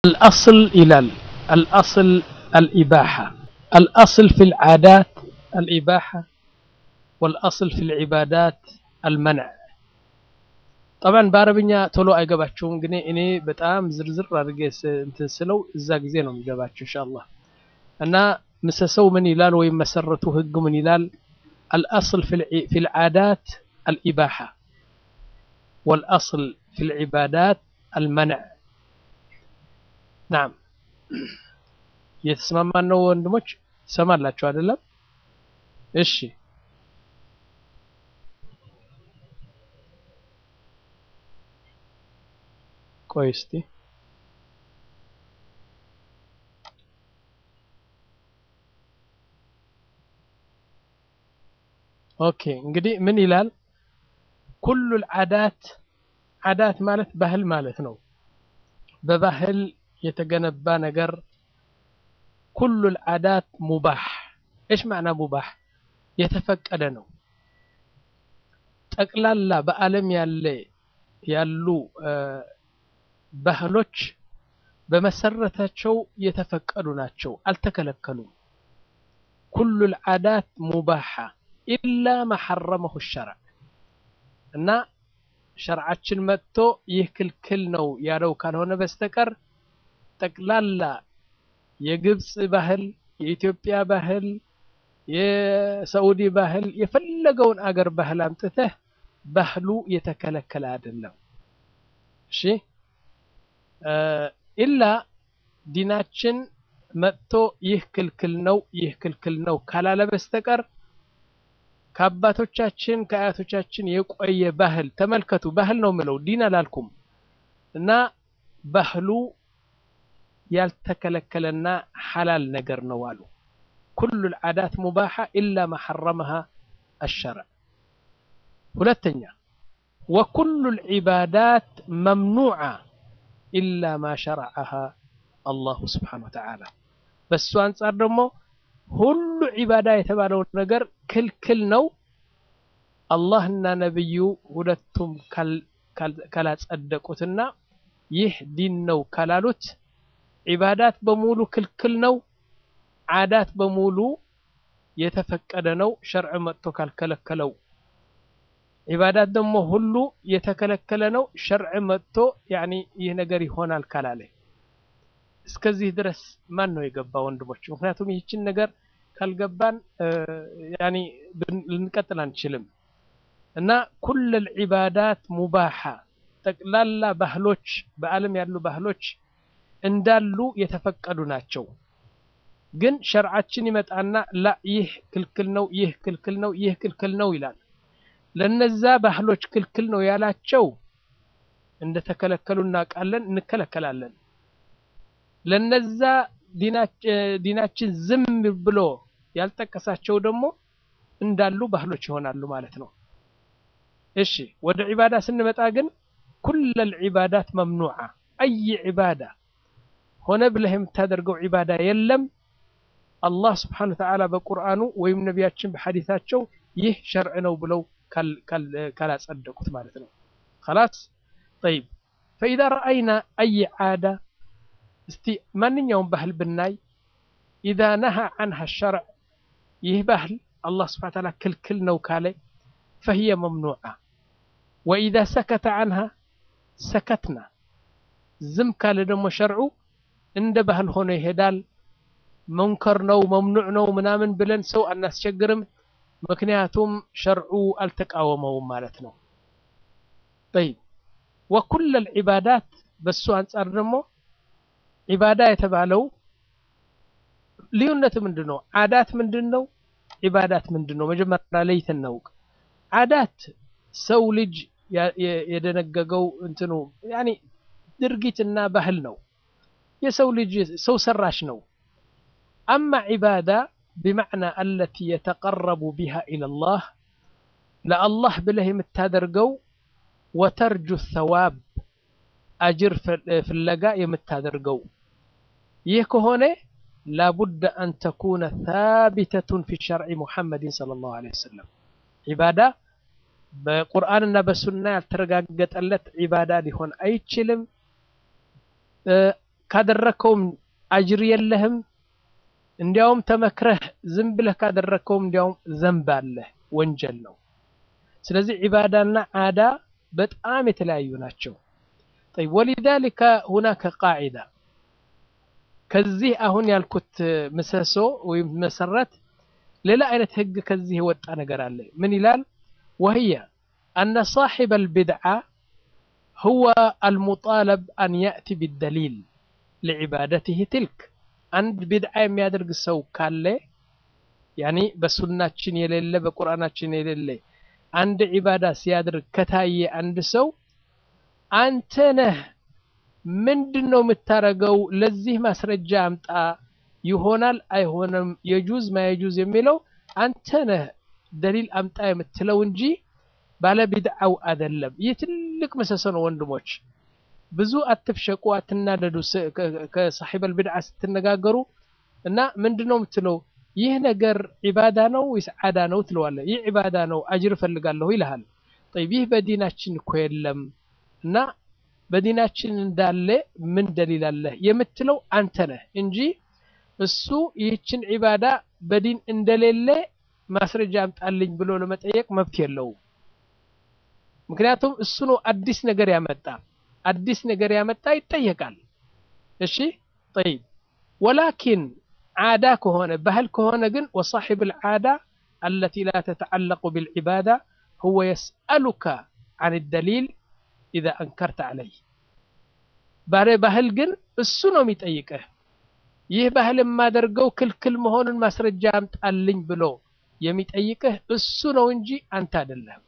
الأصل إلى الأصل الإباحة الأصل في العادات الإباحة والأصل في العبادات المنع طبعا በአረብኛ ቶሎ አይገባችሁም ግን እኔ በጣም ዝርዝር አድርጌ እንትን ስለው እዛ ጊዜ ነው የሚገባችሁ ኢንሻአላህ እና ምሰሰው ምን ይላል ወይም መሰረቱ ህግ ምን ይላል الأصل في العادات الإباحة والأصل في العبادات المنع ናም እየተስማማን ነው ወንድሞች ሰማላችሁ አይደለም እሺ ቆይ እስቲ ኦኬ እንግዲህ ምን ይላል ኩሉ العادات አዳት ማለት ባህል ማለት ነው በባህል የተገነባ ነገር ኩሉ العادات ሙባህ ايش معنى ሙባህ የተፈቀደ ነው ጠቅላላ በአለም ያለ ያሉ ባህሎች በመሰረታቸው የተፈቀዱ ናቸው አልተከለከሉም ኩሉ العادات ሙባሃ ኢላ ما حرمه الشرع እና ሸርዓችን መጥቶ ይህ ክልክል ነው ያለው ካልሆነ በስተቀር ጠቅላላ የግብፅ ባህል የኢትዮጵያ ባህል የሳዑዲ ባህል የፈለገውን አገር ባህል አምጥተህ ባህሉ የተከለከለ አይደለም እሺ ኢላ ዲናችን መጥቶ ይህ ክልክል ነው ይህ ክልክል ነው ካላለ በስተቀር ከአባቶቻችን ከአያቶቻችን የቆየ ባህል ተመልከቱ ባህል ነው ምለው ዲን አላልኩም እና ባህሉ ያልተከለከለና ሐላል ነገር ነው አሉ ኩሉ العادات مباحة إلا ما حرمها الشرع ሁለተኛ وكل العبادات ممنوعة إلا ما شرعها الله سبحانه وتعالى በሱ አንጻር ደግሞ ሁሉ ዒባዳ የተባለው ነገር ክልክል ነው አላህና ነብዩ ሁለቱም ካላጸደቁትና ይህ ዲን ነው ካላሉት ዒባዳት በሙሉ ክልክል ነው ዓዳት በሙሉ የተፈቀደ ነው ሸርዕ መጥቶ ካልከለከለው ዒባዳት ደግሞ ሁሉ የተከለከለ ነው ሸርዕ መጥቶ ያኒ ይህ ነገር ይሆናል ካላለ እስከዚህ ድረስ ማን ነው የገባ ወንድሞች ምክንያቱም ይህችን ነገር ካልገባን ያኒ ልንቀጥል አንችልም እና ኩል العبادات ሙባሃ ጠቅላላ ባህሎች በአለም ያሉ ባህሎች እንዳሉ የተፈቀዱ ናቸው ግን ሸርዓችን ይመጣና ላ ይህ ክልክል ነው ይህ ክልክል ነው ይህ ክልክል ነው ይላል ለነዛ ባህሎች ክልክል ነው ያላቸው እንደተከለከሉ እናውቃለን እንከለከላለን ለነዛ ዲናችን ዝም ብሎ ያልጠቀሳቸው ደግሞ እንዳሉ ባህሎች ይሆናሉ ማለት ነው እሺ ወደ ዒባዳ ስንመጣ ግን ኩል العبادات ممنوعة أي عبادة ሆነ ብለህ የምታደርገው ዒባዳ የለም አላህ ስብሓን ተዓላ በቁርአኑ ወይም ነቢያችን በሐዲታቸው ይህ ሸርዕ ነው ብለው ካላጸደቁት ማለት ነው خلاص طيب فإذا رأينا أي عادة እስቲ ማንኛውም ባህል ብናይ ኢዛ ነሃ አንሃ ሸርዕ ይህ ባህል አላህ ስብሓን ታላ ክልክል ነው ካለ ፈህየ መምኑዓ ወኢዛ ሰከተ አንሃ ሰከትና ዝም ካለ ደግሞ ሸርዑ እንደ ባህል ሆኖ ይሄዳል መንከር ነው መምኑዕ ነው ምናምን ብለን ሰው አናስቸግርም ምክንያቱም ሸርዑ አልተቃወመውም ማለት ነው ጠይብ ወኩል ልዕባዳት በሱ አንጻር ደግሞ ዒባዳ የተባለው ልዩነት ምንድን ነው አዳት ምንድን ነው ዒባዳት ምንድን ነው መጀመሪያ ለይተን እናውቅ አዳት ሰው ልጅ የደነገገው እንትኑ ያኒ ድርጊትና ባህል ነው የሰው ልጅ ሰው ሰራሽ ነው አማ ዒባዳ بمعنى التي يتقرب بها إلى الله لله بله የምታደርገው وترجو الثواب አጅር ፍለጋ የምታደርገው ይህ ከሆነ ላቡድ አን ተኩነ ታቢተቱን ፊ ሸርዒ ሙሐመድን ሰለላሁ ዐለይሂ ወሰለም ዒባዳ በቁርአንና በሱና ያልተረጋገጠለት ዒባዳ ሊሆን አይችልም ካደረከውም አጅር የለህም። እንዲያውም ተመክረህ ዝም ብለህ ካደረከውም እንዲያውም ዘንብ አለህ፣ ወንጀል ነው። ስለዚህ ዒባዳና ዓዳ በጣም የተለያዩ ናቸው። ጠይብ ወሊዛሊከ ሁናከ ቃዒዳ ከዚህ አሁን ያልኩት ምሰሶ ወይም መሰረት ሌላ አይነት ህግ ከዚህ የወጣ ነገር አለ። ምን ይላል? ወህየ አነ ሳሒበ አልቢድዓ ሁወ አልሙጣለብ አን ያእቲ ቢደሊል ሊዕባደትህ ትልክ። አንድ ቢድዓ የሚያደርግ ሰው ካለ ያኒ በሱናችን የሌለ በቁርአናችን የሌለ አንድ ዒባዳ ሲያደርግ ከታየ አንድ ሰው አንተ ነህ ምንድን ነው የምታረገው? ለዚህ ማስረጃ አምጣ፣ ይሆናል አይሆንም፣ የጁዝ ማየጁዝ የሚለው አንተ ነህ ደሊል አምጣ የምትለው እንጂ ባለ ቢድዓው አይደለም። ይህ ትልቅ ምሰሶ ነው ወንድሞች። ብዙ አትፍሸቁ፣ አትናደዱ። ከሳሒበል ቢድዓ ስትነጋገሩ እና ምንድን ነው የምትለው? ይህ ነገር ዒባዳ ነው ወይስ ዓዳ ነው ትለዋለህ። ይህ ዒባዳ ነው አጅር እፈልጋለሁ ይልሃል። ጠይብ ይህ በዲናችን እኮ የለም እና በዲናችን እንዳለ ምን ደሊል አለህ የምትለው አንተ ነህ እንጂ እሱ ይህችን ዒባዳ በዲን እንደሌለ ማስረጃ አምጣልኝ ብሎ ለመጠየቅ መብት የለውም። ምክንያቱም እሱ ነው አዲስ ነገር ያመጣ። አዲስ ነገር ያመጣ ይጠየቃል። እሺ ጠይብ ወላኪን ዓዳ ከሆነ ባህል ከሆነ ግን ወሳሒብ ልዓዳ አለቲ ላ ተተዓለቁ ብልዒባዳ ሁወ የስአሉካ አን ደሊል ኢዛ አንከርተ ዓለይ ባለ ባህል ግን እሱ ነው የሚጠይቅህ። ይህ ባህል የማደርገው ክልክል መሆኑን ማስረጃ አምጣልኝ ብሎ የሚጠይቅህ እሱ ነው እንጂ አንተ አይደለም።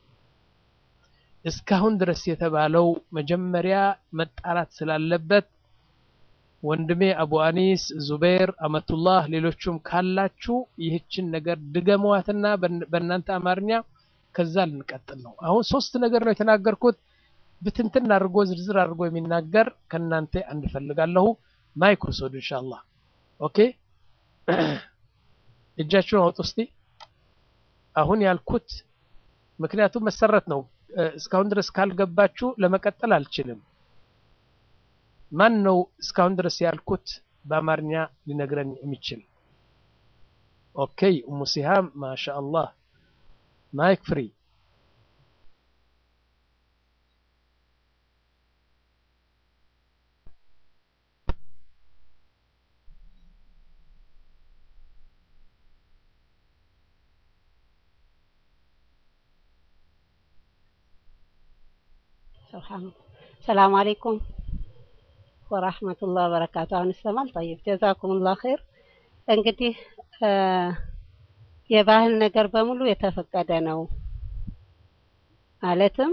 እስካሁን ድረስ የተባለው መጀመሪያ መጣራት ስላለበት ወንድሜ አቡ አኒስ፣ ዙቤር፣ አመቱላህ ሌሎቹም ካላችሁ ይህችን ነገር ድገመዋትና በእናንተ አማርኛ ከዛ ልንቀጥል ነው። አሁን ሶስት ነገር ነው የተናገርኩት። ብትንትን አድርጎ ዝርዝር አድርጎ የሚናገር ከእናንተ አንድ ፈልጋለሁ። ማይክ ውሰዱ ኢንሻአላህ። ኦኬ እጃችሁን አውጡ እስቲ። አሁን ያልኩት ምክንያቱም መሰረት ነው። እስካሁን ድረስ ካልገባችሁ ለመቀጠል አልችልም። ማን ነው እስካሁን ድረስ ያልኩት በአማርኛ ሊነግረን የሚችል? ኦኬ ኡሙ ሲሃም ማሻአላህ ማይክ ፍሪ ሰላም አለይኩም ወራህመቱላህ ወበረካቱ። አሁን ይሰማል? ጠይብ ጀዛኩሙላህ ኸይር። እንግዲህ የባህል ነገር በሙሉ የተፈቀደ ነው ማለትም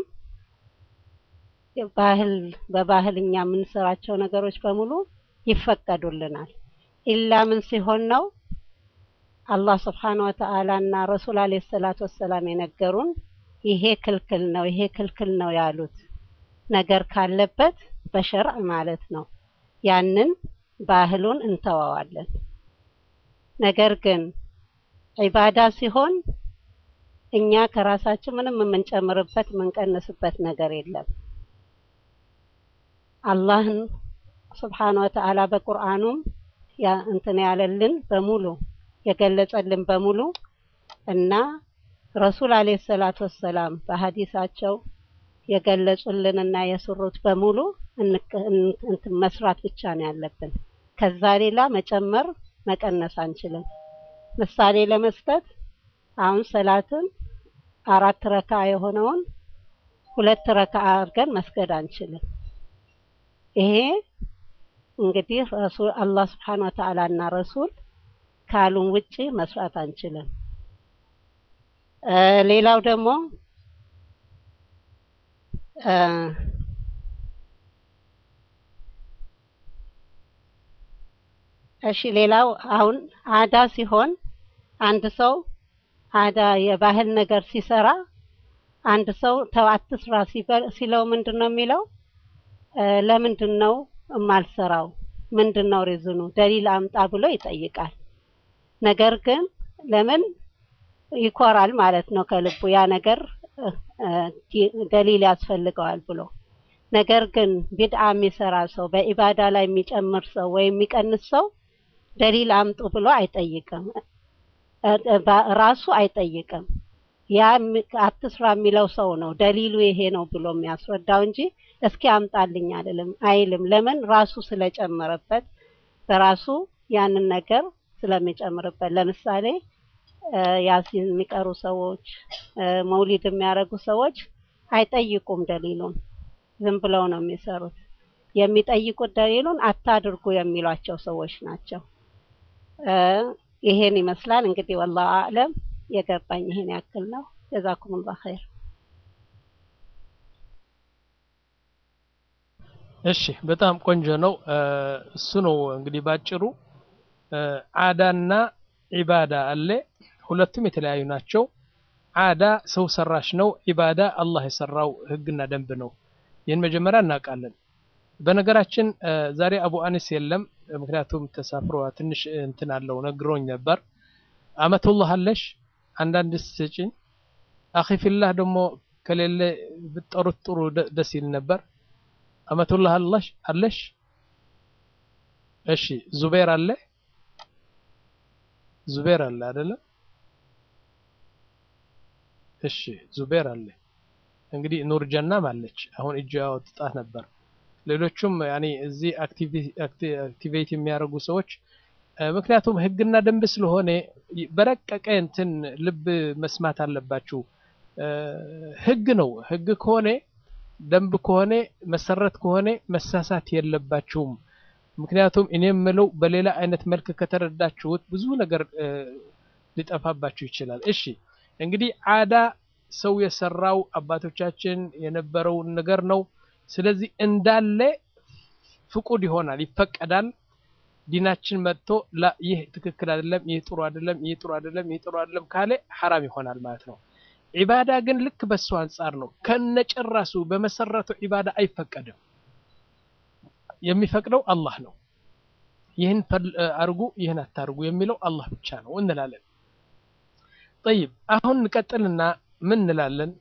ባህል በባህል እኛ የምንሰራቸው ነገሮች በሙሉ ይፈቀዱልናል። ኢላ ምን ሲሆን ነው አላህ ስብሓነ ወተዓላ እና ረሱል አለይሂ ሰላቱ ወሰላም የነገሩን ይሄ ክልክል ነው፣ ይሄ ክልክል ነው ያሉት ነገር ካለበት በሸርዕ ማለት ነው። ያንን ባህሉን እንተዋዋለን። ነገር ግን ዒባዳ ሲሆን እኛ ከራሳችን ምንም የምንጨምርበት የምንቀንስበት ነገር የለም። አላህን ስብሓነ ወተዓላ በቁርአኑም ያ እንትን ያለልን በሙሉ የገለጸልን በሙሉ እና ረሱል አለይሂ ሰላቱ ወሰላም በሀዲሳቸው የገለጹልንና የሰሩት በሙሉ እንትን መስራት ብቻ ነው ያለብን። ከዛ ሌላ መጨመር መቀነስ አንችልም። ምሳሌ ለመስጠት አሁን ሰላትን አራት ረካ የሆነውን ሁለት ረካ አድርገን መስገድ አንችልም። ይሄ እንግዲህ ረሱል አላህ ስብሓነ ወተዓላ እና ረሱል ካሉን ውጪ መስራት አንችልም። ሌላው ደግሞ እሺ ሌላው አሁን አዳ ሲሆን አንድ ሰው አዳ የባህል ነገር ሲሰራ አንድ ሰው ተው አትስራ ሲለው ምንድን ነው የሚለው? ለምንድን ነው የማልሰራው? ምንድን ነው ሪዝኑ? ደሊል አምጣ ብሎ ይጠይቃል። ነገር ግን ለምን ይኮራል ማለት ነው ከልቡ ያ ነገር ደሊል ያስፈልገዋል ብሎ ነገር ግን ቢድዓ የሚሰራ ሰው በኢባዳ ላይ የሚጨምር ሰው ወይም የሚቀንስ ሰው ደሊል አምጡ ብሎ አይጠይቅም። ራሱ አይጠይቅም። ያ አትስራ የሚለው ሰው ነው ደሊሉ ይሄ ነው ብሎ የሚያስረዳው እንጂ እስኪ አምጣልኝ አይደለም አይልም። ለምን ራሱ ስለጨመረበት በራሱ ያንን ነገር ስለሚጨምርበት። ለምሳሌ ያሲን የሚቀሩ ሰዎች፣ መውሊድ የሚያደርጉ ሰዎች አይጠይቁም ደሊሉን፣ ዝም ብለው ነው የሚሰሩት። የሚጠይቁት ደሊሉን አታድርጉ የሚሏቸው ሰዎች ናቸው። ይሄን ይመስላል እንግዲህ ወላሁ አዕለም። የገባኝ ይሄን ያክል ነው። ጀዛኩሙላህ ኸይር። እሺ በጣም ቆንጆ ነው። እሱ ነው እንግዲህ ባጭሩ አዳና ዒባዳ አለ። ሁለቱም የተለያዩ ናቸው። አዳ ሰው ሰራሽ ነው። ዒባዳ አላህ የሰራው ህግና ደንብ ነው። ይህን መጀመሪያ እናውቃለን። በነገራችን ዛሬ አቡ አኒስ የለም፣ ምክንያቱም ተሳፍሮ ትንሽ እንትን አለው ነግሮኝ ነበር። አመቱላህ አለሽ አንዳንድ ስጭኝ። አኺፊላህ ደግሞ ከሌለ ብትጠሩት ጥሩ ደስ ይል ነበር። አመቱላህ አለሽ አለሽ? እሺ ዙቤር አለ ዙቤር አለ አይደለ? እሺ ዙቤር አለ። እንግዲህ ኑር ጀናም አለች። አሁን እጅ ያወጣት ነበር። ሌሎቹም ያኔ እዚህ አክቲቬት የሚያደርጉ ሰዎች ምክንያቱም ህግና ደንብ ስለሆነ በረቀቀ እንትን ልብ መስማት አለባችሁ። ህግ ነው። ህግ ከሆነ ደንብ ከሆነ መሰረት ከሆነ መሳሳት የለባችሁም። ምክንያቱም እኔ የምለው በሌላ አይነት መልክ ከተረዳችሁት ብዙ ነገር ሊጠፋባችሁ ይችላል። እሺ እንግዲህ አዳ ሰው የሰራው አባቶቻችን የነበረውን ነገር ነው። ስለዚህ እንዳለ ፍቁድ ይሆናል፣ ይፈቀዳል። ዲናችን መጥቶ ላ ይህ ትክክል አይደለም፣ ይህ ጥሩ አይደለም፣ ይህ ጥሩ አይደለም፣ ይህ ጥሩ አይደለም ካለ ሐራም ይሆናል ማለት ነው። ዒባዳ ግን ልክ በሱ አንጻር ነው። ከነጭራሱ በመሰረቱ ዒባዳ አይፈቀድም። የሚፈቅደው አላህ ነው። ይህን አርጉ፣ ይህን አታርጉ የሚለው አላህ ብቻ ነው እንላለን። ጠይብ አሁን እንቀጥልና ምን እንላለን?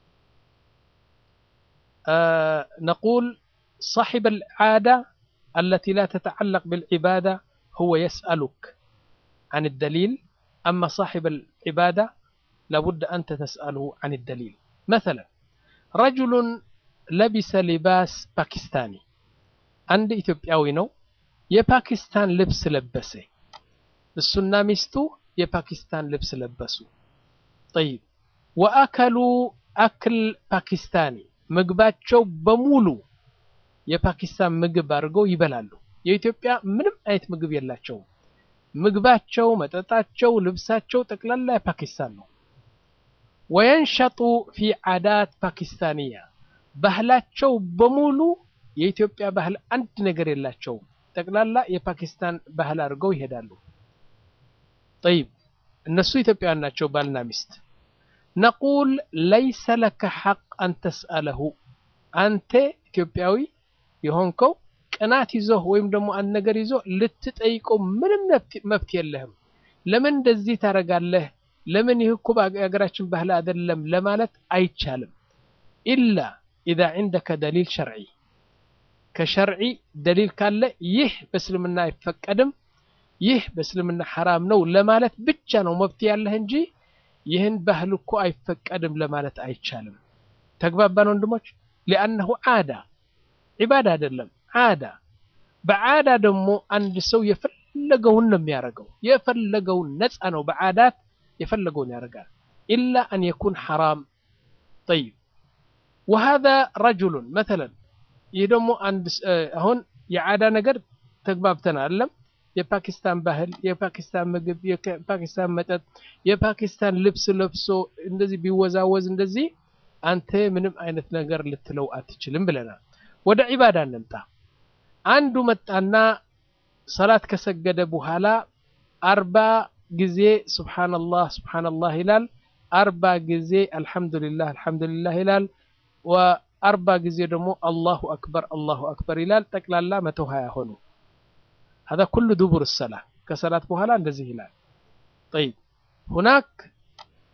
ነቁል صاحب العادة التي لا تتعلق بالعبادة هو يسألك عن الدليل أما صاحب العبادة لابد أنت تسأله عن الدليل مثلا رجل لبس لباس باكستاني عند إثيوبياوي ነው የፓኪስታን ልብስ ለበሰ እሱና ሚስቱ የፓኪስታን ልብስ ለበሱ طيب وأكلوا أكل باكستاني ምግባቸው በሙሉ የፓኪስታን ምግብ አድርገው ይበላሉ። የኢትዮጵያ ምንም አይነት ምግብ የላቸውም። ምግባቸው፣ መጠጣቸው፣ ልብሳቸው ጠቅላላ የፓኪስታን ነው። ወየንሸጡ ፊ ዓዳት ፓኪስታንያ ባህላቸው በሙሉ የኢትዮጵያ ባህል አንድ ነገር የላቸውም። ጠቅላላ የፓኪስታን ባህል አድርገው ይሄዳሉ። ጠይብ እነሱ ኢትዮጵያውያን ናቸው፣ ባልና ሚስት። ነቁል ለይሰ ለከ ሐቅ አን ተስአለሁ አንተ ኢትዮጵያዊ የሆንከው ቅናት ይዞህ ወይም ደግሞ አንድ ነገር ይዞ ልትጠይቀው ምንም መብት የለህም። ለምን እንደዚህ ታደርጋለህ? ለምን ይህ እኮ የሀገራችን ባህል አይደለም ለማለት አይቻልም። ኢላ ኢዛ ዒንደከ ደሊል ሸርዒ ከሸርዒ ደሊል ካለ ይህ በእስልምና አይፈቀድም፣ ይህ በእስልምና ሐራም ነው ለማለት ብቻ ነው መብት ያለህ እንጂ ይህን ባህል እኮ አይፈቀድም ለማለት አይቻልም። ተግባባን ወንድሞች? ሊአነሁ ዓዳ ዒባዳ አይደለም ዓዳ። በዓዳ ደግሞ አንድ ሰው የፈለገውን ነው የሚያደርገው፣ የፈለገውን ነፃ ነው። በዓዳት የፈለገውን ያደርጋል። ኢላ አን የኩን ሐራም። ጠይብ ወሃዛ ረጁሉን መተለን ይህ ደግሞ አንድ አሁን የዓዳ ነገር ተግባብተናል አይደለም? የፓኪስታን ባህል፣ የፓኪስታን ምግብ፣ የፓኪስታን መጠጥ፣ የፓኪስታን ልብስ ለብሶ እንደዚህ ቢወዛወዝ እንደዚህ አንተ ምንም አይነት ነገር ልትለው አትችልም ብለናል። ወደ ዒባዳ እንምጣ። አንዱ መጣና ሰላት ከሰገደ በኋላ አርባ ጊዜ ሱብሓነላህ ሱብሓነላህ ይላል። አርባ ጊዜ አልሐምዱሊላህ አልሐምዱሊላህ ይላል። ወአርባ ጊዜ ደግሞ አላሁ አክበር አላሁ አክበር ይላል። ጠቅላላ መቶ ሀያ ሆኑ። هذا كل دبر الصلاة كصلاة بوهلا እንደዚህ ይላል طيب هناك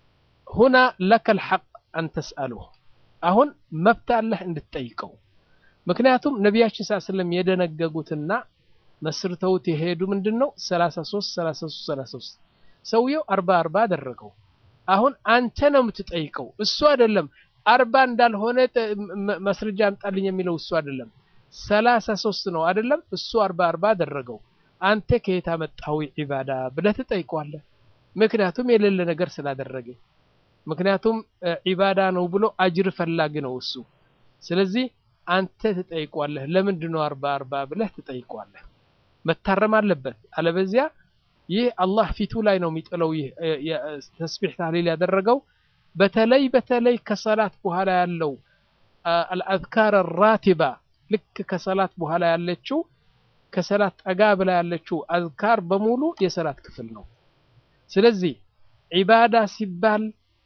هنا لك الحق أن تسأله አሁን መብት አለህ እንድትጠይቀው ምክንያቱም ነቢያችን ስ ስለም የደነገጉትና መስርተውት የሄዱ ምንድን ነው 33 33 33 ሰውየው አርባ አርባ አደረገው። አሁን አንተ ነው የምትጠይቀው፣ እሱ አይደለም። አርባ እንዳልሆነ መስረጃ አምጣልኝ የሚለው እሱ አይደለም። ሰላሳ ሶስት ነው አይደለም? እሱ አርባ አርባ አደረገው። አንተ ከየት አመጣው ዒባዳ ብለህ ትጠይቀዋለህ። ምክንያቱም የሌለ ነገር ስላደረገ፣ ምክንያቱም ዒባዳ ነው ብሎ አጅር ፈላጊ ነው እሱ። ስለዚህ አንተ ትጠይቀዋለህ። ለምንድን ነው አርባ አርባ ብለህ ትጠይቀዋለህ። መታረም አለበት። አለበዚያ ይህ አላህ ፊቱ ላይ ነው የሚጥለው። ይህ ተስቢሕ ታህሊል ያደረገው በተለይ በተለይ ከሰላት በኋላ ያለው አልአዝካር ራቲባ ልክ ከሰላት በኋላ ያለችው ከሰላት ጠጋ ብላ ያለችው አዝካር በሙሉ የሰላት ክፍል ነው። ስለዚህ ዒባዳ ሲባል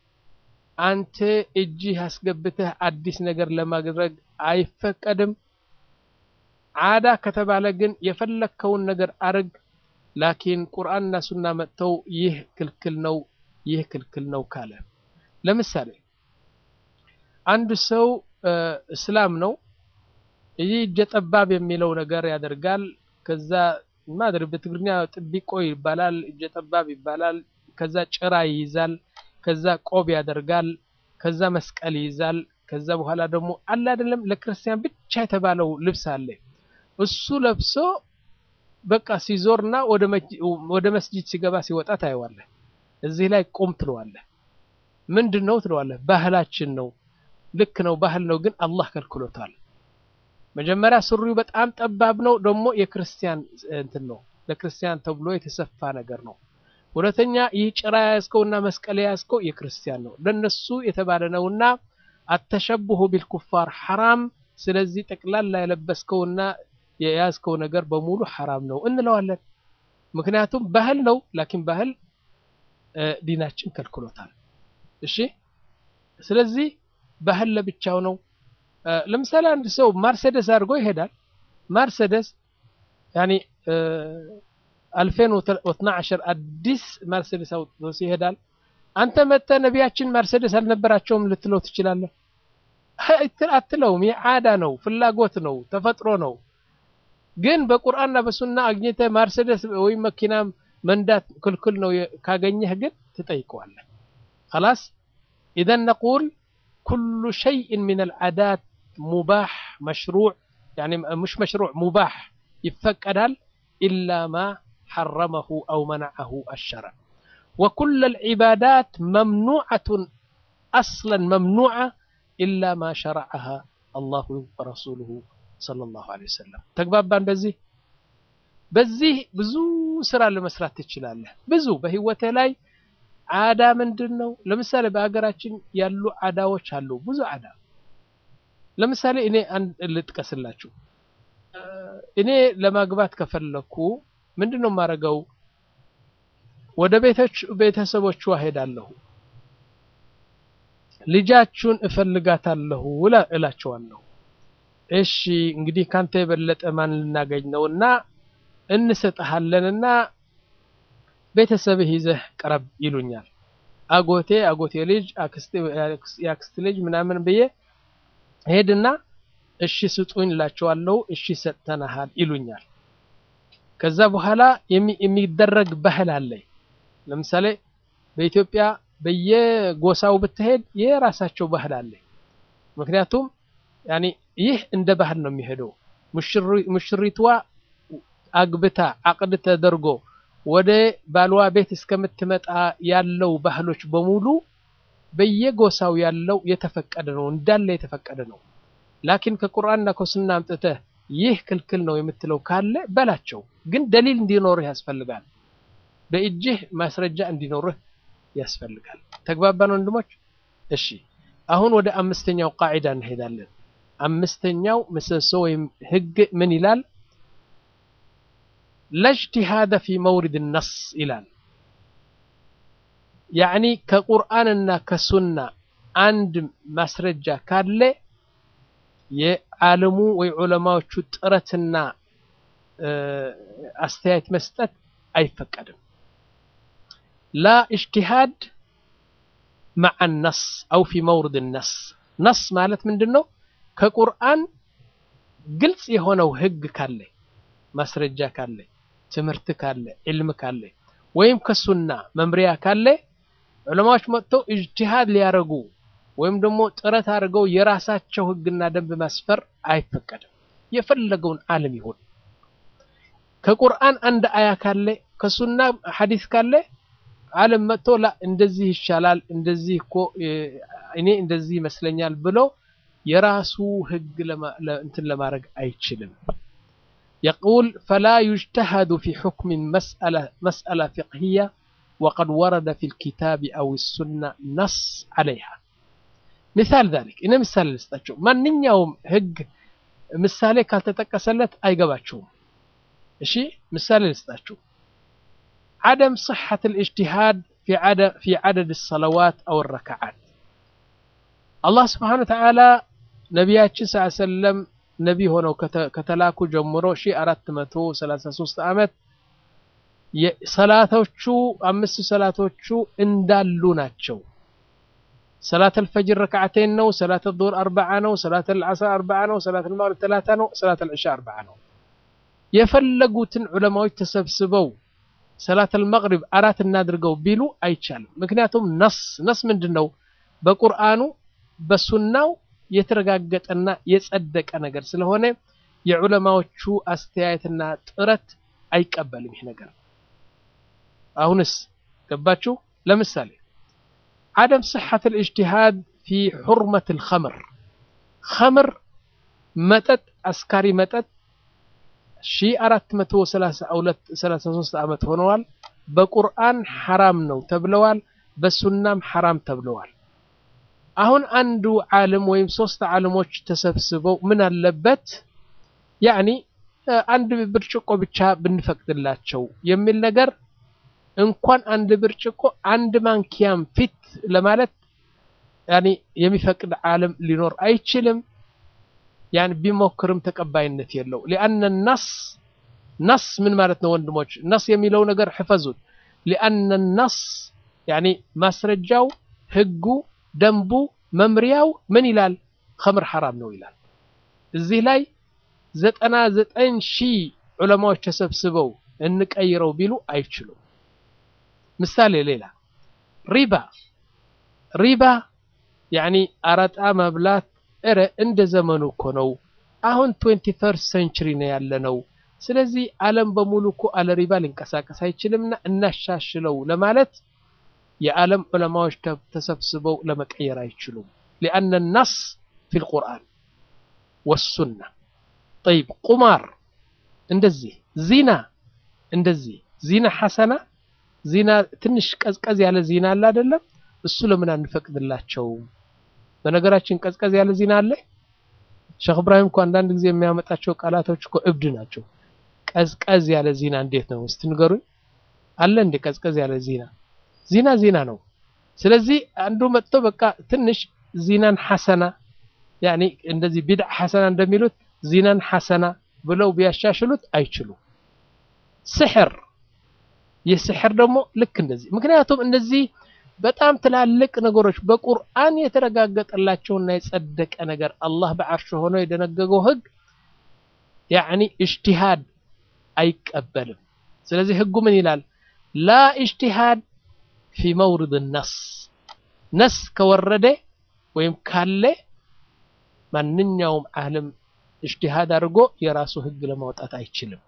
አንተ እጅህ አስገብተህ አዲስ ነገር ለማድረግ አይፈቀድም። ዓዳ ከተባለ ግን የፈለግከውን ነገር አርግ። ላኪን ቁርአንና ሱና መጥተው ይህ ክልክል ነው፣ ይህ ክልክል ነው ካለ ለምሳሌ አንድ ሰው እስላም ነው። ይህ እጀ ጠባብ የሚለው ነገር ያደርጋል። ከዛ ማድር በትግርኛ ጥቢቆ ይባላል፣ እጀ ጠባብ ይባላል። ከዛ ጭራ ይይዛል፣ ከዛ ቆብ ያደርጋል፣ ከዛ መስቀል ይይዛል። ከዛ በኋላ ደግሞ አለ አይደለም ለክርስቲያን ብቻ የተባለው ልብስ አለ። እሱ ለብሶ በቃ ሲዞርና ወደ መስጂድ ሲገባ ሲወጣ ታየዋለህ። እዚህ ላይ ቁም ትለዋለህ። ምንድን ነው ትለዋለህ? ባህላችን ነው። ልክ ነው፣ ባህል ነው፣ ግን አላህ ከልክሎታል። መጀመሪያ ሱሪው በጣም ጠባብ ነው፣ ደግሞ የክርስቲያን እንትን ነው፣ ለክርስቲያን ተብሎ የተሰፋ ነገር ነው። ሁለተኛ ይህ ጭራ የያዝከውና መስቀል የያዝከው የክርስቲያን ነው፣ ለነሱ የተባለ ነውና አተሸብሁ ቢልኩፋር ሐራም። ስለዚህ ጠቅላላ የለበስከውና የያዝከው ነገር በሙሉ ሐራም ነው እንለዋለን። ምክንያቱም ባህል ነው፣ ላኪን ባህል ዲናችን ከልክሎታል። እሺ ስለዚህ ባህል ለብቻው ነው። ለምሳሌ አንድ ሰው ማርሴደስ አድርጎ ይሄዳል። ማርሴደስ ያኒ አልፌን ወትና ዓሸር አዲስ ማርሴደስ አውጥቶ ይሄዳል። አንተ መጥተህ ነቢያችን ማርሴደስ አልነበራቸውም ልትለው ትችላለህ? አትለውም። የዓዳ ነው፣ ፍላጎት ነው፣ ተፈጥሮ ነው። ግን በቁርአንና በሱና አግኝተህ ማርሴደስ ወይም መኪና መንዳት ክልክል ነው ካገኘህ ግን ትጠይቀዋለህ። خلاص إذا نقول كل شيء من العادات مباح مشروع يعني مش مشروع مباح يفقدال إلا ما حرمه أو منعه الشرع وكل العبادات ممنوعة أصلا ممنوعة إلا ما شرعها الله ورسوله صلى الله عليه وسلم تقبابان بزي በዚህ ብዙ ስራ ለመስራት ትችላለህ። ብዙ በህይወትህ ላይ ዓዳ ምንድን ነው? ለምሳሌ በሀገራችን ያሉ ዓዳዎች አሉ። ብዙ ዓዳ ለምሳሌ እኔ አንድ ልጥቀስላችሁ። እኔ ለማግባት ከፈለኩ ምንድን ነው የማደርገው? ወደ ቤቶች ቤተሰቦቿ ሄዳለሁ። ልጃችሁን እፈልጋታለሁ እላቸዋለሁ። እሺ እንግዲህ ካንተ የበለጠ ማን ልናገኝ ነውና እንሰጥሃለንና ቤተሰብህ ይዘህ ቅረብ ይሉኛል። አጎቴ አጎቴ ልጅ የአክስት ልጅ ምናምን ብዬ ሄድና እሺ ስጡኝ እላቸዋለሁ። እሺ ሰጥተናሃል ይሉኛል። ከዛ በኋላ የሚደረግ ባህል አለ። ለምሳሌ በኢትዮጵያ በየጎሳው ብትሄድ የራሳቸው ባህል አለ። ምክንያቱም ያኔ ይህ እንደ ባህል ነው የሚሄደው። ሙሽሪቷ አግብታ አቅድ ተደርጎ ወደ ባልዋ ቤት እስከምትመጣ ያለው ባህሎች በሙሉ በየጎሳው ያለው የተፈቀደ ነው፣ እንዳለ የተፈቀደ ነው። ላኪን ከቁርአንና ከሱና አምጥተህ ይህ ክልክል ነው የምትለው ካለ በላቸው፣ ግን ደሊል እንዲኖርህ ያስፈልጋል። በእጅህ ማስረጃ እንዲኖርህ ያስፈልጋል። ተግባባን ወንድሞች? እሺ አሁን ወደ አምስተኛው ቃዒዳ እንሄዳለን። አምስተኛው ምሰሶ ወይም ህግ ምን ይላል? ለእጅቲሃደ ፊ መውሪድ ነስ ይላል። ያዕኒ ከቁርአንና ከሱና አንድ ማስረጃ ካለ የዓለሙ ወይ ዑለማዎቹ ጥረትና አስተያየት መስጠት አይፈቀድም። ላ እጅቲሃድ መዓ ነስ አው ፊ መውሪድ ነስ። ነስ ማለት ምንድን ነው? ከቁርአን ግልጽ የሆነው ህግ ካለ ማስረጃ ካለ ትምህርት ካለ ዕልም ካለ ወይም ከሱና መምሪያ ካለ ዑለማዎች መጥተው ኢጅቲሃድ ሊያደርጉ ወይም ደግሞ ጥረት አድርገው የራሳቸው ህግና ደንብ ማስፈር አይፈቀድም። የፈለገውን ዓለም ይሁን ከቁርአን አንድ አያ ካለ ከሱና ሐዲስ ካለ ዓለም መጥቶ ላ እንደዚህ ይሻላል እንደዚህ እኮ እኔ እንደዚህ ይመስለኛል ብሎ የራሱ ህግ እንትን ለማድረግ አይችልም። يقول فلا يجتهد في حكم مسألة مسألة فقهية وقد ورد في الكتاب أو السنة نص عليها مثال ذلك إن مثال لستاتشو من يوم هج مثالي كالتتكسلت أي قباتشو እሺ ምሳሌ ልስጣችሁ عدم صحة الاجتهاد في عدد في عدد الصلوات أو الركعات الله سبحانه وتعالى ነቢያችን ስ ሰለም ነቢ ሆነው ከተላኩ ጀምሮ ሺ አራት መቶ ሰላሳ ሶስት ዓመት ሰላቶቹ አምስት ሰላቶቹ እንዳሉ ናቸው። ሰላት አልፈጅር ረክዓተይን ነው። ሰላት ዙሁር አርበዓ ነው። ሰላት አልዓስር አርበዓ ነው። ሰላት አልመግሪብ ተላታ ነው። ሰላት አልዕሻ አርበዓ ነው። የፈለጉትን ዑለማዎች ተሰብስበው ሰላት አልመግሪብ አራት እናድርገው ቢሉ አይቻልም። ምክንያቱም ነስ ነስ ምንድን ነው? በቁርአኑ በሱናው የተረጋገጠና የጸደቀ ነገር ስለሆነ የዑለማዎቹ አስተያየትና ጥረት አይቀበልም ይህ ነገር። አሁንስ ገባችሁ? ለምሳሌ عدم صحة الاجتهاد في حرمة الخمر خمر መጠጥ አስካሪ መጠጥ ሺ አራት መቶ ሰላሳ ሁለት ሰላሳ ሶስት ዓመት ሆነዋል። በቁርአን ሐራም ነው ተብለዋል። በሱናም ሐራም ተብለዋል። አሁን አንዱ ዓለም ወይም ሶስት ዓለሞች ተሰብስበው ምን አለበት ያኒ አንድ ብርጭቆ ብቻ ብንፈቅድላቸው የሚል ነገር እንኳን አንድ ብርጭቆ አንድ ማንኪያም ፊት ለማለት ያኒ የሚፈቅድ ዓለም ሊኖር አይችልም። ያን ቢሞክርም ተቀባይነት የለው። ሊአነ ነስ ነስ ምን ማለት ነው ወንድሞች? ነስ የሚለው ነገር ሕፈዙት። ሊአነ ነስ ያኒ ማስረጃው ህጉ ደንቡ መምሪያው ምን ይላል? ኸምር ሐራም ነው ይላል። እዚህ ላይ ዘጠና ዘጠኝ ሺህ ዑለማዎች ተሰብስበው እንቀይረው ቢሉ አይችሉም። ምሳሌ ሌላ ሪባ ሪባ ያኒ አረጣ መብላት እረ እንደ ዘመኑ እኮ ነው። አሁን ትዌንቲ ፈርስት ሴንቹሪ ነው ያለ ነው። ስለዚህ ዓለም በሙሉ እኮ አለ ሪባ ሊንቀሳቀስ አይችልምና እናሻሽለው ለማለት የዓለም ዑለማዎች ተሰብስበው ለመቀየር አይችሉም። ሊአነ ነስ ፊ ልቁርአን ወሱና። ጠይብ ቁማር እንደዚህ፣ ዚና እንደዚህ። ዚና ሐሰና ዚና ትንሽ ቀዝቀዝ ያለ ዚና አለ አይደለም? እሱ ለምን አንፈቅድላቸውም? በነገራችን ቀዝቀዝ ያለ ዚና አለ። ሼክ እብራሂም እኮ አንዳንድ ጊዜ የሚያመጣቸው ቃላቶች እኮ እብድ ናቸው። ቀዝቀዝ ያለ ዚና እንዴት ነው እስቲ ንገሩኝ። አለ እንደ ቀዝቀዝ ያለ ዚና ዚና ዚና ነው። ስለዚህ አንዱ መጥቶ በቃ ትንሽ ዚናን ሐሰና ያኒ እንደዚህ ቢድዓ ሐሰና እንደሚሉት ዚናን ሐሰና ብለው ቢያሻሽሉት አይችሉም። ስሕር የስሕር ደግሞ ልክ እንደዚህ ምክንያቱም እነዚህ በጣም ትላልቅ ነገሮች በቁርአን የተረጋገጠላቸውና የጸደቀ ነገር አላህ በዓርሽ ሆኖ የደነገገው ህግ ያኒ እጅቲሃድ አይቀበልም። ስለዚህ ህጉ ምን ይላል? ላ እጅቲሃድ ፊ መውሪድ ነስ ነስ ከወረደ ወይም ካለ ማንኛውም ዓለም እጅቲሃድ አድርጎ የራሱ ህግ ለማውጣት አይችልም።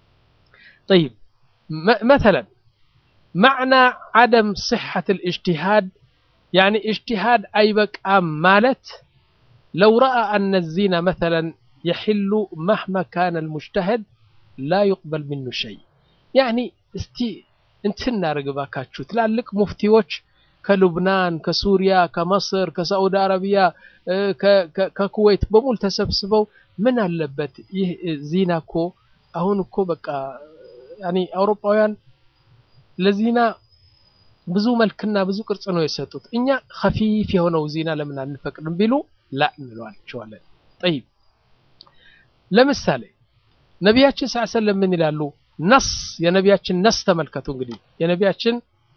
ጠይብ መተለን معنى عدم صحة الاجتهاد يعني اجتهاد أي بقى مالت لو رأى أن الزنا مثلا يحل مهما كان المجتهد لا يقبل منه شيء يعني استي انتنا رقباكاتشو تلالك مفتيوش كلبنان كسوريا كمصر كسعودي عربيا ككويت بمول تسبسبو من اللبت زيناكو أهونكو بقى يعني أوروباوያን ለዚና ብዙ መልክና ብዙ ቅርጽ ነው የሰጡት። እኛ ከፊፍ የሆነው ዚና ለምን አንፈቅድም ቢሉ ላ እንለዋቸዋለን። ጠይብ ለምሳሌ ነቢያችን ስ ሰለም ምን ይላሉ? ነስ የነቢያችን ነስ ተመልከቱ። እንግዲህ የነቢያችን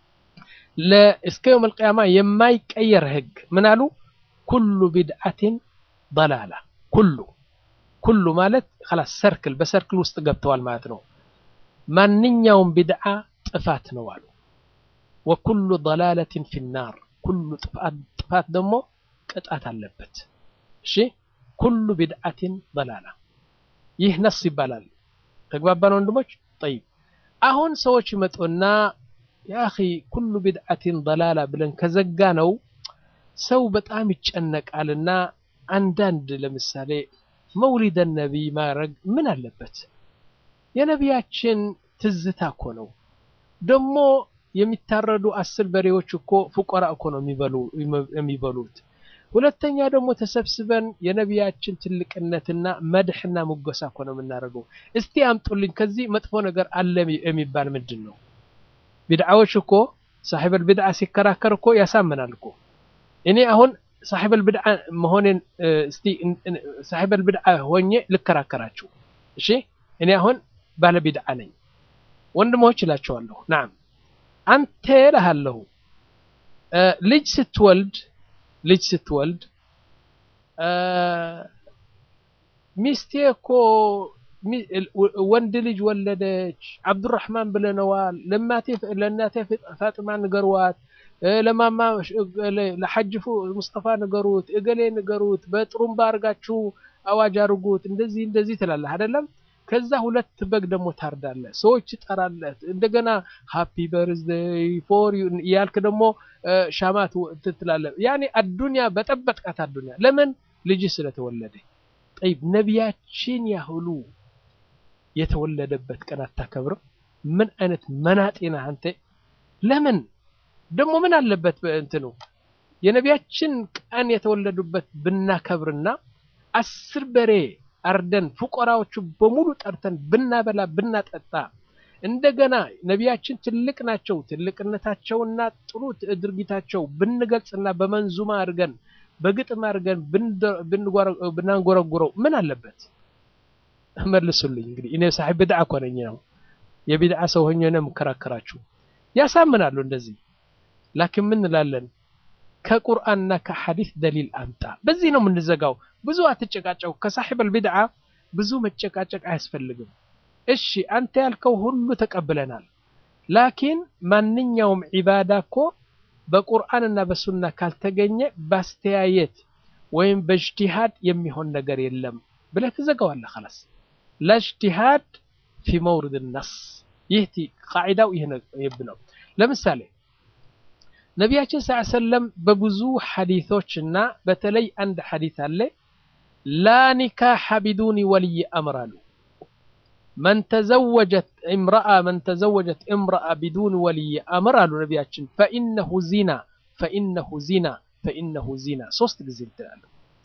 እስከ የውም አልቅያማ የማይቀየር ህግ ምን አሉ? ኩሉ ቢድዓትን ضላላ ኩሉ ኩሉ ማለት ኸላስ ሰርክል በሰርክል ውስጥ ገብተዋል ማለት ነው። ማንኛውም ቢድዓ ጥፋት ነው አሉ። ወኩሉ ضላለትን ፊናር ኩሉ ጥፋት ደግሞ ቅጣት አለበት። እሺ ኩሉ ቢድዓትን ضላላ ይህ ነስ ይባላል። ተግባባን ወንድሞች? ጠይብ አሁን ሰዎች ይመጡና ያኺ ኩሉ ቢድዓትን ضላላ ብለን ከዘጋ ነው ሰው በጣም ይጨነቃልና አንዳንድ ለምሳሌ መውሊደ ነቢይ ማድረግ ምን አለበት? የነቢያችን ትዝታ እኮ ነው። ደግሞ የሚታረዱ አስር በሬዎች እኮ ፉቆራ እኮ ነው የሚበሉት። ሁለተኛ ደግሞ ተሰብስበን የነቢያችን ትልቅነትና መድሕና ሙገሳ እኮ ነው የምናደርገው። እስቲ አምጡልኝ ከዚህ መጥፎ ነገር አለ የሚባል ምንድን ነው? ቢድዓዎች እኮ ሳሒበል ቢድዓ ሲከራከር እኮ ያሳምናል እኮ እኔ አሁን ሳሒበል ብድዓ መሆኔን እስቲ ሳሒበል ብድዓ ሆኜ ልከራከራችሁ። እሺ እኔ አሁን ባለ ቢድዓ ነኝ። ወንድሞች እላቸዋለሁ፣ ናም አንተ እልሃለሁ ልጅ ስትወልድ ልጅ ስትወልድ ሚስቴ እኮ ወንድ ልጅ ወለደች አብዱራህማን ብለነዋል። ለእናቴ ፋጥማ ንገርዋት ለማማ ለሐጅፉ ሙስጠፋ ንገሩት፣ እገሌ ንገሩት፣ በጥሩምባ አድርጋችሁ አዋጅ አድርጉት፣ እንደዚህ እንደዚህ ትላለህ አይደለም? ከዛ ሁለት በግ ደግሞ ታርዳለህ፣ ሰዎች ትጠራለህ። እንደገና ሃፒ በርዝደይ ፎር ዩ እያልክ ደግሞ ሻማት ትላለህ። ያኔ አዱንያ በጠበጥቃት አዱንያ። ለምን ልጅ ስለተወለደ። ጠይብ ነቢያችን ያህሉ የተወለደበት ቀን አታከብርም? ምን አይነት መናጤ ነህ አንተ? ለምን ደግሞ ምን አለበት እንትኑ የነቢያችን ቀን የተወለዱበት ብናከብርና አስር በሬ አርደን ፉቆራዎቹ በሙሉ ጠርተን ብናበላ ብናጠጣ እንደገና ነቢያችን ትልቅ ናቸው ትልቅነታቸውና ጥሩ ድርጊታቸው ብንገልጽና በመንዙማ አድርገን በግጥም አድርገን ብናንጎረጉረው ምን አለበት? መልሱልኝ። እንግዲህ እኔ ሳሒብ ቢድዓ እኮ ነኝ ነው የቢድዓ ሰው ሆኜ ነው የምከራከራችሁ። ያሳምናሉ እንደዚህ ላኪን ምን እንላለን? ከቁርአንና ከሐዲስ ደሊል አምጣ። በዚህ ነው የምንዘጋው። ብዙ አትጨቃጨቁ። ከሳሒበል ቢድዓ ብዙ መጨቃጨቅ አያስፈልግም። እሺ አንተ ያልከው ሁሉ ተቀብለናል። ላኪን ማንኛውም ዒባዳ እኮ በቁርአንና በሱና ካልተገኘ ባስተያየት ወይም በእጅቲሃድ የሚሆን ነገር የለም ብለህ ትዘጋዋለህ። ኸላስ ለእጅቲሃድ ፊ መውሪድ ነስ። ይህ ቃዒዳው ይህ ነው። ለምሳሌ ነቢያችን ስ ሰለም በብዙ ሐዲቶች እና በተለይ አንድ ሐዲት አለ ላ ኒካሐ ቢዱኒ ወልይ አምር አሉ። መን ተዘወጀት እምረአ መን ተዘወጀት እምረአ ቢዱኒ ወልይ አምር አሉ ነቢያችን ፈኢነሁ ዚና ፈኢነሁ ዚና ፈኢነሁ ዚና ሶስት ጊዜ ትላሉ።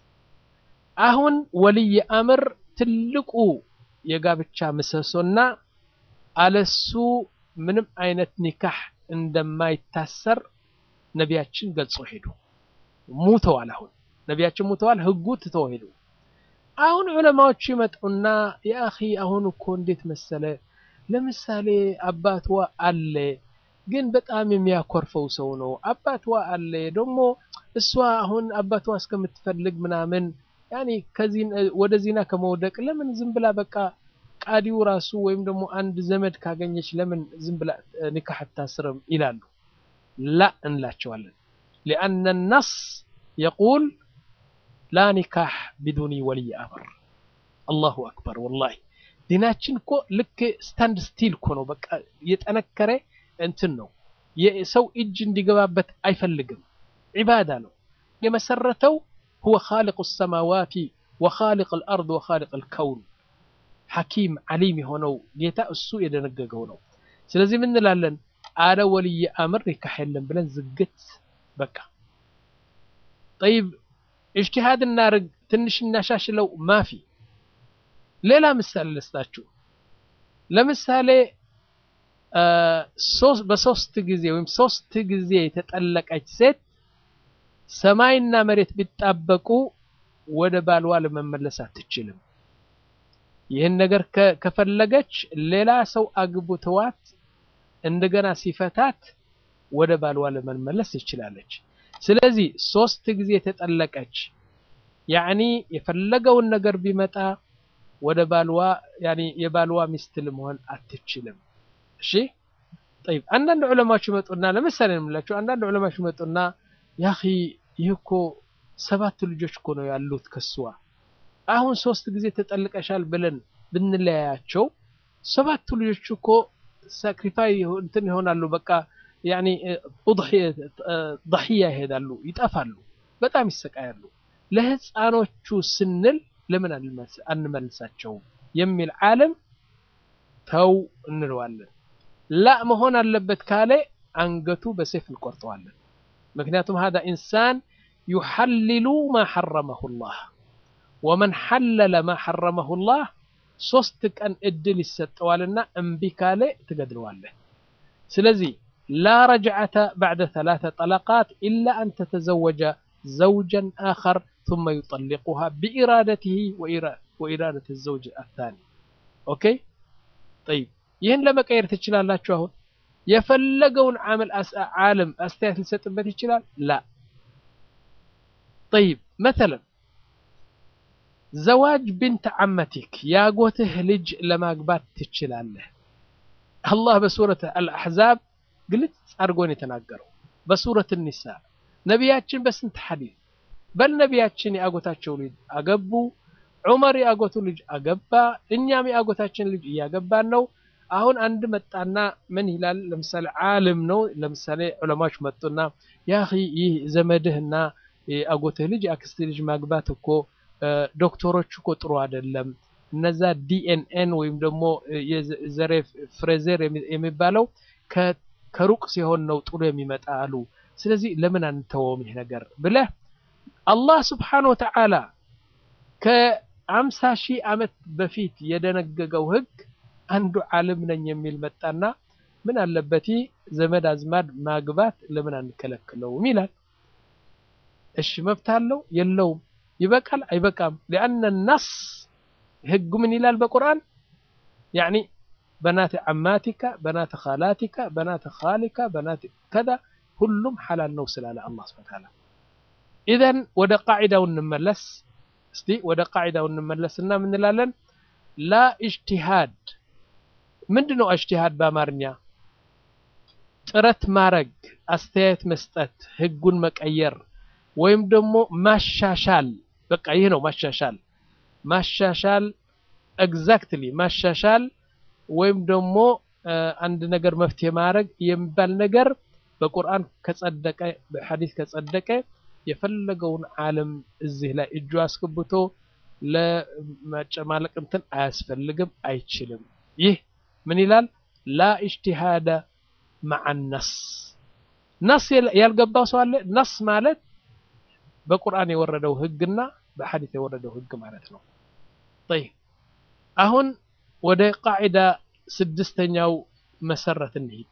አሁን ወልይ አምር ትልቁ የጋብቻ ምሰሶና አለሱ ምንም አይነት ኒካህ እንደማይታሰር ነቢያችን ገልጾ ሄዱ። ሙተዋል። አሁን ነቢያችን ሙተዋል። ህጉ ትተው ሄዱ። አሁን ዑለማዎቹ ይመጡና የአኺ አሁን እኮ እንዴት መሰለ፣ ለምሳሌ አባትዋ አለ፣ ግን በጣም የሚያኮርፈው ሰው ነው። አባትዋ አለ ደግሞ እሷ አሁን አባትዋ እስከምትፈልግ ምናምን ያኔ ከዚህ ወደ ዚና ከመውደቅ ለምን ዝም ብላ በቃ ቃዲው ራሱ ወይም ደግሞ አንድ ዘመድ ካገኘች ለምን ዝም ብላ ኒካህ አታስርም ይላሉ። ላ እንላቸዋለን። ሊአነ ነስ የቁል ላ ኒካህ ቢዱኒ ወልይ አምር። አላሁ አክበር። ወላሂ ዲናችን እኮ ልክ ስታንድ ስቲል እኮ ነው። በቃ የጠነከረ እንትን ነው። የሰው እጅ እንዲገባበት አይፈልግም። ዒባዳ ነው የመሰረተው። ሁወ ኻሊቁ ሰማዋቲ ወኻሊቅ አልአርድ ወኻሊቅ አልከውን ሐኪም ዓሊም የሆነው ጌታ እሱ የደነገገው ነው። ስለዚህ ምን እንላለን? አለ ወልይ አምር ኒካህ የለም ብለን ዝግት በቃ ጠይብ እጅቲሃድ እናርግ ትንሽ እናሻሽለው ማፊ ሌላ ምሳሌ ልስጣችሁ ለምሳሌ በሶስት ጊዜ ወይም ሶስት ጊዜ የተጠለቀች ሴት ሰማይና መሬት ቢጣበቁ ወደ ባልዋ ለመመለስ አትችልም ይህን ነገር ከፈለገች ሌላ ሰው አግብተዋት እንደገና ሲፈታት ወደ ባልዋ ለመመለስ ትችላለች ስለዚህ ሶስት ጊዜ ተጠለቀች ያዕኒ የፈለገውን ነገር ቢመጣ ወደ ባልዋ ያኒ የባልዋ ሚስት ለመሆን አትችልም። እሺ ጠይብ አንዳንድ ዑለማዎች ይመጡና ለምሳሌ ነው የምላቸው አንዳንድ ዑለማዎች ይመጡና ያኺ ይህ እኮ ሰባት ልጆች እኮ ነው ያሉት ከስዋ አሁን ሶስት ጊዜ ተጠልቀሻል ብለን ብንለያያቸው ሰባቱ ልጆች እኮ ሳክሪፋይ እንትን ይሆናሉ። በቃ ያኒ ضحያ ይሄዳሉ፣ ይጠፋሉ፣ በጣም ይሰቃያሉ። ለህፃኖቹ ስንል ለምን አንመልሳቸውም የሚል ዓለም ተው እንለዋለን። ላ መሆን አለበት ካለ አንገቱ በሴፍ እንቆርጠዋለን። ምክንያቱም ሀዛ ኢንሳን ዩሐልሉ ማ ሐረመሁ ላህ ወመን ሐለለ ማ ሐረመሁ ላህ ሶስት ቀን እድል ይሰጠዋልና እምቢ ካለ ትገድለዋለህ። ስለዚህ ላ ረጅዓተ ባዕደ ሰላተ ጠለቃት ኢላ አን ተተዘወጀ ዘውጀን አኸር ثم يطلقها بإرادته وإرادة الزوج الثاني ኦኬ طيب ይህን ለመቀየር ትችላላችሁ። አሁን የፈለገውን ዓመል ዓለም አስተያየት ሊሰጥበት ይችላል። ላ طيب مثلا ዘዋጅ ብንት ዓመቲክ ያጎትህ ልጅ ለማግባት ትችላለህ። አላህ በሱረት አልአሕዛብ ግልጽ አድርጎን የተናገረው በሱረት ኒሳ ነቢያችን በስንት ሐዲስ በል ነቢያችን የአጎታቸው ልጅ አገቡ። ዑመር የአጎቱ ልጅ አገባ። እኛም የአጎታችን ልጅ እያገባን ነው። አሁን አንድ መጣና ምን ይላል? ለምሳሌ ዓለም ነው። ለምሳሌ ዑለማዎች መጡና ያ ይህ ዘመድህና የአጎትህ ልጅ የአክስትህ ልጅ ማግባት እኮ ዶክተሮች እኮ ጥሩ አይደለም። እነዛ ዲኤንኤን ወይም ደግሞ የዘሬ ፍሬዘር የሚባለው ከሩቅ ሲሆን ነው ጥሩ የሚመጣ አሉ። ስለዚህ ለምን አንተወውም ይህ ነገር ብለህ አላህ ስብሓነሁ ወተዓላ ከአምሳ ሺህ ዓመት በፊት የደነገገው ህግ አንዱ ዓለም ነኝ የሚል መጣና ምን አለበት ዘመድ አዝማድ ማግባት ለምን አንከለክለውም ይላል። እሺ መብት አለው የለውም? ይበቃል አይበቃም? ሊአነ ነስ ህጉ ምን ይላል በቁርአን ያኒ በናት ዓማቲካ በናት ኻላቲካ በናት ኻሊካ በናት ከዛ ሁሉም ሓላል ነው ስላለ አላህ ሱብሓነሁ ወተዓላ ኢዘን ወደ ቃዒዳው እንመለስ እስቲ ወደ ቃዒዳው እንመለስና ምን እንላለን? ላ ኢጅቲሃድ ምንድን ነው ኢጅቲሃድ በአማርኛ? ጥረት ማረግ፣ አስተያየት መስጠት፣ ህጉን መቀየር ወይም ደግሞ ማሻሻል። በቃ ይህ ነው ማሻሻል። ማሻሻል ኤግዛክትሊ ማሻሻል ወይም ደግሞ አንድ ነገር መፍትሄ ማድረግ የሚባል ነገር በቁርአን ከጸደቀ በሐዲስ ከጸደቀ የፈለገውን ዓለም እዚህ ላይ እጁ አስገብቶ ለመጨማለቅ እንትን አያስፈልግም፣ አይችልም። ይህ ምን ይላል? ላ ኢጅቲሃደ መዐ ነስ። ነስ ያልገባው ሰው አለ? ነስ ማለት በቁርአን የወረደው ህግና በሐዲስ የወረደው ህግ ማለት ነው። ጠይብ አሁን ወደ ቃዒዳ ስድስተኛው መሰረት እንሂድ።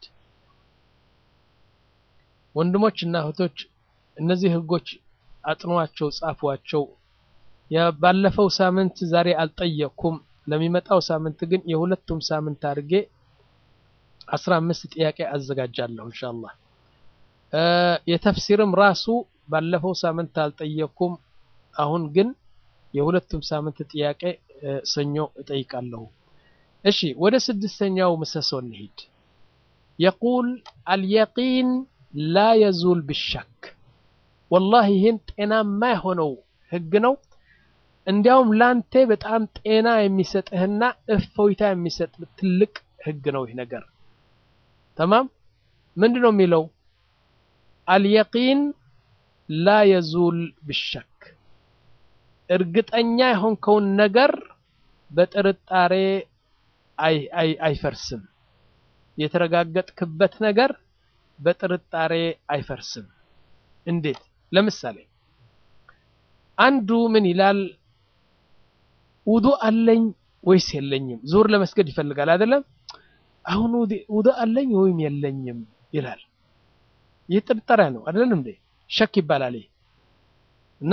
ወንድሞች እና እህቶች እነዚህ ህጎች አጥኗቸው፣ ጻፏቸው። ባለፈው ሳምንት ዛሬ አልጠየቅኩም። ለሚመጣው ሳምንት ግን የሁለቱም ሳምንት አድርጌ አስራ አምስት ጥያቄ አዘጋጃለሁ ኢንሻአላህ። የተፍሲርም ራሱ ባለፈው ሳምንት አልጠየቅኩም። አሁን ግን የሁለቱም ሳምንት ጥያቄ ሰኞ እጠይቃለሁ። እሺ ወደ ስድስተኛው ምሰሶ እንሂድ። የቁል አልየቂን ላ የዙል ብሸክ ወላሂ ይህን ጤናማ የሆነው ህግ ነው። እንዲያውም ላንተ በጣም ጤና የሚሰጥህና እፎይታ የሚሰጥ ትልቅ ህግ ነው ይህ ነገር። ተማም ምንድን ነው የሚለው? አልየቂን ላ የዙል ብሸክ እርግጠኛ የሆንከውን ነገር በጥርጣሬ አይፈርስም። የተረጋገጥክበት ነገር በጥርጣሬ አይፈርስም። እንዴት? ለምሳሌ አንዱ ምን ይላል? ውዱእ አለኝ ወይስ የለኝም? ዙር ለመስገድ ይፈልጋል አይደለም? አሁን ውዱእ አለኝ ወይም የለኝም ይላል። ይህ ጥርጣሬ ነው አይደለም እንዴ? ሸክ ይባላል። እና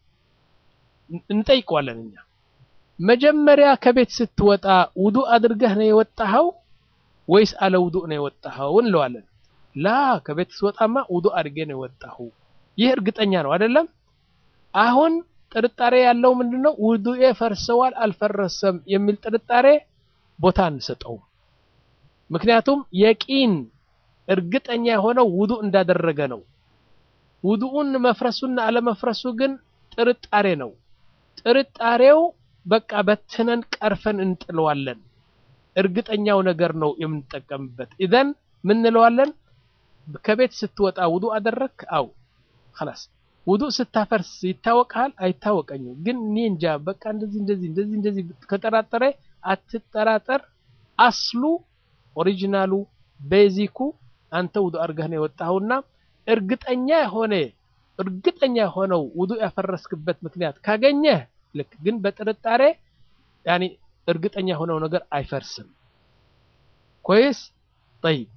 እንጠይቀዋለን እኛ መጀመሪያ ከቤት ስትወጣ ውዱእ አድርገህ ነው የወጣኸው ወይስ አለ ውዱእ ነው የወጣኸው እንለዋለን። ላ ከቤት ስወጣማ ውዱእ አድርጌ ነው የወጣሁ። ይህ እርግጠኛ ነው አይደለም? አሁን ጥርጣሬ ያለው ምንድን ነው? ውዱኤ ፈርሰዋል አልፈረሰም የሚል ጥርጣሬ ቦታ አንሰጠውም። ምክንያቱም የቂን እርግጠኛ የሆነው ውዱእ እንዳደረገ ነው። ውዱኡን መፍረሱና አለመፍረሱ ግን ጥርጣሬ ነው። ጥርጣሬው በቃ በትነን ቀርፈን እንጥለዋለን። እርግጠኛው ነገር ነው የምንጠቀምበት። ኢዘን ምን እንለዋለን? ከቤት ስትወጣ ውዱእ አደረግክ? አው خلاص ውዱእ ስታፈርስ ይታወቃል? አይታወቀኝም፣ ግን እኔ እንጃ በቃ እንደዚህ እንደዚህ እንደዚህ እንደዚህ ከጠራጠረ አትጠራጠር። አስሉ ኦሪጂናሉ ቤዚኩ አንተ ውዱእ አድርገህ ነው የወጣኸውና እርግጠኛ የሆነ እርግጠኛ የሆነው ውዱእ ያፈረስክበት ምክንያት ካገኘህ ልክ፣ ግን በጥርጣሬ ያኒ እርግጠኛ የሆነው ነገር አይፈርስም። ኮይስ ጠይብ።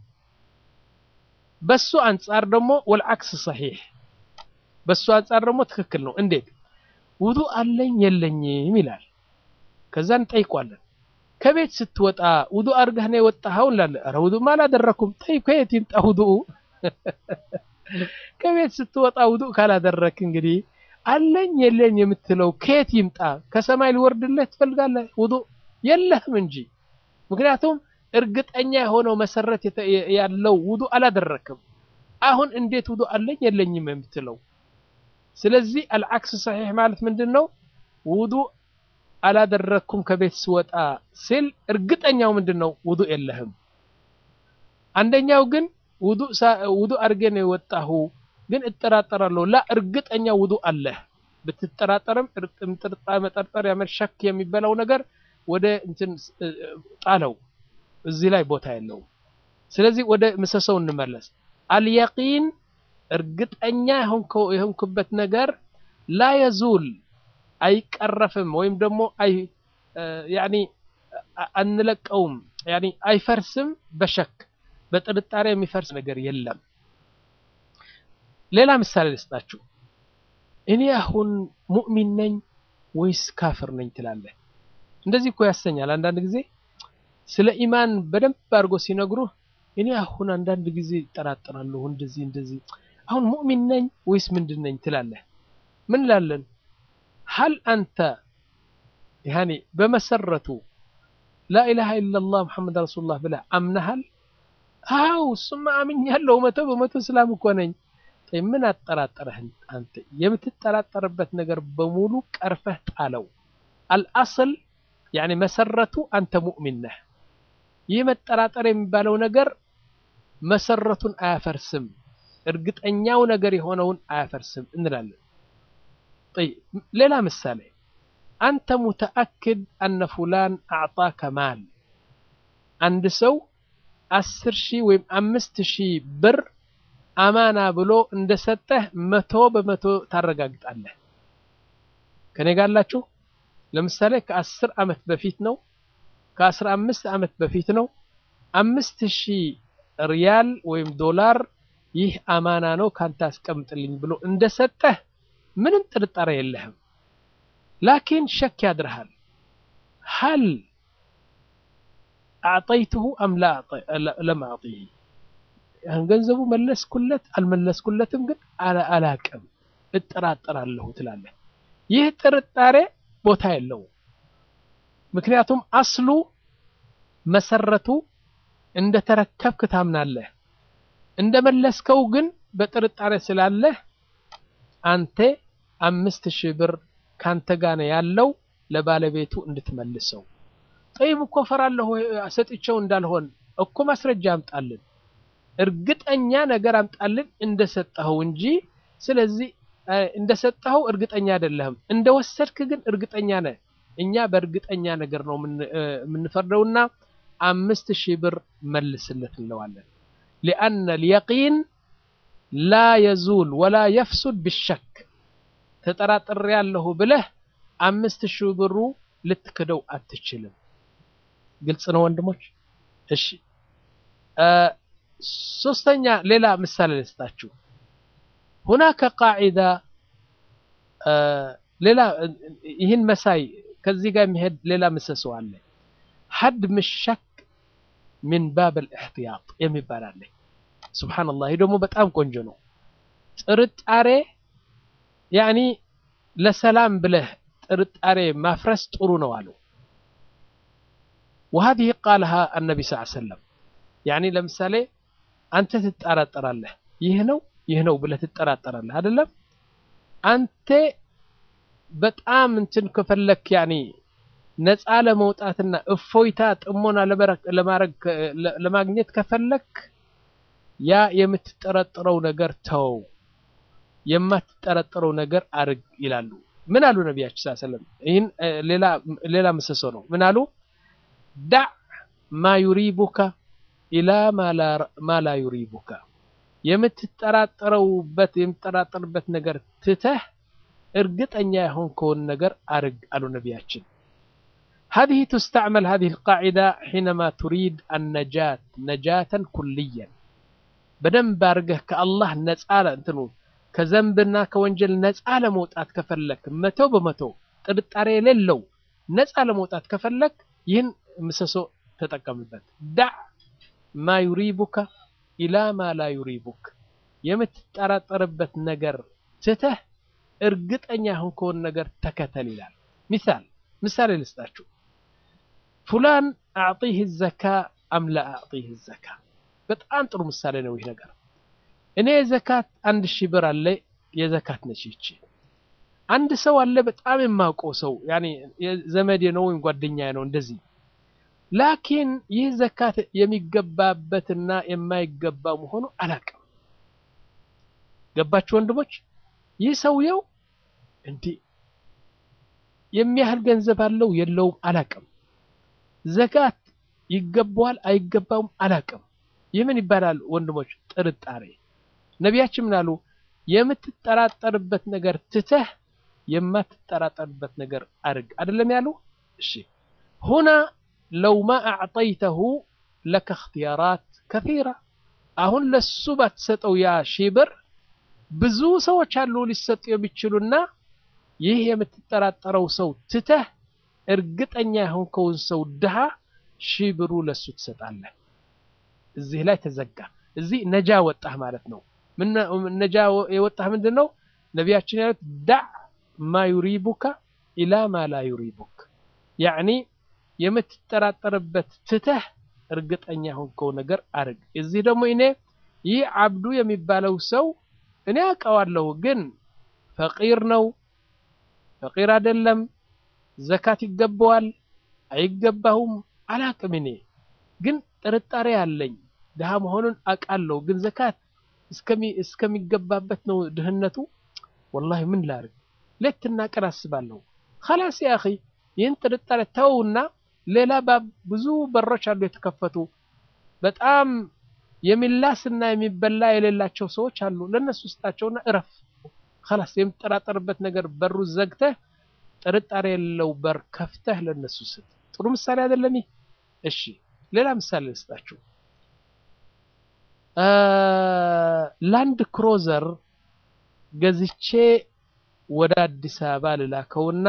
በሱ አንጻር ደግሞ ወልዓክስ ሰሒሕ፣ በሱ አንጻር ደግሞ ትክክል ነው። እንዴት ውዱእ አለኝ የለኝም ይላል። ከዛ እንጠይቋለን። ከቤት ስትወጣ ውዱእ አድርገህ ነው የወጣኸው እንላለን። ኧረ ውዱእማ አላደረኩም። ጠይብ ከየት ይምጣ ውዱኡ? ከቤት ስትወጣ ውዱእ ካላደረክ እንግዲህ አለኝ የለኝ የምትለው ከየት ይምጣ? ከሰማይ ሊወርድልህ ትፈልጋለህ? ውዱእ የለህም እንጂ። ምክንያቱም እርግጠኛ የሆነው መሰረት ያለው ውዱእ አላደረክም። አሁን እንዴት ውዱእ አለኝ የለኝም የምትለው? ስለዚህ አልዓክስ ሰሒሕ ማለት ምንድን ነው? ውዱእ አላደረኩም ከቤት ስወጣ ሲል እርግጠኛው ምንድን ነው? ውዱእ የለህም። አንደኛው ግን ውዱእ አድርጌ ነው የወጣሁ ግን እጠራጠራለሁ። ላ እርግጠኛ ውዱእ አለህ። ብትጠራጠርም መጠርጠር ያመሸክ የሚበላው ነገር ወደ እንትን ጣለው። እዚህ ላይ ቦታ የለውም። ስለዚህ ወደ ምሰሰው እንመለስ። አልየቂን እርግጠኛ የሆንክበት ነገር ላ የዙል አይቀረፍም፣ ወይም ደግሞ ያኒ አንለቀውም፣ ያኒ አይፈርስም። በሸክ በጥርጣሬ የሚፈርስ ነገር የለም። ሌላ ምሳሌ ልስጣችሁ። እኔ አሁን ሙእሚን ነኝ ወይስ ካፍር ነኝ ትላለህ። እንደዚህ እኮ ያሰኛል። አንዳንድ ጊዜ ስለ ኢማን በደንብ አድርጎ ሲነግሩህ እኔ አሁን አንዳንድ ጊዜ ይጠራጠራለሁ፣ እንደዚህ እንደዚህ፣ አሁን ሙእሚን ነኝ ወይስ ምንድን ነኝ ትላለህ። ምን ላለን ሀል አንተ ያኔ በመሰረቱ ላኢላሃ ኢለላህ ሙሐመድ ረሱሉላህ ብለህ አምነሃል? አው እሱማ አምኛለሁ፣ መቶ በመቶ እስላም እኮ ነኝ። ምን አጠራጠረህ አንተ? የምትጠራጠርበት ነገር በሙሉ ቀርፈህ ጣለው። አልአስል ያኔ መሰረቱ አንተ ሙእሚን ነህ። ይህ መጠራጠር የሚባለው ነገር መሰረቱን አያፈርስም፣ እርግጠኛው ነገር የሆነውን አያፈርስም እንላለን። ሌላ ምሳሌ አንተ ሙተአክድ አነ ፉላን አዕጣከ ማል አንድ ሰው አስር ሺህ ወይም አምስት ሺህ ብር አማና ብሎ እንደሰጠህ መቶ በመቶ ታረጋግጣለህ። ከኔ ጋር አላችሁ? ለምሳሌ ከአስር ዓመት በፊት ነው፣ ከአስራ አምስት ዓመት በፊት ነው። አምስት ሺህ ሪያል ወይም ዶላር ይህ አማና ነው ካንተ አስቀምጥልኝ ብሎ እንደሰጠህ ምንም ጥርጣሬ የለህም። ላኪን ሸክ ያድርሃል። ሀል አዕጠይትሁ አም ለም አዕጢህ ገንዘቡ መለስኩለት አልመለስኩለትም፣ ግን አላቅም እጠራጠራለሁ ትላለህ። ይህ ጥርጣሬ ቦታ የለውም። ምክንያቱም አስሉ መሰረቱ እንደተረከብክ ታምናለህ። እንደመለስከው ግን በጥርጣሬ ስላለህ አንተ አምስት ሺህ ብር ካንተ ጋር ነው ያለው ለባለቤቱ እንድትመልሰው። ጠይብ እኮ ፈራለሁ ሰጥቼው እንዳልሆን እኮ ማስረጃ አምጣልን፣ እርግጠኛ ነገር አምጣልን እንደሰጠኸው እንጂ። ስለዚህ እንደሰጠኸው እርግጠኛ አይደለህም፣ እንደወሰድክ ግን እርግጠኛ ነህ። እኛ በእርግጠኛ ነገር ነው የምንፈርደውና አምስት ሺህ ብር መልስለት እንለዋለን። ሊአነ ልየቂን ላ የዙል ወላ የፍሱድ ብሸክ ተጠራጥሬ ያለሁ ብለህ አምስት ሺህ ብሩ ልትክደው አትችልም። ግልጽ ነው ወንድሞች? እሺ ሶስተኛ ሌላ ምሳሌ ልስጣችሁ። ሁናከ ቃዒዳ ሌላ ይህን መሳይ ከዚህ ጋር የሚሄድ ሌላ ምሰሶ አለ። ሀድም ሸክ ሚን ባብ ልእሕትያጥ የሚባል አለ። ሱብሓነላህ ይህ ደግሞ በጣም ቆንጆ ነው። ጥርጣሬ ያኒ ለሰላም ብለህ ጥርጣሬ ማፍረስ ጥሩ ነው አሉ። وهذه قالها النبي صلى الله عليه وسلم يعني ለምሳሌ አንተ ትጠራጠራለህ ይህ ነው ይህ ነው ብለህ ትጠራጠራለህ አይደለም አንተ በጣም እንትን ከፈለክ ያኒ ነፃ ለመውጣትና እፎይታ ጥሞና ለማድረግ ለማግኘት ከፈለክ ያ የምትጠረጥረው ነገር ተው የማትጠረጥረው ነገር አርግ ይላሉ ምን አሉ ነቢያችን ስ ሰለም ይህን ሌላ ምሰሶ ነው ምን አሉ ዳዕ ማ ዩሪቡካ ኢላ ማ ላ ዩሪቡካ የምትጠራጠረውበት የምትጠራጠርበት ነገር ትተህ እርግጠኛ የሆንከውን ነገር አርግ አሉ ነቢያችን هذه تستعمل هذه القاعدة حينما تريد النجاة نجاة كليا بدن بارجه كالله نسأل انتنو كذنبنا كونجل نسأل موتات كفلك متو بمتو ጥርጣሬ የሌለው ነፃ ለመውጣት ከፈለክ ይህን ምሰሶ ተጠቀምበት ዳዕ ማ ዩሪቡካ ኢላ ማ ላ ዩሪቡክ የምትጠራጠርበት ነገር ትተህ እርግጠኛ የሆንከውን ነገር ተከተል ይላል ሚሳል ምሳሌ ልስጣችሁ ፉላን አዕጢህ ዘካ አም ላ አዕጢህ ዘካ በጣም ጥሩ ምሳሌ ነው ይህ ነገር እኔ የዘካት አንድ ሺህ ብር አለ የዘካት ነች ይቺ አንድ ሰው አለ በጣም የማውቀው ሰው ያኔ ዘመዴ ነው ወይም ጓደኛዬ ነው እንደዚህ ላኪን ይህ ዘካት የሚገባበትና የማይገባ መሆኑ አላቅም ገባችሁ ወንድሞች ይህ ሰውየው እንዲህ የሚያህል ገንዘብ አለው የለውም አላቅም ዘካት ይገባዋል አይገባውም አላቅም ይህ ምን ይባላል ወንድሞች ጥርጣሬ ነቢያችን ምን አሉ የምትጠራጠርበት ነገር ትተህ የማትጠራጠርበት ነገር አርግ አይደለም ያሉ እሺ ሁና ለው ማ አዕጠይተሁ ለከ እክትያራት ከራ አሁን ለሱ ባትሰጠው ያ ሺህ ብር ብዙ ሰዎች አሉ ሊሰጡ የሚችሉና ይህ የምትጠራጠረው ሰው ትተህ እርግጠኛ የሆንከውን ሰው ድሃ ሺህ ብሩ ለሱ ትሰጣለህ እዚህ ላይ ተዘጋ እዚህ ነጃ ወጣህ ማለት ነው ነጃ የወጣህ ምንድን ነው ነቢያችን ያሉት ዳዕ ማ ዩሪቡካ ኢላ ማ ላ ዩሪቡክ ያዕኒ የምትጠራጠርበት ትተህ እርግጠኛ የሆንከው ነገር አርግ እዚህ ደግሞ እኔ ይህ አብዱ የሚባለው ሰው እኔ አውቀዋለሁ ግን ፈቂር ነው ፈቂር አይደለም ዘካት ይገባዋል አይገባውም አላቅም እኔ ግን ጥርጣሬ አለኝ ድሃ መሆኑን አውቃለሁ ግን ዘካት እስከሚገባበት ነው ድህነቱ ወላሂ ምን ላርግ ሌትና ቀን አስባለሁ ከላስ ያ አኺ ይህን ጥርጣሬ ተውና ሌላ ብዙ በሮች አሉ የተከፈቱ በጣም የሚላስና የሚበላ የሌላቸው ሰዎች አሉ ለእነሱ ስጣቸውና እረፍ ከላስ የምትጠራጠርበት ነገር በሩ ዘግተህ ጥርጣሬ የሌለው በር ከፍተህ ለእነሱ ስጥ ጥሩ ምሳሌ አይደለም ይህ እሺ ሌላ ምሳሌ ልስጣችሁ ላንድ ክሮዘር ገዝቼ ወደ አዲስ አበባ ልላከውና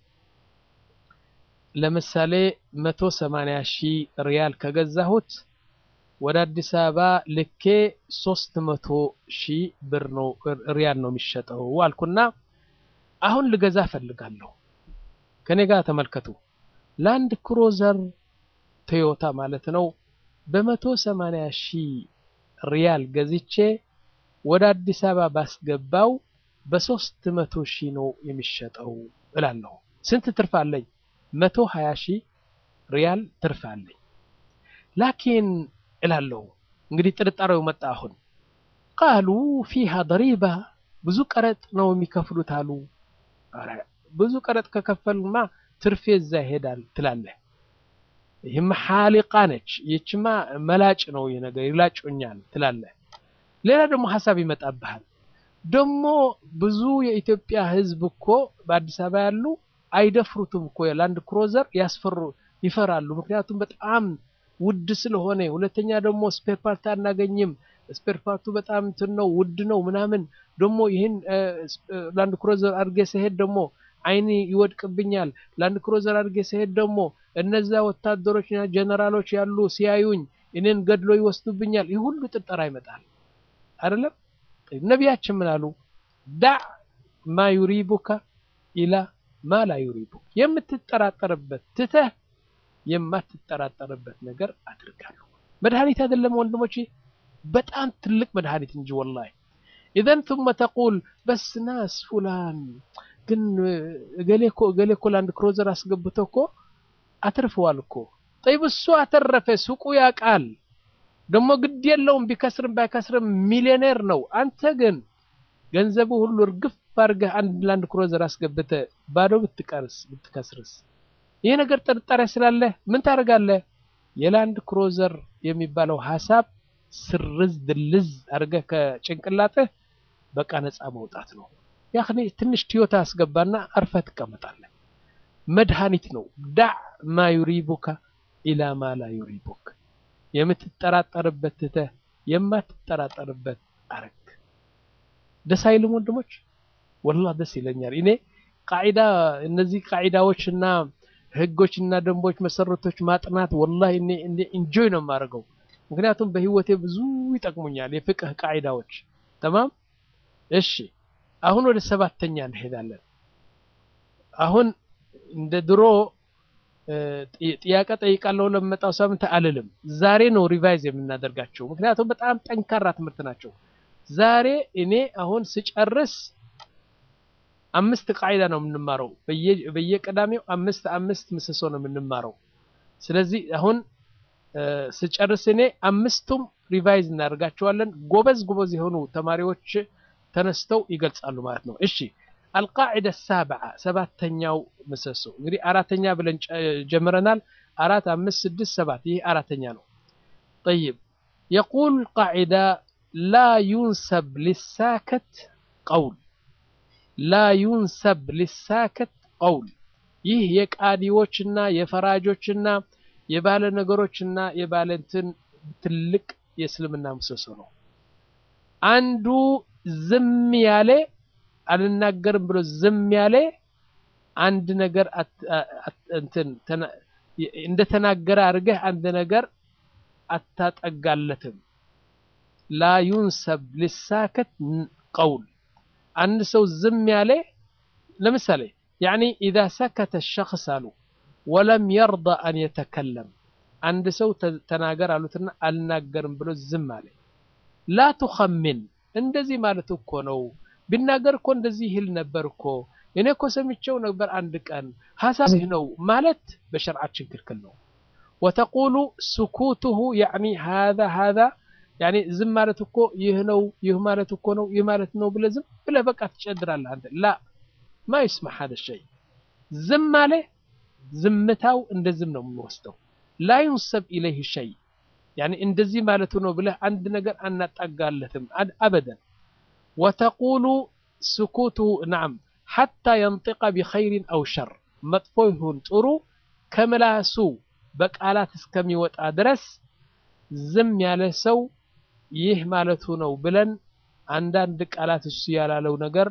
ለምሳሌ መቶ ሰማንያ ሺህ ሪያል ከገዛሁት ወደ አዲስ አበባ ልኬ ሶስት መቶ ሺህ ብር ነው ሪያል ነው የሚሸጠው አልኩና አሁን ልገዛ ፈልጋለሁ ከኔ ጋር ተመልከቱ ላንድ ክሮዘር ቶዮታ ማለት ነው በመቶ ሰማንያ ሺህ ሪያል ገዝቼ ወደ አዲስ አበባ ባስገባው በሶስት መቶ ሺህ ነው የሚሸጠው እላለሁ ስንት ትርፍ አለኝ መቶ ሀያ ሺህ ሪያል ትርፍ አለኝ ላኪን እላለሁ እንግዲህ ጥርጣሬው መጣ አሁን ቃሉ ፊሃ ደሪባ ብዙ ቀረጥ ነው የሚከፍሉት አሉ ብዙ ቀረጥ ከከፈልማ ትርፌ እዛ ይሄዳል ትላለህ ይህማ ሓሊቃ ነች ይችማ መላጭ ነው ይህ ነገር ይላጮኛል ትላለህ ሌላ ደግሞ ሀሳብ ይመጣብሃል ደግሞ ብዙ የኢትዮጵያ ህዝብ እኮ በአዲስ አበባ ያሉ አይደፍሩትም እኮ የላንድ ክሮዘር ያስፈሩ ይፈራሉ ምክንያቱም በጣም ውድ ስለሆነ ሁለተኛ ደግሞ ስፔር ፓርት አናገኝም ስፔር ፓርቱ በጣም እንትን ነው ውድ ነው ምናምን ደግሞ ይህን ላንድ ክሮዘር አድርጌ ስሄድ ደግሞ አይኒ ይወድቅብኛል ላንድ ክሮዘር አድርጌ ስሄድ ደግሞ እነዛ ወታደሮችና ጀነራሎች ያሉ ሲያዩኝ እኔን ገድሎ ይወስዱብኛል ይህ ሁሉ ጥርጠራ ይመጣል አይደለም ነቢያችን ምን አሉ ዳዕ ማ ዩሪቡካ ኢላ ማ ላ ዩሪቡክ የምትጠራጠርበት ትተህ የማትጠራጠርበት ነገር አድርጋለሁ። መድኃኒት አይደለም ወንድሞቼ፣ በጣም ትልቅ መድኃኒት እንጂ ወላሂ። ኢዘን ثم ተቁል በስ ናስ ፉላን ግን እገሌ እኮ እገሌ እኮ ላንድ ክሮዘር አስገብቶ እኮ አትርፈዋል እኮ ጠይብ፣ እሱ አተረፈ፣ ሱቁ ያውቃል ደግሞ ግድ የለውም ቢከስርም ባይከስርም ሚሊዮኔር ነው። አንተ ግን ገንዘቡ ሁሉ እርግፍ አድርገህ አንድ ላንድ ክሮዘር አስገብተህ ባዶ ብትቀርስ ብትከስርስ? ይህ ነገር ጥርጣሬ ስላለህ ምን ታደርጋለህ? የላንድ ክሮዘር የሚባለው ሀሳብ ስርዝ ድልዝ አድርገህ ከጭንቅላትህ በቃ ነፃ መውጣት ነው። ያኔ ትንሽ ቲዮታ አስገባና አርፈህ ትቀመጣለህ። መድኃኒት ነው። ዳዕ ማ ዩሪቡካ ኢላ ማ ላ ዩሪቡክ የምትጠራጠርበት ትተህ የማትጠራጠርበት አረግ። ደስ አይልም ወንድሞች? ወላሂ ደስ ይለኛል። እኔ ቃዒዳ እነዚህ ቃዒዳዎችና ህጎችና ደንቦች መሰረቶች ማጥናት ወላሂ እኔ እኔ ኢንጆይ ነው የማደርገው። ምክንያቱም በህይወቴ ብዙ ይጠቅሙኛል የፍቅህ ቃዒዳዎች። ተማም እሺ፣ አሁን ወደ ሰባተኛ እንሄዳለን። አሁን እንደ ድሮ ጥያቄ ጠይቃለሁ ለመጣው ሳምንት አልልም። ዛሬ ነው ሪቫይዝ የምናደርጋቸው፣ ምክንያቱም በጣም ጠንካራ ትምህርት ናቸው። ዛሬ እኔ አሁን ስጨርስ አምስት ቃዒዳ ነው የምንማረው። በየቀዳሚው አምስት አምስት ምሰሶ ነው የምንማረው። ስለዚህ አሁን ስጨርስ እኔ አምስቱም ሪቫይዝ እናደርጋቸዋለን። ጎበዝ ጎበዝ የሆኑ ተማሪዎች ተነስተው ይገልጻሉ ማለት ነው። እሺ አልቃዒዳ ሳብዓ ሰባተኛው ምሰሶ እንግዲህ አራተኛ ብለን ጀምረናል። አራት፣ አምስት፣ ስድስት፣ ሰባት ይህ አራተኛ ነው። ጠይብ የቁል ቃዒዳ ላ ዩንሰብ ሊሳከት ቀውል ላ ዩንሰብ ሊሳከት ቀውል። ይህ የቃዲዎችና የፈራጆችና የባለ ነገሮችና የባለ እንትን ትልቅ የእስልምና ምሰሶ ነው። አንዱ ዝም ያለ አልናገርም ብሎ ዝም ያለ አንድ ነገር እንትን እንደተናገረ አድርገህ አንድ ነገር አታጠጋለትም። ላ ዩንሰብ ሊሳከት ቀውል አንድ ሰው ዝም ያለ ለምሳሌ ያኒ ኢዛ ሰከተ ሸክስ አሉ ወለም የርዳ አን የተከለም አንድ ሰው ተናገር አሉትና አልናገርም ብሎ ዝም አለ። ላ ቱኸምን እንደዚህ ማለት እኮ ነው ቢናገር እኮ እንደዚህ ይል ነበር እኮ እኔ እኮ ሰምቼው ነበር አንድ ቀን ሀሳብ ነው ማለት በሸርዓችን ክልክል ነው። ወተቁሉ ስኩቱሁ ያኒ ሃዛ ሃዛ ያኒ ዝም ማለት እኮ ይህ ነው ይህ ማለት እኮ ነው ይህ ማለት ነው ብለህ ዝም ብለህ በቃ ትጨድራለህ አንተ ላ ማ ይስማዕ ሀደ ሸይ ዝም አለ ዝምታው እንደ ዝም ነው የምንወስደው ላ ዩንሰብ ኢለይህ ሸይ ያኒ እንደዚህ ማለቱ ነው ብለህ አንድ ነገር አናጣጋለትም አበደን ወተቁሉ ስኩቱሁ ናም ሓታ የንጢቀ ቢኸይሪን አው ሸር መጥፎ ይሁን ጥሩ ከምላሱ በቃላት እስከሚወጣ ድረስ ዝም ያለ ሰው ይህ ማለቱ ነው ብለን አንዳንድ ቃላት እሱ ያላለው ነገር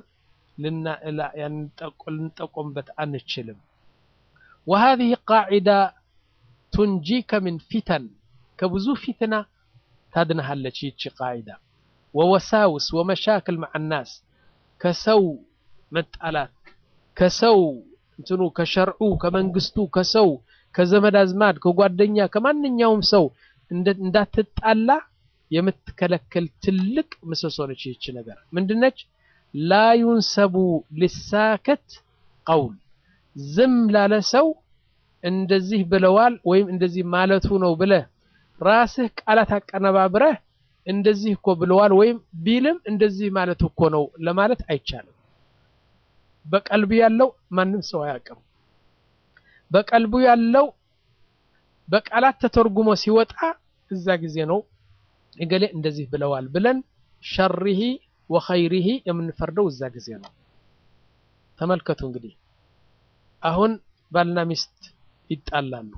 ልንጠቆምበት አንችልም። ወሃዚህ ቃዒዳ ቱንጂከ ምን ፊተን ከብዙ ፊትና ታድንሃለች ይቺ ቃዒዳ ወወሳውስ ወመሻክል መዓ ናስ ከሰው መጣላት ከሰው እንትኑ ከሸርዑ ከመንግስቱ ከሰው ከዘመድ አዝማድ ከጓደኛ ከማንኛውም ሰው እንዳትጣላ የምትከለክል ትልቅ ምሰሶ ነች። ይህች ነገር ምንድነች? ላ ዩንሰቡ ሊሳከት ቀውል ዝም ላለ ሰው እንደዚህ ብለዋል ወይም እንደዚህ ማለቱ ነው ብለህ ራስህ ቃላት አቀነባብረህ እንደዚህ እኮ ብለዋል ወይም ቢልም እንደዚህ ማለቱ እኮ ነው ለማለት አይቻልም። በቀልቡ ያለው ማንም ሰው አያውቅም። በቀልቡ ያለው በቃላት ተተርጉሞ ሲወጣ እዛ ጊዜ ነው እገሌ እንደዚህ ብለዋል ብለን ሸሪሂ ወኸይሪሂ የምንፈርደው እዛ ጊዜ ነው። ተመልከቱ እንግዲህ አሁን ባልና ሚስት ይጣላሉ።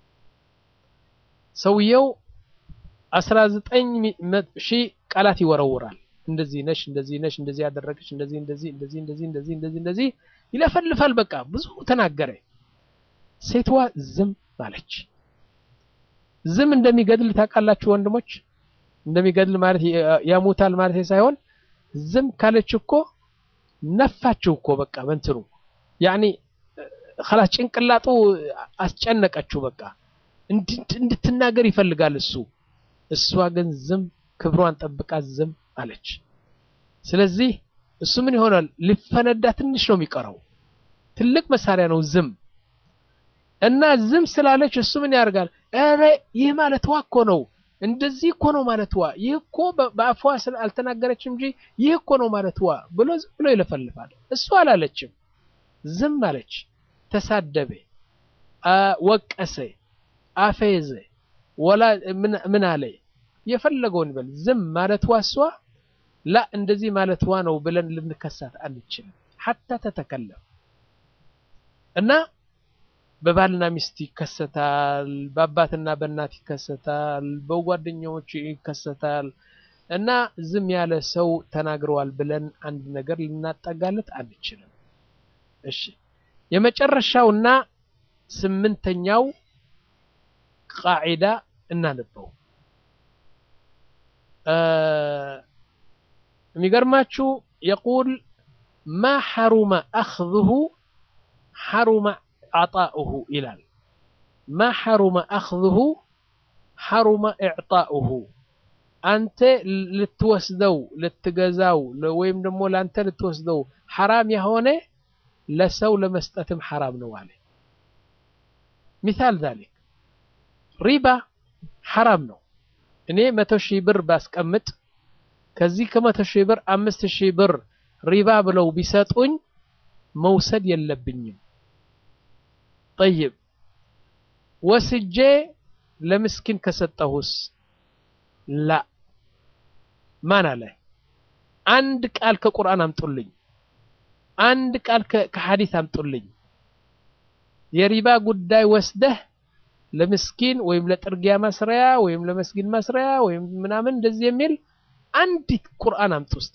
ሰውየው አስራ ዘጠኝ ሺህ ቃላት ይወረውራል። እንደዚህ ነሽ፣ እንደዚህ ነሽ፣ እንደዚህ ያደረገች፣ እንደዚህ እንደዚህ እንደዚህ እንደዚህ እንደዚህ እንደዚህ እንደዚህ ይለፈልፋል። በቃ ብዙ ተናገረ። ሴትዋ ዝም አለች። ዝም እንደሚገድል ታውቃላችሁ ወንድሞች? እንደሚገድል ማለት ያሙታል ማለት ሳይሆን ዝም ካለች እኮ ነፋችው እኮ በቃ በእንትኑ ያኒ خلاص ጭንቅላጡ አስጨነቀችው በቃ እንድትናገር ይፈልጋል እሱ እሷ ግን ዝም ክብሯን ጠብቃ ዝም አለች ስለዚህ እሱ ምን ይሆናል ሊፈነዳ ትንሽ ነው የሚቀረው ትልቅ መሳሪያ ነው ዝም እና ዝም ስላለች እሱ ምን ያደርጋል ኧረ ይህ ማለትዋ እኮ ነው እንደዚህ እኮ ነው ማለትዋ ይህ እኮ በአፏ አልተናገረችም እንጂ ይህ እኮ ነው ማለትዋ ብሎ ዝም ብሎ ይለፈልፋል እሱ አላለችም ዝም አለች ተሳደበ ወቀሰ አፌዘ ወላ ምን አለ የፈለገውን ይበል ዝም ማለትዋ እሷ ላ እንደዚህ ማለትዋ ነው ብለን ልንከሳት አንችልም ሐታ ተተከለም እና በባልና ሚስት ይከሰታል በአባትና በእናት ይከሰታል በጓደኛዎች ይከሰታል እና ዝም ያለ ሰው ተናግረዋል ብለን አንድ ነገር ልናጠጋለት አንችልም እሺ የመጨረሻውና ስምንተኛው ቃዒዳ እናንበው የሚገርማችሁ የቁል ማ ሐሩመ አኽذሁ ሐሩመ አጣኡሁ ይላል ማ ሐሩመ አኽذሁ ሐሩመ ኢዕጣኡሁ አንተ ልትወስደው ልትገዛው ወይም ደግሞ ለአንተ ልትወስደው ሐራም የሆነ ለሰው ለመስጠትም ሐራም ነው አለ ሚሳል ዛሊክ ሪባ ሐራም ነው እኔ መቶ ሺህ ብር ባስቀምጥ ከዚህ ከመቶ ሺህ ብር አምስት ሺህ ብር ሪባ ብለው ቢሰጡኝ መውሰድ የለብኝም ጠይብ ወስጄ ለምስኪን ከሰጠሁስ ላ ማን አለ አንድ ቃል ከቁርአን አምጡልኝ አንድ ቃል ከሐዲስ አምጡልኝ የሪባ ጉዳይ ወስደህ ለምስኪን ወይም ለጥርጊያ መስሪያ ወይም ለመስጊድ መስሪያ ወይም ምናምን እንደዚህ የሚል አንዲት ቁርአን አምጡ እስቲ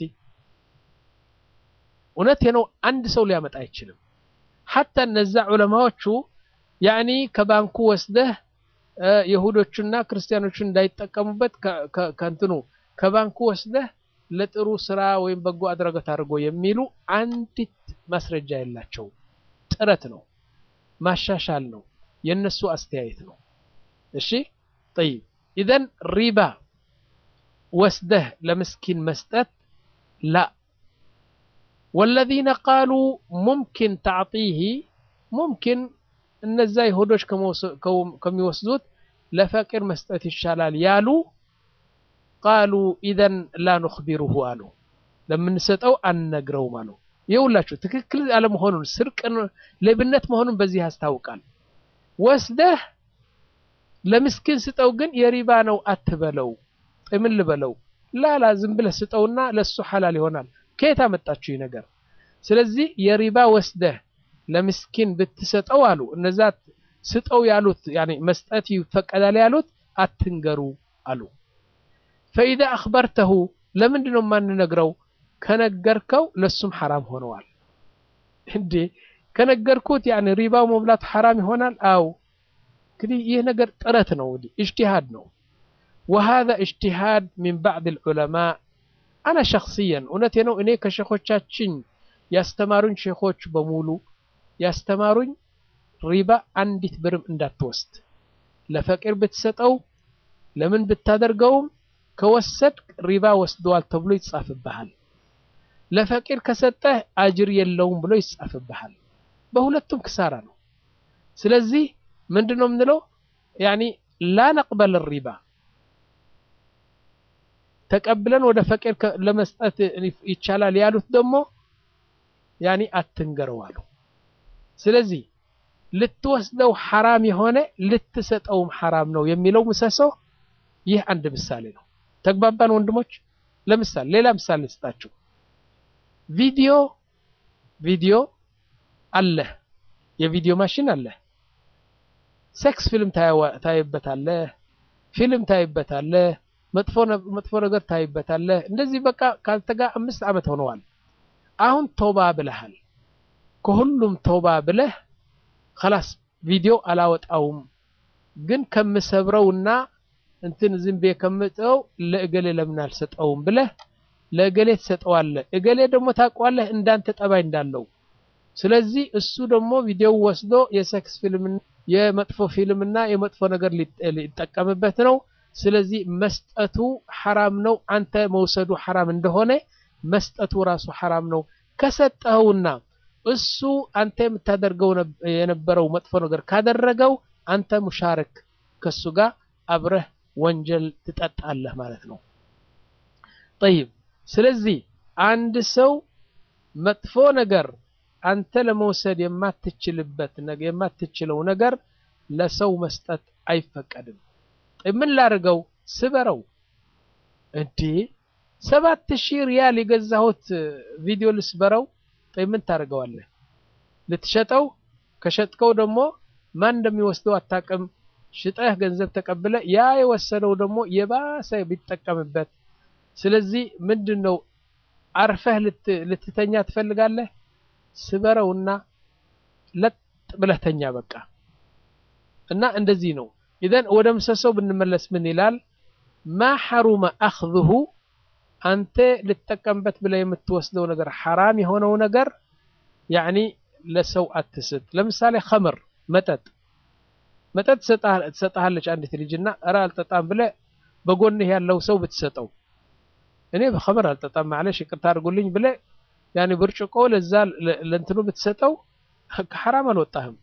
እውነቴ ነው አንድ ሰው ሊያመጣ አይችልም ሐታ እነዛ ዑለማዎቹ ያኒ ከባንኩ ወስደህ የሁዶቹና ክርስቲያኖቹን እንዳይጠቀሙበት ከእንትኑ ከባንኩ ወስደህ ለጥሩ ስራ ወይም በጎ አድራጎት አድርጎ የሚሉ አንዲት ማስረጃ የላቸው ጥረት ነው ማሻሻል ነው የነሱ አስተያየት ነው እሺ طيب اذا ሪባ ወስደህ ለምስኪን መስጠት ላ والذين قالوا ممكن تعطيه ممكن እነዛ ይሁዶች ከሚወስዱት ለፈቂር መስጠት ይሻላል ያሉ ቃሉ ኢዘን ላ ኑኽቢሩሁ አሉ ለምንሰጠው አንነግረውም አሉ ይኸውላችሁ ትክክል አለመሆኑን ስርቅ ሌብነት መሆኑን በዚህ ያስታውቃል ወስደህ ለምስኪን ስጠው ግን የሪባ ነው አትበለው ምን ልበለው ላላ ዝም ብለህ ስጠውና ለሱ ሐላል ይሆናል ከየት አመጣችሁ ይህ ነገር ስለዚህ የሪባ ወስደህ ለምስኪን ብትሰጠው አሉ እነዛ ስጠው ያሉት ያኔ መስጠት ይፈቀዳል ያሉት አትንገሩ አሉ ፈኢዛ አኽበርተሁ ለምንድን ነው የማንነግረው ከነገርከው ለሱም ሐራም ሆነዋል እንዴ ከነገርኩት ያኔ ሪባው መብላቱ ሐራም ይሆናል አው እንግዲህ ይህ ነገር ጥረት ነው እንግዲህ እጅቲሃድ ነው وهذا اجتهاد من بعض العلماء أنا شخصيا እውነቴ ነው እኔ ከሸኾቻችን ያስተማሩኝ ሼኾች በሙሉ ያስተማሩኝ ሪባ አንዲት ብርም እንዳትወስድ ለፈቂር ብትሰጠው ለምን ብታደርገውም ከወሰድ ሪባ ወስደዋል ተብሎ ይጻፍብሃል ለፈቂር ከሰጠህ አጅር የለውም ብሎ ይጻፍብሃል በሁለቱም ክሳራ ነው ስለዚህ ምንድን ነው የምንለው ያኒ ላ ነቅበል ሪባ ተቀብለን ወደ ፈቂር ለመስጠት ይቻላል ያሉት ደግሞ ያኒ አትንገረው አሉ ስለዚህ ልትወስደው ሐራም የሆነ ልትሰጠውም ሐራም ነው የሚለው ምሰሶ ይህ አንድ ምሳሌ ነው ተግባባን ወንድሞች ለምሳሌ ሌላ ምሳሌ ልስጣችሁ ቪዲዮ ቪዲዮ አለ የቪዲዮ ማሽን አለ ሴክስ ፊልም ታይበታለህ ፊልም ታይበታለህ መጥፎ ነገር ታይበታለህ እንደዚህ በቃ ካንተ ጋር አምስት ዓመት ሆነዋል አሁን ቶባ ብለሃል ከሁሉም ቶባ ብለህ خلاص ቪዲዮ አላወጣውም ግን ከምሰብረውና እንትን ዝም ብዬ ከምጠው ለእገሌ ለምን አልሰጠውም ብለህ ለእገሌ ትሰጠዋለህ እገሌ ደግሞ ታውቀዋለህ እንዳንተ ጠባይ እንዳለው ስለዚህ እሱ ደግሞ ቪዲዮ ወስዶ የሴክስ ፊልም የመጥፎ ፊልምና የመጥፎ ነገር ሊጠቀምበት ነው። ስለዚህ መስጠቱ ሐራም ነው። አንተ መውሰዱ ሐራም እንደሆነ መስጠቱ ራሱ ሐራም ነው። ከሰጠኸውና እሱ አንተ የምታደርገው የነበረው መጥፎ ነገር ካደረገው አንተ ሙሻርክ ከሱ ጋር አብረህ ወንጀል ትጠጣለህ ማለት ነው። ጠይብ ስለዚህ አንድ ሰው መጥፎ ነገር አንተ ለመውሰድ የማትችልበት ነገር የማትችለው ነገር ለሰው መስጠት አይፈቀድም። ምን ላድርገው? ስበረው። እንዴ ሰባት ሺህ ሪያል የገዛሁት ቪዲዮ ልስበረው? ምን ታደርገዋለህ? ልትሸጠው? ከሸጥከው ደግሞ ማን እንደሚወስደው አታውቅም። ሽጠህ ገንዘብ ተቀብለ ያ የወሰደው ደግሞ የባሰ ቢጠቀምበት። ስለዚህ ምንድን ነው አርፈህ ልትተኛ ትፈልጋለህ? ስበረውና ለጥ ብለህ ተኛ በቃ። እና እንደዚህ ነው። ኢዘን ወደ ምሰሶው ብንመለስ ምን ይላል? ማ ሐሩመ አኽዝሁ አንተ ልትጠቀምበት ብለህ የምትወስደው ነገር ሐራም የሆነው ነገር ያዕኒ ለሰው አትስጥ። ለምሳሌ ኸምር መጠጥ መጠጥ ትሰጥሃለች አንዲት ልጅና እረ አልጠጣም ብለህ በጎንህ ያለው ሰው ብትሰጠው እኔ በኸምር አልጠጣም ማለሽ ይቅርታ አድርጉልኝ ብለህ ያኔ ብርጭቆ ለዛ ለእንትኑ ብትሰጠው ከሐራም አልወጣህም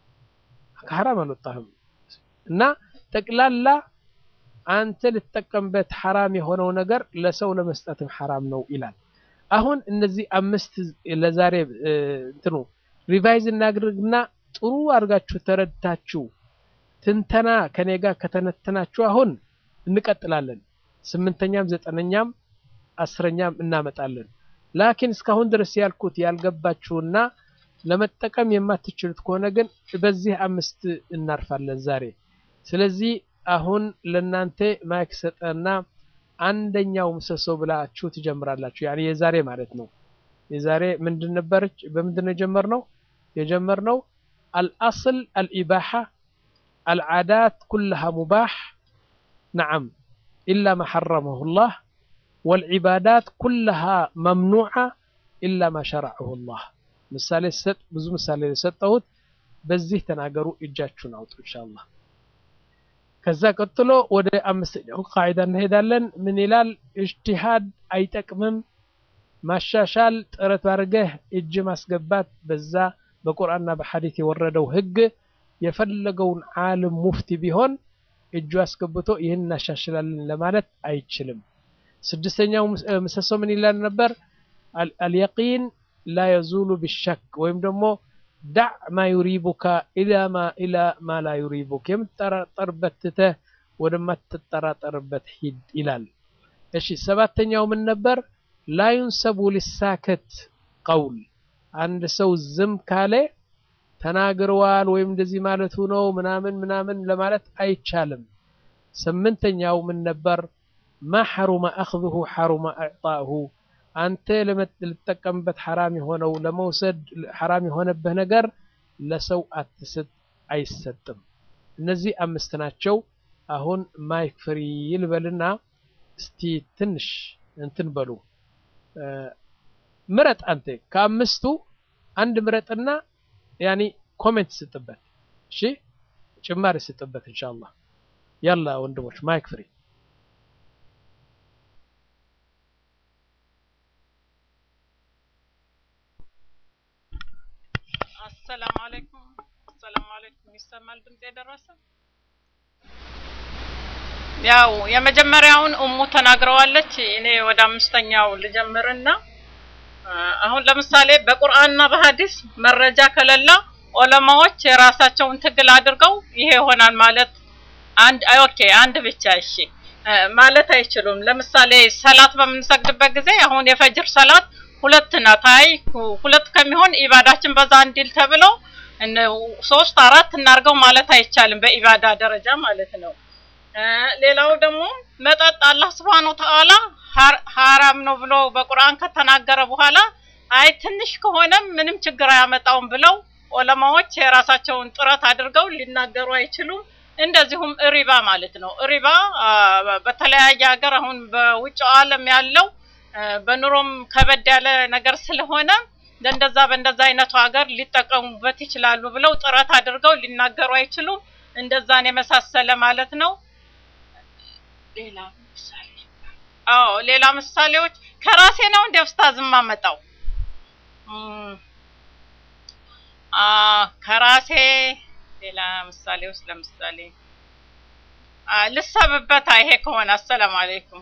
ከሐራም አልወጣህም። እና ጠቅላላ አንተ ልትጠቀምበት ሐራም የሆነው ነገር ለሰው ለመስጠትም ሐራም ነው ይላል። አሁን እነዚህ አምስት ለዛሬ እንትኑ ሪቫይዝ እናድርግና ጥሩ አድርጋችሁ ተረድታችሁ ትንተና ከኔ ጋር ከተነተናችሁ አሁን እንቀጥላለን። ስምንተኛም ዘጠነኛም አስረኛም እናመጣለን። ላኪን እስካሁን ድረስ ያልኩት ያልገባችሁና ለመጠቀም የማትችሉት ከሆነ ግን በዚህ አምስት እናርፋለን ዛሬ። ስለዚህ አሁን ለናንተ ማይክ ሰጠና አንደኛው ምሰሶ ብላችሁ ትጀምራላችሁ። ያኔ የዛሬ ማለት ነው። የዛሬ ምንድን ነበረች? በምንድን ነው የጀመርነው? የጀመርነው አልአስል አልኢባሓ አልዓዳት ኩልሃ ሙባሕ ነዓም ኢላ ማ ሐረመሁ ላህ ወልዒባዳት ኩልሃ መምኑዓ ኢላ ማ ሸረዐሁ ላህ። ምሳሌ ሰጥ ብዙ ምሳሌ የሰጠሁት በዚህ ተናገሩ፣ እጃችሁን አውጡ ኢንሻአላህ። ከዛ ቀጥሎ ወደ አምስተኛው ቃዒዳ እንሄዳለን። ምን ይላል? እጅቲሃድ አይጠቅምም። ማሻሻል ጥረት አድርገህ እጅ ማስገባት በዛ በቁርአንና በሐዲት የወረደው ህግ የፈለገውን ዓለም ሙፍቲ ቢሆን እጁ አስገብቶ ይህን እናሻሽላለን ለማለት አይችልም። ስድስተኛው ምሰሶ ምን ይላል ነበር? አልየቂን ላ የዙሉ ቢሸክ ወይም ደግሞ ዳዕ ማ ዩሪቡካ ኢላ ማ ላ ዩሪቡክ የምትጠራጠርበት ትተህ ወደማትጠራጠርበት ሂድ ይላል። እሺ ሰባተኛው ምን ነበር? ላ ዩንሰቡ ሊሳከት ቀውል አንድ ሰው ዝም ካለ ተናግረዋል ወይም እንደዚህ ማለቱ ነው ምናምን ምናምን ለማለት አይቻልም። ስምንተኛው ምን ነበር? ማ ሐሩመ አኽዝሁ ሐሩመ ኢዕጣእሁ አንተ ልትጠቀምበት ሐራም የሆነው ለመውሰድ ሐራም የሆነብህ ነገር ለሰው አትስጥ፣ አይሰጥም። እነዚህ አምስት ናቸው። አሁን ማይክ ፍሪ ይልበልና እስቲ ትንሽ እንትን በሉ ምረጥ። አንተ ከአምስቱ አንድ ምረጥና ያኒ ኮሜንት ስጥበት። እሺ ጭማሪ ስጥበት ኢንሻአላህ። ያላ ወንድሞች ማይክ ፍሪ አሰላሙ አለይኩም አሰላሙ አለይኩም። ይሰማል ድምጽ የደረሰ? ያው የመጀመሪያውን እሙ ተናግረዋለች። እኔ ወደ አምስተኛው ልጀምርና አሁን ለምሳሌ በቁርአንና በሐዲስ መረጃ ከሌለ ዑለማዎች የራሳቸውን ትግል አድርገው ይሄ ይሆናል ማለት አንድ ኦኬ አንድ ብቻ እሺ ማለት አይችሉም። ለምሳሌ ሰላት በምንሰግድበት ጊዜ አሁን የፈጅር ሰላት ሁለት ናት። አይ ሁለት ከሚሆን ኢባዳችን በዛ እንዲል ተብሎ ሶስት አራት እናርገው ማለት አይቻልም፣ በኢባዳ ደረጃ ማለት ነው። ሌላው ደግሞ መጠጥ አላህ ስብሐነሁ ወተዓላ ሐራም ነው ብሎ በቁርአን ከተናገረ በኋላ አይ ትንሽ ከሆነም ምንም ችግር አያመጣውም ብለው ዑለማዎች የራሳቸውን ጥረት አድርገው ሊናገሩ አይችሉም። እንደዚሁም ሪባ ማለት ነው። ሪባ በተለያየ ሀገር አሁን በውጭ ዓለም ያለው በኑሮም ከበድ ያለ ነገር ስለሆነ እንደዛ በእንደዛ አይነቱ ሀገር ሊጠቀሙበት ይችላሉ ብለው ጥረት አድርገው ሊናገሩ አይችሉም። እንደዛን የመሳሰለ ማለት ነው። ሌላ ምሳሌ አዎ፣ ሌላ ምሳሌዎች ከራሴ ነው እንደ ኡስታዝ የማመጣው እም፣ አ ከራሴ ሌላ ምሳሌ ውስጥ ለምሳሌ አ ልሰብበት ይሄ ከሆነ አሰላሙ አለይኩም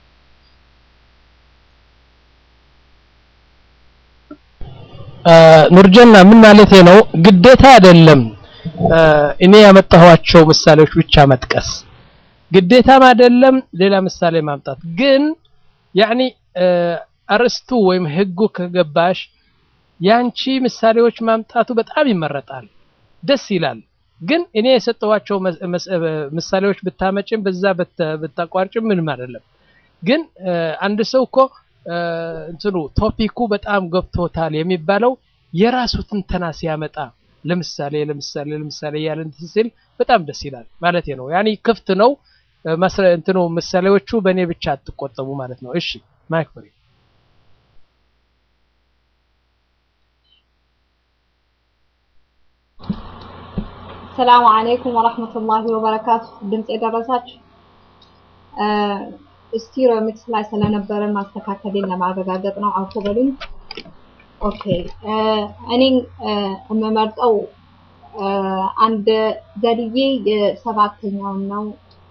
ኑርጀና ምን ማለቴ ነው? ግዴታ አይደለም እኔ ያመጣኋቸው ምሳሌዎች ብቻ መጥቀስ ግዴታም አይደለም ሌላ ምሳሌ ማምጣት። ግን ያኒ አርስቱ ወይም ህጉ ከገባሽ ያንቺ ምሳሌዎች ማምጣቱ በጣም ይመረጣል፣ ደስ ይላል። ግን እኔ የሰጠኋቸው ምሳሌዎች ብታመጭም በዛ ብታቋርጭም ምንም አይደለም። ግን አንድ ሰው እኮ እንትኑ ቶፒኩ በጣም ገብቶታል የሚባለው የራሱ ትንተና ሲያመጣ ለምሳሌ ለምሳሌ ለምሳሌ እያለ እንትን ሲል በጣም ደስ ይላል ማለት ነው። ያኔ ክፍት ነው እንትኑ ምሳሌዎቹ በእኔ ብቻ አትቆጠቡ ማለት ነው። እሺ ማይክ ፍሪ ሰላሙ አለይኩም ወራህመቱላሂ ወበረካቱ። ድምጽ የደረሳችሁ ስቲሪዮ ሚክስ ላይ ስለነበረ ማስተካከሌን ለማረጋገጥ ነው። አውቶ በሉኝ። ኦኬ እኔ የምመርጠው አንድ ዘልዬ የሰባተኛውን ነው።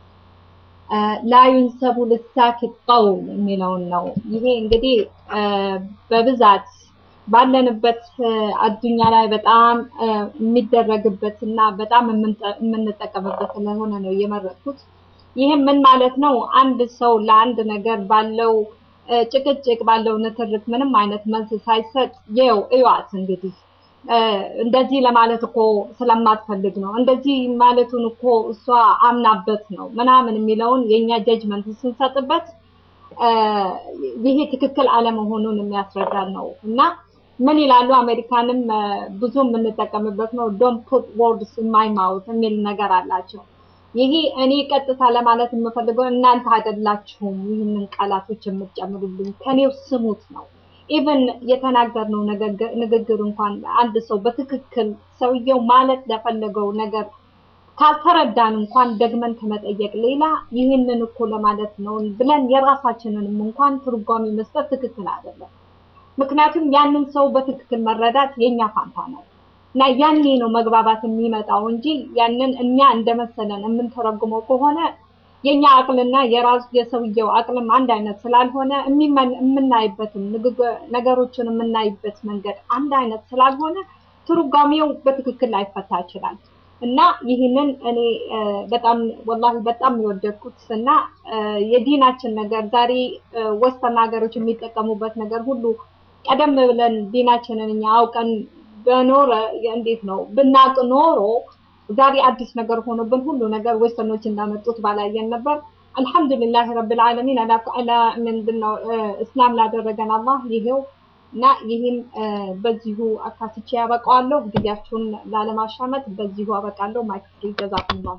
ላዩንሰቡ ልሳኪት ቀውል የሚለውን ነው። ይሄ እንግዲህ በብዛት ባለንበት አዱኛ ላይ በጣም የሚደረግበት እና በጣም የምንጠቀምበት ስለሆነ ነው የመረጥኩት። ይህም ምን ማለት ነው? አንድ ሰው ለአንድ ነገር ባለው ጭቅጭቅ ባለው ንትርክ ምንም አይነት መልስ ሳይሰጥ ይኸው እዩዋት እንግዲህ እንደዚህ ለማለት እኮ ስለማትፈልግ ነው፣ እንደዚህ ማለቱን እኮ እሷ አምናበት ነው ምናምን የሚለውን የእኛ ጀጅመንት ስንሰጥበት ይሄ ትክክል አለመሆኑን የሚያስረዳን ነው እና ምን ይላሉ አሜሪካንም ብዙ የምንጠቀምበት ነው ዶንት ፑት ወርድስ ኢን ማይ ማውት የሚል ነገር አላቸው። ይሄ እኔ ቀጥታ ለማለት የምፈልገው እናንተ አይደላችሁም ይህንን ቃላቶች የምትጨምሩልኝ ከኔው ስሙት ነው። ኢቨን የተናገርነው ንግግር እንኳን አንድ ሰው በትክክል ሰውየው ማለት ለፈለገው ነገር ካልተረዳን እንኳን ደግመን ከመጠየቅ ሌላ ይህንን እኮ ለማለት ነው ብለን የራሳችንንም እንኳን ትርጓሜ መስጠት ትክክል አይደለም። ምክንያቱም ያንን ሰው በትክክል መረዳት የኛ ፋንታ ነው እና ያኔ ነው መግባባት የሚመጣው እንጂ ያንን እኛ እንደመሰለን የምንተረጉመው ከሆነ የኛ አቅልና የራሱ የሰውየው አቅልም አንድ አይነት ስላልሆነ የምናይበትም ነገሮችን የምናይበት መንገድ አንድ አይነት ስላልሆነ ትርጓሜው በትክክል ላይፈታ ይችላል እና ይህንን እኔ በጣም ወላሂ በጣም የወደድኩት እና የዲናችን ነገር ዛሬ ወስተን ሀገሮች የሚጠቀሙበት ነገር ሁሉ ቀደም ብለን ዲናችንን እኛ አውቀን በኖረ እንዴት ነው ብናቅ ኖሮ ዛሬ አዲስ ነገር ሆኖብን ሁሉ ነገር ወስተኖች እንዳመጡት ባላየን ነበር። አልሐምዱሊላህ ረብል ዓለሚን አላ ምንድነው እስላም ላደረገን አላህ ይሄው እና ይህም በዚሁ አካትቼ ያበቃዋለሁ። ጊዜያችሁን ላለማሻመት በዚሁ አበቃለሁ። ማይክ ፍሪ ጀዛኩሙላሁ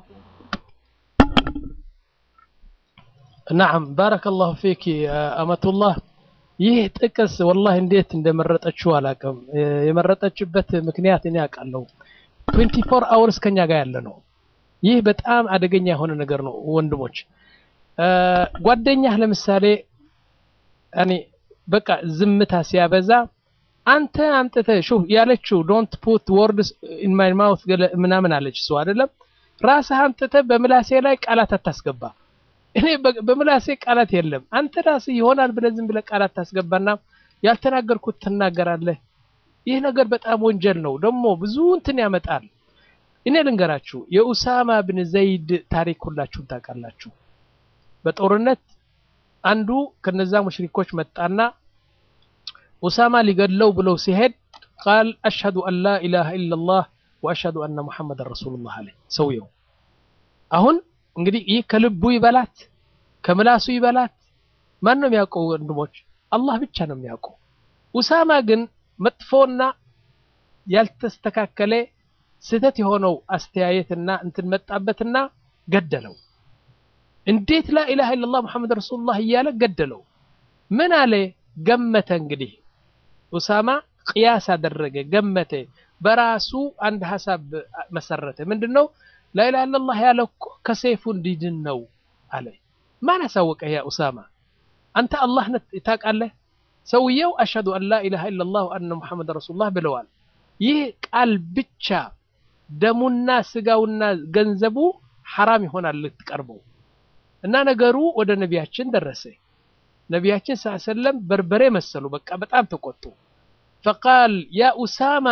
ናም ባረከላሁ ፊኪ አመቱላህ። ይህ ጥቅስ ወላሂ እንዴት እንደመረጠችው አላውቅም። የመረጠችበት ምክንያት እኔ አውቃለሁ። 24 አወርስ ከኛ ጋር ያለ ነው። ይህ በጣም አደገኛ የሆነ ነገር ነው ወንድሞች። ጓደኛህ ለምሳሌ እኔ በቃ ዝምታ ሲያበዛ አንተ አምጥተህ ሹፍ ያለችው ዶንት ፑት ወርድስ ኢን ማይ ማውት ምናምን አለች እሱ አይደለም። ራስህ አምጥተህ በምላሴ ላይ ቃላት አታስገባ። እኔ በምላሴ ቃላት የለም። አንተ ራስህ ይሆናል ብለህ ዝም ብለህ ቃላት ታስገባና ያልተናገርኩት ትናገራለህ። ይህ ነገር በጣም ወንጀል ነው። ደግሞ ብዙ እንትን ያመጣል። እኔ ልንገራችሁ የኡሳማ ብን ዘይድ ታሪክ ሁላችሁም ታውቃላችሁ። በጦርነት አንዱ ከነዛ ሙሽሪኮች መጣና ኡሳማ ሊገድለው ብለው ሲሄድ ቃል አሽሀዱ አን ላ ኢላሃ ኢላላህ ወአሽሀዱ አነ ሙሐመድን ረሱሉላህ አለ ሰውየው። አሁን እንግዲህ ይህ ከልቡ ይበላት ከምላሱ ይበላት ማን ነው የሚያውቀው? ወንድሞች አላህ ብቻ ነው የሚያውቀው። ኡሳማ ግን መጥፎና ያልተስተካከለ ስህተት የሆነው አስተያየትና እንትን መጣበትና ገደለው። እንዴት ላኢላሃ ኢለላህ ሙሐመድ ረሱሉላህ እያለ ገደለው። ምን አለ ገመተ እንግዲህ ኡሳማ ቅያስ አደረገ፣ ገመተ፣ በራሱ አንድ ሀሳብ መሰረተ። ምንድን ነው ላኢላሃ ኢለላህ ያለው እኮ ከሰይፉ እንዲድን ነው አለ። ማን አሳወቀ? ያ ኡሳማ አንተ አላህ ታውቃለህ። ሰውየው አሽሀዱ አን ላኢላሃ ኢለላህ ወአነ ሙሐመድ ረሱሉላህ ብለዋል። ይህ ቃል ብቻ ደሙና ስጋውና ገንዘቡ ሐራም ይሆናል ልትቀርበው እና ነገሩ ወደ ነቢያችን ደረሰ። ነቢያችን ስ ሰለም በርበሬ መሰሉ። በቃ በጣም ተቆጡ። ፈቃል ያ ኡሳማ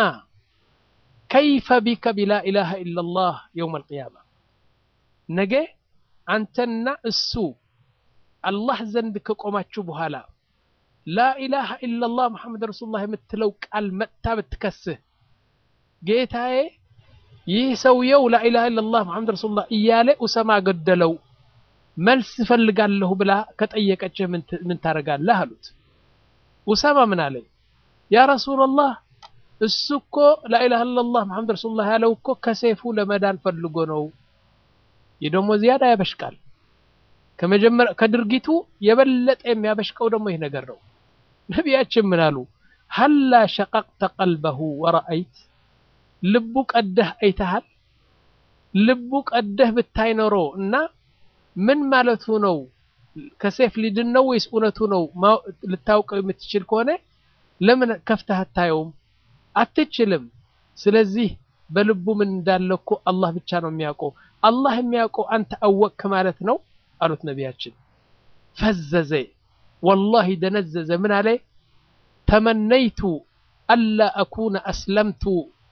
ከይፈ ቢከ ቢላ ኢላሃ ኢለላህ የውም አልቅያማ ነገ አንተና እሱ አላህ ዘንድ ከቆማችሁ በኋላ ላኢላሃ ኢለላህ ሙሐመድ ረሱሉላህ የምትለው ቃል መጥታ ብትከስህ ጌታዬ ይህ ሰውየው ላኢላሃ ኢለላህ ሙሐመድ ረሱሉላህ እያለ ኡሰማ ገደለው መልስ እፈልጋለሁ ብላ ከጠየቀችህ ምን ታደርጋለህ አሉት። ኡሳማ ምን አለ? ያ ረሱላላህ እሱ እኮ ላኢላሃ ኢለላህ ሙሐመድ ረሱሉላህ ያለው እኮ ከሰይፉ ለመዳን ፈልጎ ነው። ይህ ደግሞ ዚያዳ ያበሽቃል። ከመጀመሪያ ከድርጊቱ የበለጠ የሚያበሽቀው ደግሞ ይህ ነገር ነው። ነቢያችን ምን አሉ? ሀላ ሸቀቅተ ቀልበሁ ወረአይት ልቡ ቀደህ አይተሃል? ልቡ ቀደህ ብታይ ኖሮ እና ምን ማለቱ ነው ከሴፍ ሊድን ነው ወይስ እውነቱ ነው ልታውቀው የምትችል ከሆነ ለምን ከፍተህ አታየውም? አትችልም። ስለዚህ በልቡ ምን እንዳለ እኮ አላህ ብቻ ነው የሚያውቀው። አላህ የሚያውቀው አንተ አወቅክ ማለት ነው አሉት ነቢያችን። ፈዘዘ፣ ወላሂ ደነዘዘ። ምን አለ? ተመነይቱ አላ አኩነ አስለምቱ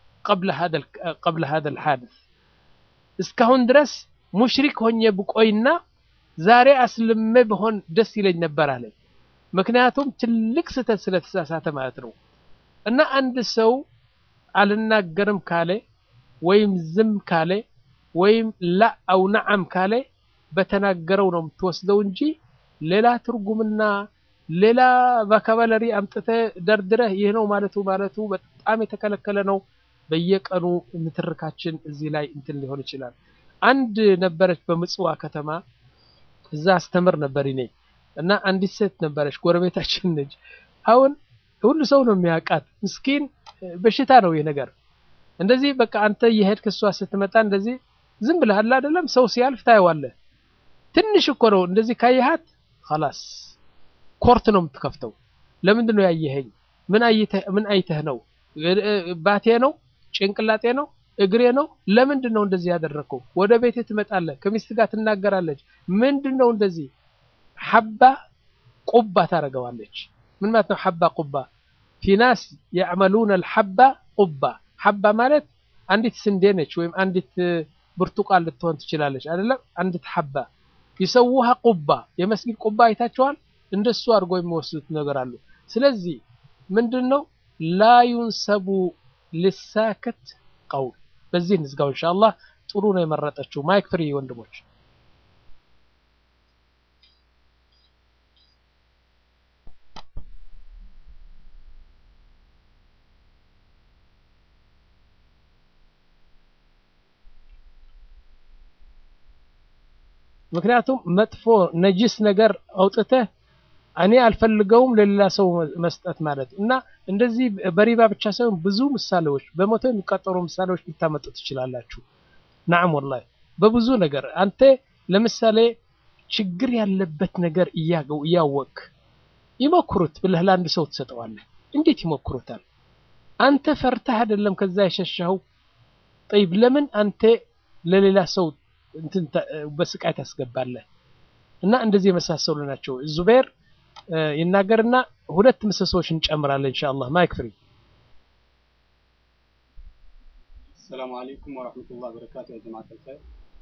ቀብለ ሀደ ልሓድስ እስካሁን ድረስ ሙሽሪክ ሆኜ ብቆይና ዛሬ አስልሜ ብሆን ደስ ይለኝ ነበር አለ። ምክንያቱም ትልቅ ስህተት ስለተሳሳተ ማለት ነው። እና አንድ ሰው አልናገርም ካለ ወይም ዝም ካለ ወይም ላ አው ነዓም ካለ በተናገረው ነው የምትወስደው እንጂ ሌላ ትርጉምና ሌላ ቫካባለሪ አምጥተህ ደርድረህ ይህ ነው ማለቱ ማለቱ በጣም የተከለከለ ነው። በየቀኑ ምትርካችን እዚህ ላይ እንትን ሊሆን ይችላል። አንድ ነበረች በምጽዋ ከተማ እዛ አስተምር ነበር እኔ እና አንዲት ሴት ነበረች ጎረቤታችን ነች። አሁን ሁሉ ሰው ነው የሚያውቃት። ምስኪን በሽታ ነው ይህ ነገር። እንደዚህ በቃ አንተ የሄድክ እሷ ስትመጣ እንደዚህ ዝም ብለህ አለ አይደለም፣ ሰው ሲያልፍ ታየዋለህ። ትንሽ እኮ ነው እንደዚህ ካየሃት ኸላስ ኮርት ነው የምትከፍተው። ለምንድን ነው ያየኸኝ? ምን አይተህ ምን አይተህ ነው? ባቴ ነው? ጭንቅላጤ ነው? እግሬ ነው? ለምንድን ነው እንደዚህ ያደረግከው? ወደ ቤቴ ትመጣለህ፣ ከሚስት ጋር ትናገራለች። ምንድን ነው እንደዚህ ሐባ ቁባ ታደርገዋለች። ምን ማለት ነው ሐባ ቁባ? ፊናስ የዕመሉነ ልሐባ ቁባ። ሐባ ማለት አንዲት ስንዴ ነች፣ ወይም አንዲት ብርቱቃን ልትሆን ትችላለች አይደለም? አንዲት ሐባ ይሰውሃ ቁባ። የመስጊድ ቁባ አይታችኋል? እንደሱ አድርጎ የሚወስዱት ነገር አሉ። ስለዚህ ምንድን ነው ላ ዩንሰቡ ልሳክት ቀውል። በዚህ እንዝጋው ኢንሻአላህ። ጥሩ ነው የመረጠችው። ማይክ ፍሪ ወንድሞች። ምክንያቱም መጥፎ ነጅስ ነገር አውጥተህ እኔ አልፈልገውም ለሌላ ሰው መስጠት ማለት እና እንደዚህ በሪባ ብቻ ሳይሆን ብዙ ምሳሌዎች በመቶ የሚቆጠሩ ምሳሌዎች ልታመጡ ትችላላችሁ። ናዕም ወላሂ በብዙ ነገር አንተ ለምሳሌ ችግር ያለበት ነገር እያወቅ ይሞክሩት ብለህ ለአንድ ሰው ትሰጠዋለህ። እንዴት ይሞክሩታል? አንተ ፈርተህ አይደለም ከዛ የሸሻው ጠይብ፣ ለምን አንተ ለሌላ ሰው እንትን በስቃይ ታስገባለህ? እና እንደዚህ የመሳሰሉ ናቸው። ዙቤር ይናገርና ሁለት ምሰሶዎች እንጨምራለን ኢንሻአላህ። ማይክ ፍሪ። ሰላም አለይኩም ወራህመቱላሂ ወበረካቱ። ያ ጀማዓት አልኸይር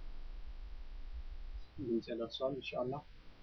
ድምጼ ደርሷል ኢንሻአላህ።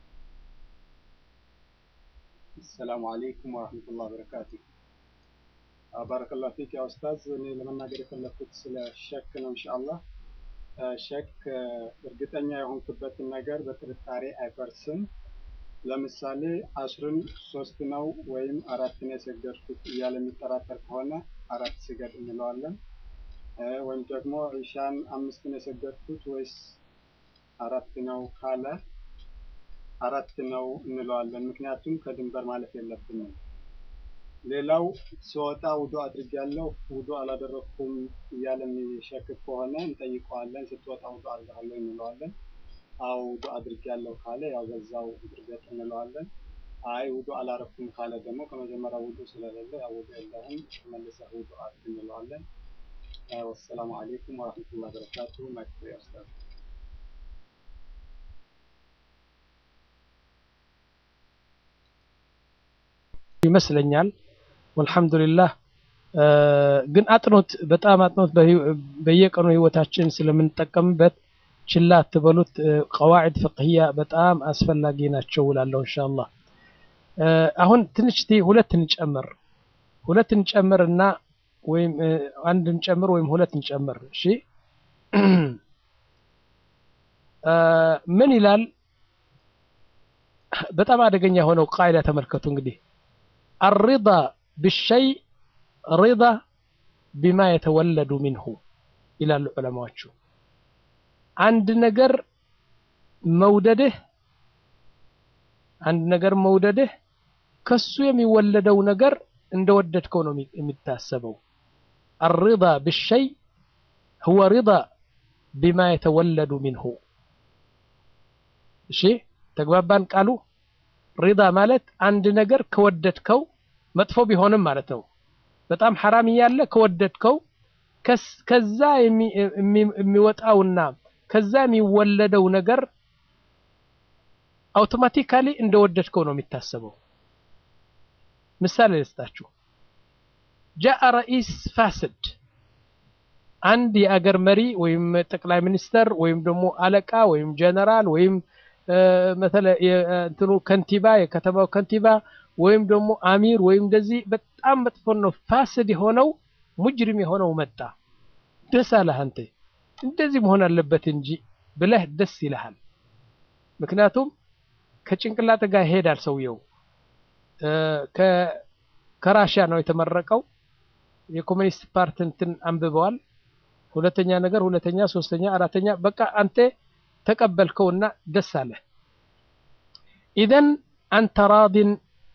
ሰላም አለይኩም ወራህመቱላሂ ወበረካቱ። ባረከላሁ ፊክ ያ ኡስታዝ። እኔ ለመናገር የፈለኩት ስለ ሸክ ነው ኢንሻአላህ። ሸክ እርግጠኛ የሆንክበትን ነገር በጥርጣሬ አይፈርስም። ለምሳሌ አስርን ሶስት ነው ወይም አራት ነው የሰገድኩት እያለ የሚጠራጠር ከሆነ አራት ስገድ እንለዋለን። ወይም ደግሞ ኢሻን አምስት ነው የሰገድኩት ወይስ አራት ነው ካለ አራት ነው እንለዋለን። ምክንያቱም ከድንበር ማለፍ የለብንም። ሌላው ሲወጣ ውዱ አድርጌያለሁ ውዱ አላደረኩም እያለ የሚሸክክ ከሆነ እንጠይቀዋለን። ስትወጣ ውዱ አድርገሃለሁ እንለዋለን። አዎ ውዱ አድርጌያለሁ ካለ ያው በዛው ድርገት እንለዋለን። አይ ውዱ አላረኩም ካለ ደግሞ ከመጀመሪያ ውዱ ስለሌለ ያው ውዱ የለህም መልሰህ ውዱ አድርግ እንለዋለን። ወሰላሙ አሌይኩም ወረሕመቱላሂ ወበረካቱሁ። ማይክሮ ያስታል ይመስለኛል። ወልሐምዱሊላህ ግን አጥኖት በጣም አጥኖት በየቀኑ ህይወታችን ስለምንጠቀምበት ችላ አትበሉት። ቀዋዒድ ፍቅህያ በጣም አስፈላጊ ናቸው እላለሁ ኢንሻአላህ። አሁን ትንሽ ሁለት እንጨምር ሁለት እንጨምር እና ወይም አንድ እንጨምር ወይም ሁለት እንጨምር። እሺ ምን ይላል? በጣም አደገኛ የሆነው ቃይዳ ተመልከቱ እንግዲህ አሪዳ ብሸይ ሪዳ ቢማ የተወለዱ ሚንሁ ይላሉ ዑለማዎቹ። አንድ ነገር መውደድህ አንድ ነገር መውደድህ ከሱ የሚወለደው ነገር እንደወደድከው ነው የሚታሰበው። አሪዳ ብሸይ ሁወ ሪዳ ቢማ የተወለዱ ሚንሁ። እሺ ተግባባን? ቃሉ ሪዳ ማለት አንድ ነገር ከወደድከው መጥፎ ቢሆንም ማለት ነው። በጣም ሐራም እያለ ከወደድከው ከዛ የሚወጣውና ከዛ የሚወለደው ነገር አውቶማቲካሊ እንደወደድከው ነው የሚታሰበው። ምሳሌ ልስጣችሁ። ጃአ ረኢስ ፋስድ፣ አንድ የአገር መሪ ወይም ጠቅላይ ሚኒስተር ወይም ደግሞ አለቃ ወይም ጀነራል ወይም እንትኑ ከንቲባ የከተማው ከንቲባ ወይም ደግሞ አሚር ወይም እንደዚህ በጣም መጥፎ ነው ፋስድ የሆነው ሙጅሪም የሆነው መጣ። ደስ አለህ አንተ እንደዚህ መሆን አለበት እንጂ ብለህ ደስ ይልሃል። ምክንያቱም ከጭንቅላት ጋር ይሄዳል ሰውየው። ከራሽያ ነው የተመረቀው። የኮሚኒስት ፓርቲ እንትን አንብበዋል። ሁለተኛ ነገር ሁለተኛ፣ ሶስተኛ፣ አራተኛ በቃ አንተ ተቀበልከውና ደስ አለህ። ኢዘን አንተ ራዲን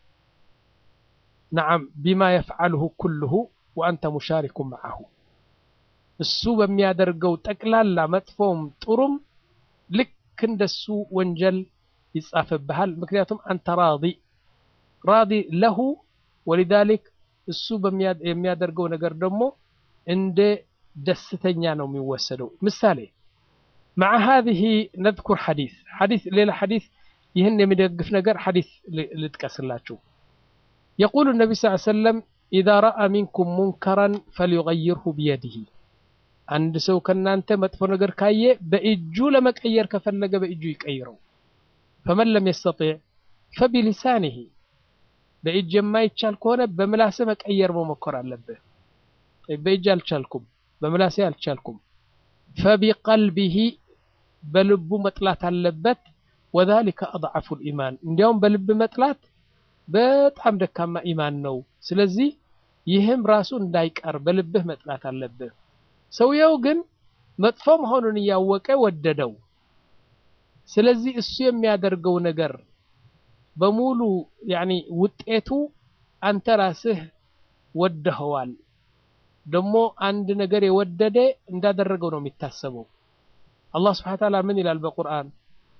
ነዓም ቢማ የፍዓልሁ ኩልሁ ወአንተ ሙሻሪኩን መዓሁ እሱ በሚያደርገው ጠቅላላ መጥፎም ጥሩም ልክ እንደሱ ወንጀል ይጻፍብሃል። ምክንያቱም አንተ ራዲ ራዲ ለሁ ወሊዛሊክ እሱ የሚያደርገው ነገር ደግሞ እንደ ደስተኛ ነው የሚወሰደው። ምሳሌ مع هذه نذكر حديث حديث ليلة حديث يهن يمدقف نجر حديث لتكسلاتشو يقول النبي صلى الله عليه وسلم إذا رأى منكم منكرا فليغيره بيده عند سو كنا أنت مدفو نجر كاية بإجو لما كير كفلق بإجو يكيرو فمن لم يستطيع فبلسانه በእጅ የማይቻል ከሆነ በምላሴ መቀየር መሞከር አለብህ። በእጅ አልቻልኩም፣ በምላሴ አልቻልኩም። ፈቢቀልቢሂ በልቡ መጥላት አለበት። ወዛሊከ አድዓፉ ልኢማን እንዲያውም በልብ መጥላት በጣም ደካማ ኢማን ነው። ስለዚህ ይህም ራሱ እንዳይቀር በልብህ መጥላት አለብህ። ሰውየው ግን መጥፎ መሆኑን እያወቀ ወደደው። ስለዚህ እሱ የሚያደርገው ነገር በሙሉ ያኒ ውጤቱ አንተ ራስህ ወደኸዋል። ደግሞ አንድ ነገር የወደደ እንዳደረገው ነው የሚታሰበው። አላህ ስብሐነ ወተዓላ ምን ይላል በቁርአን?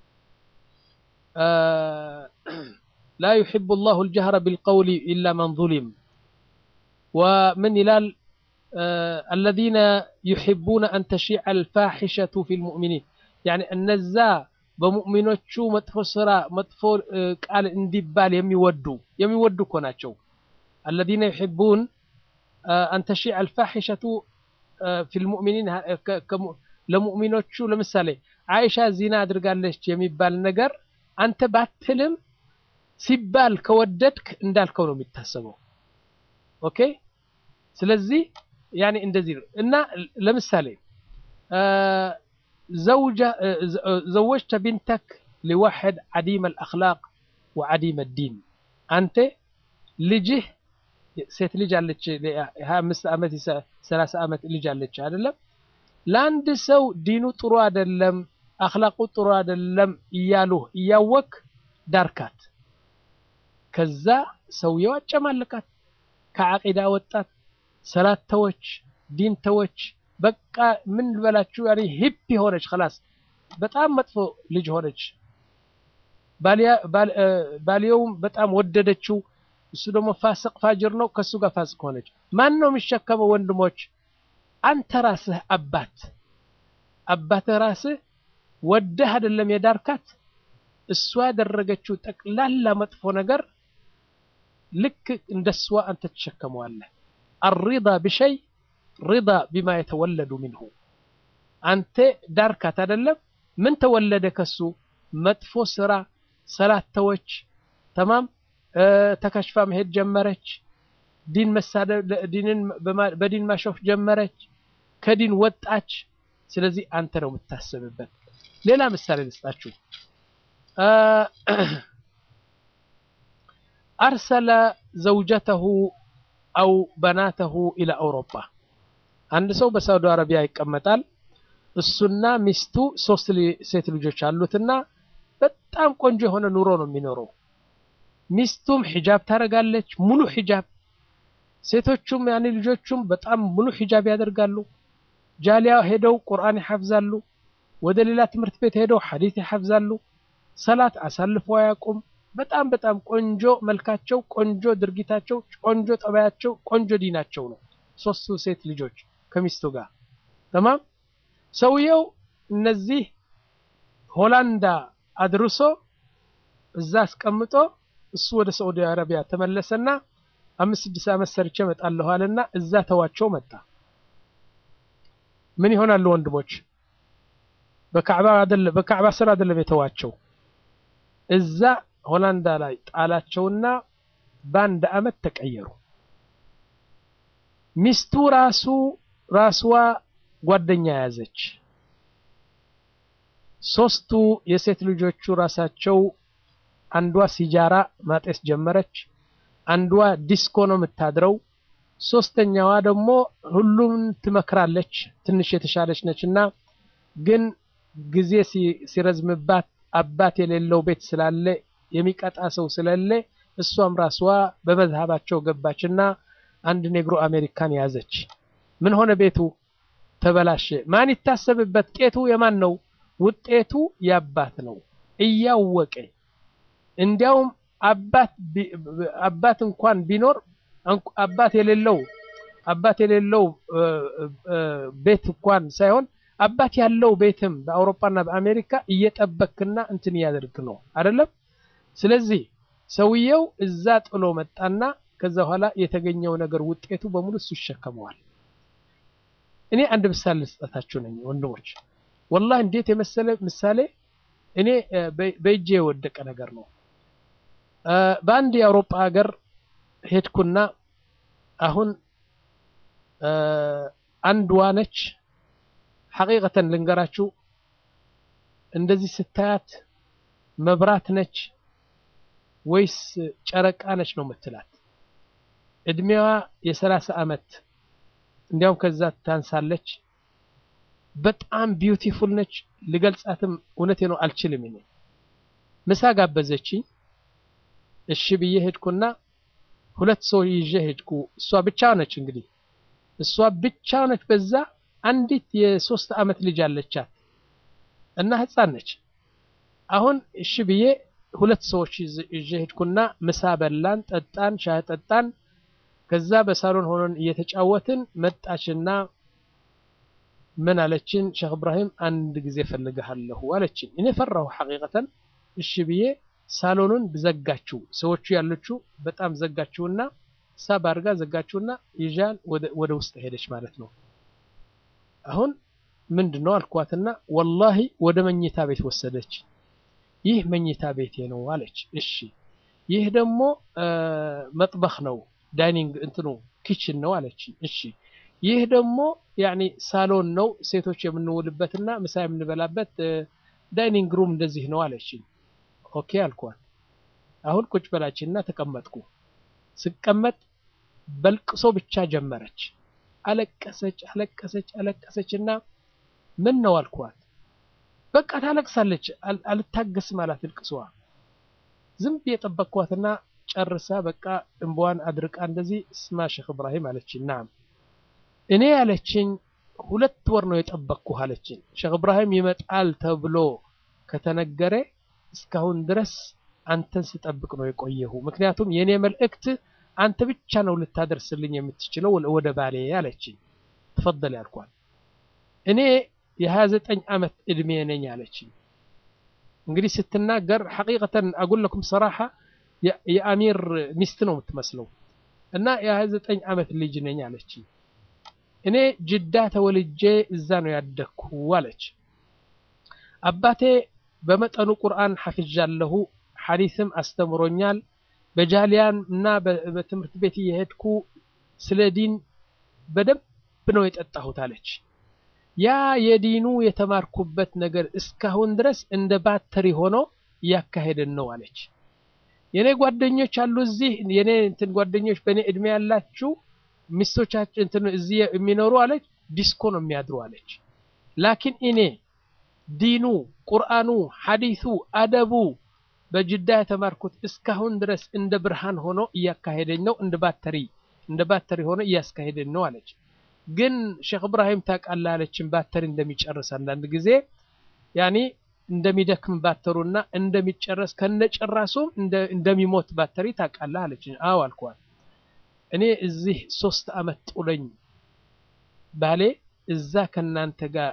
ላ ዩሒቡ ላሁ አልጀህረ ቢልቀውሊ ኢላ መን ዙሊም ወምን ይላል? አለዚነ ዩሒቡነ አን ተሺዐ አልፋሒሸቱ ፊል ሙእሚኒን ያኒ እነዛ በሙእሚኖቹ መጥፎ ስራ መጥፎ ቃል እንዲባል የሚወዱ የሚወዱ እኮ ናቸው። አለዚነ ዩሒቡን አን ተሺዕ አልፋሒሸቱ ፊል ሙእሚኒን ለሙእሚኖቹ ለምሳሌ አይሻ ዚና አድርጋለች የሚባል ነገር አንተ ባትልም ሲባል ከወደድክ እንዳልከው ነው የሚታሰበው። ኦኬ። ስለዚህ ያኔ እንደዚህ ነው እና ለምሳሌ ዘወጅተ ቢንተክ ሊዋሕድ ዓዲመ አልአኽላቅ ወዓዲመ ዲን አንተ ልጅህ ሴት ልጅ አለች፣ ሀያ አምስት ዓመት ሰላሳ ዓመት ልጅ አለች አይደለም። ለአንድ ሰው ዲኑ ጥሩ አይደለም፣ አኽላቁ ጥሩ አይደለም እያሉህ እያወክ ዳርካት። ከዛ ሰውየው አጨማልቃት። ከዓቂዳ ወጣት፣ ሰላት ተወች፣ ዲን ተወች። በቃ ምን ልበላችሁ ያኔ ሂፕ ሆነች። خلاص በጣም መጥፎ ልጅ ሆነች። ባልየውም በጣም ወደደችው። እሱ ደግሞ ፋስቅ ፋጅር ነው። ከሱ ጋር ፋስቅ ሆነች። ማን ነው የሚሸከመው? ወንድሞች፣ አንተ ራስህ አባት አባትህ ራስህ ወደህ አይደለም የዳርካት። እሷ ያደረገችው ጠቅላላ መጥፎ ነገር ልክ እንደሷ አንተ ትሸከመዋለህ። አሪዳ ብሸይ ሪዳ ቢማ የተወለዱ ሚንሁ አንተ ዳርካት አይደለም ምን ተወለደ ከሱ መጥፎ ስራ ሰላት ተወች ተማም ተከሽፋ መሄድ ጀመረች ዲን መሳደብ ዲንን በዲን ማሾፍ ጀመረች ከዲን ወጣች ስለዚህ አንተ ነው የምታስብበት ሌላ ምሳሌ ልስጣችሁ አርሰለ ዘውጀተሁ አው በናተሁ ኢላ አውሮፓ አንድ ሰው በሳውዲ አረቢያ ይቀመጣል እሱና ሚስቱ ሶስት ሴት ልጆች አሉትና በጣም ቆንጆ የሆነ ኑሮ ነው የሚኖረው ሚስቱም ሒጃብ ታደርጋለች ሙሉ ሒጃብ ሴቶቹም ያኔ ልጆቹም በጣም ሙሉ ሒጃብ ያደርጋሉ ጃሊያ ሄደው ቁርአን ይሐፍዛሉ ወደ ሌላ ትምህርት ቤት ሄደው ሐዲስ ይሐፍዛሉ ሰላት አሳልፎ አያውቁም በጣም በጣም ቆንጆ መልካቸው ቆንጆ ድርጊታቸው ቆንጆ ጠባያቸው ቆንጆ ዲናቸው ነው ሶስቱ ሴት ልጆች ከሚስቱ ጋር ተማም ሰውየው እነዚህ ሆላንዳ አድርሶ እዛ አስቀምጦ እሱ ወደ ሳዑዲ አረቢያ ተመለሰና አምስት ስድስት ዓመት ሰርቼ እመጣለሁ አለና እዛ ተዋቸው መጣ ምን ይሆናሉ ወንድሞች በካዕባ አይደለም በካዕባ ስር አይደለም የተዋቸው እዛ ሆላንዳ ላይ ጣላቸውና በአንድ አመት ተቀየሩ ሚስቱ ራሱ ራስዋ ጓደኛ ያዘች ሶስቱ የሴት ልጆቹ ራሳቸው አንዷ ሲጃራ ማጤስ ጀመረች አንዷ ዲስኮ ነው የምታድረው ሶስተኛዋ ደግሞ ሁሉም ትመክራለች ትንሽ የተሻለች ነችና ግን ጊዜ ሲረዝምባት አባት የሌለው ቤት ስላለ የሚቀጣ ሰው ስለሌለ እሷም ራስዋ በመዝሃባቸው ገባችና አንድ ኔግሮ አሜሪካን ያዘች ምን ሆነ ቤቱ ተበላሸ ማን ይታሰብበት ቄቱ የማን ነው ውጤቱ የአባት ነው እያወቀ እንዲያውም አባት አባት እንኳን ቢኖር አባት የሌለው አባት የሌለው ቤት እንኳን ሳይሆን አባት ያለው ቤትም በአውሮፓና በአሜሪካ እየጠበክና እንትን እያደርግ ነው አይደለም ስለዚህ ሰውየው እዛ ጥሎ መጣና ከዛ በኋላ የተገኘው ነገር ውጤቱ በሙሉ እሱ ይሸከመዋል እኔ አንድ ምሳሌ ልስጠታችሁ ነኝ ወንድሞች ወላሂ እንዴት የመሰለ ምሳሌ እኔ በእጄ የወደቀ ነገር ነው በአንድ የአውሮፓ ሀገር ሄድኩና አሁን አንድዋ ነች ሐቂቀተን ልንገራችሁ እንደዚህ ስታያት መብራት ነች ወይስ ጨረቃ ነች ነው የምትላት እድሜዋ የሰላሳ አመት እንዲያውም ከዛ ታንሳለች በጣም ቢዩቲፉል ነች ልገልጻትም እውነቴ ነው አልችልም እኔ ምሳ ጋበዘችኝ እሺ ብዬ ሄድኩና ሁለት ሰው ይዤ ሄድኩ እሷ ብቻ ነች እንግዲህ እሷ ብቻ ነች በዛ አንዲት የሶስት አመት ልጅ አለቻት እና ህፃን ነች አሁን እሺ ብዬ ሁለት ሰዎች ይዤ ሄድኩና ምሳ በላን ጠጣን ሻይ ጠጣን ከዛ በሳሎን ሆነን እየተጫወትን መጣችና ምን አለችን ሼክ እብራሂም አንድ ጊዜ ፈልግሃለሁ አለችን እኔ ፈራሁ ሐቂቀተን እሺ ብዬ ሳሎኑን ዘጋችው ሰዎቹ ያለችው በጣም ዘጋችውና ሳብ አድርጋ ዘጋችውና ይዣን ወደ ውስጥ ሄደች ማለት ነው አሁን ምንድን ነው አልኳትና ወላሂ ወደ መኝታ ቤት ወሰደች ይህ መኝታ ቤቴ ነው አለች እሺ ይህ ደግሞ መጥበኽ ነው ዳይኒንግ እንትኑ ኪችን ነው አለች እሺ ይህ ደግሞ ያኒ ሳሎን ነው ሴቶች የምንውልበትና ምሳ የምንበላበት ዳይኒንግ ሩም እንደዚህ ነው አለችኝ ኦኬ አልኳት አሁን ቁጭ በላችና ተቀመጥኩ ስቀመጥ በልቅሶ ብቻ ጀመረች አለቀሰች አለቀሰች አለቀሰችና ምን ነው አልኳት በቃ ታለቅሳለች አልታገስም አላት ልቅሷ ዝም ብዬ ጠበቅኳትና ጨርሳ በቃ እንባዋን አድርቃ እንደዚህ ስማ ሼክ እብራሂም አለችኝ። ናም እኔ ያለችኝ ሁለት ወር ነው የጠበቅኩህ አለችኝ። ሼክ እብራሂም ይመጣል ተብሎ ከተነገረ እስካሁን ድረስ አንተን ስጠብቅ ነው የቆየሁ። ምክንያቱም የእኔ መልእክት አንተ ብቻ ነው ልታደርስልኝ የምትችለው ወደ ባሌ አለችኝ። ተፈደል ያልኳል። እኔ የ29 ዓመት እድሜ ነኝ አለችኝ። እንግዲህ ስትናገር ሐቂቀተን አጉለኩም ሰራሓ የአሚር ሚስት ነው የምትመስለው እና የ29 ዓመት ልጅ ነኝ አለችኝ። እኔ ጅዳ ተወልጄ እዛ ነው ያደግኩ አለች። አባቴ በመጠኑ ቁርአን ሐፍዣለሁ፣ ሐዲስም አስተምሮኛል። በጃሊያን እና በትምህርት ቤት እየሄድኩ ስለ ዲን በደንብ ነው የጠጣሁት አለች። ያ የዲኑ የተማርኩበት ነገር እስካሁን ድረስ እንደ ባተሪ ሆኖ እያካሄደን ነው አለች። የኔ ጓደኞች አሉ እዚህ የኔ እንትን ጓደኞች በእኔ እድሜ ያላችሁ ሚስቶቻችን እንትን እዚህ የሚኖሩ አለች ዲስኮ ነው የሚያድሩ አለች። ላኪን እኔ ዲኑ፣ ቁርአኑ፣ ሐዲሱ፣ አደቡ በጅዳ የተማርኩት እስካሁን ድረስ እንደ ብርሃን ሆኖ እያካሄደኝ ነው፣ እንደ ባተሪ እንደ ባተሪ ሆኖ እያስካሄደኝ ነው አለች። ግን ሼክ እብራሂም ታውቃለህ አለችን ባተሪ እንደሚጨርስ አንዳንድ ጊዜ ያኒ እንደሚደክም ባተሩና እንደሚጨረስ ከነጨራሱም እንደሚሞት ባተሪ ታውቃለህ አለችን። አዎ አልኳት። እኔ እዚህ ሶስት አመት ጡለኝ ባሌ እዛ ከናንተ ጋር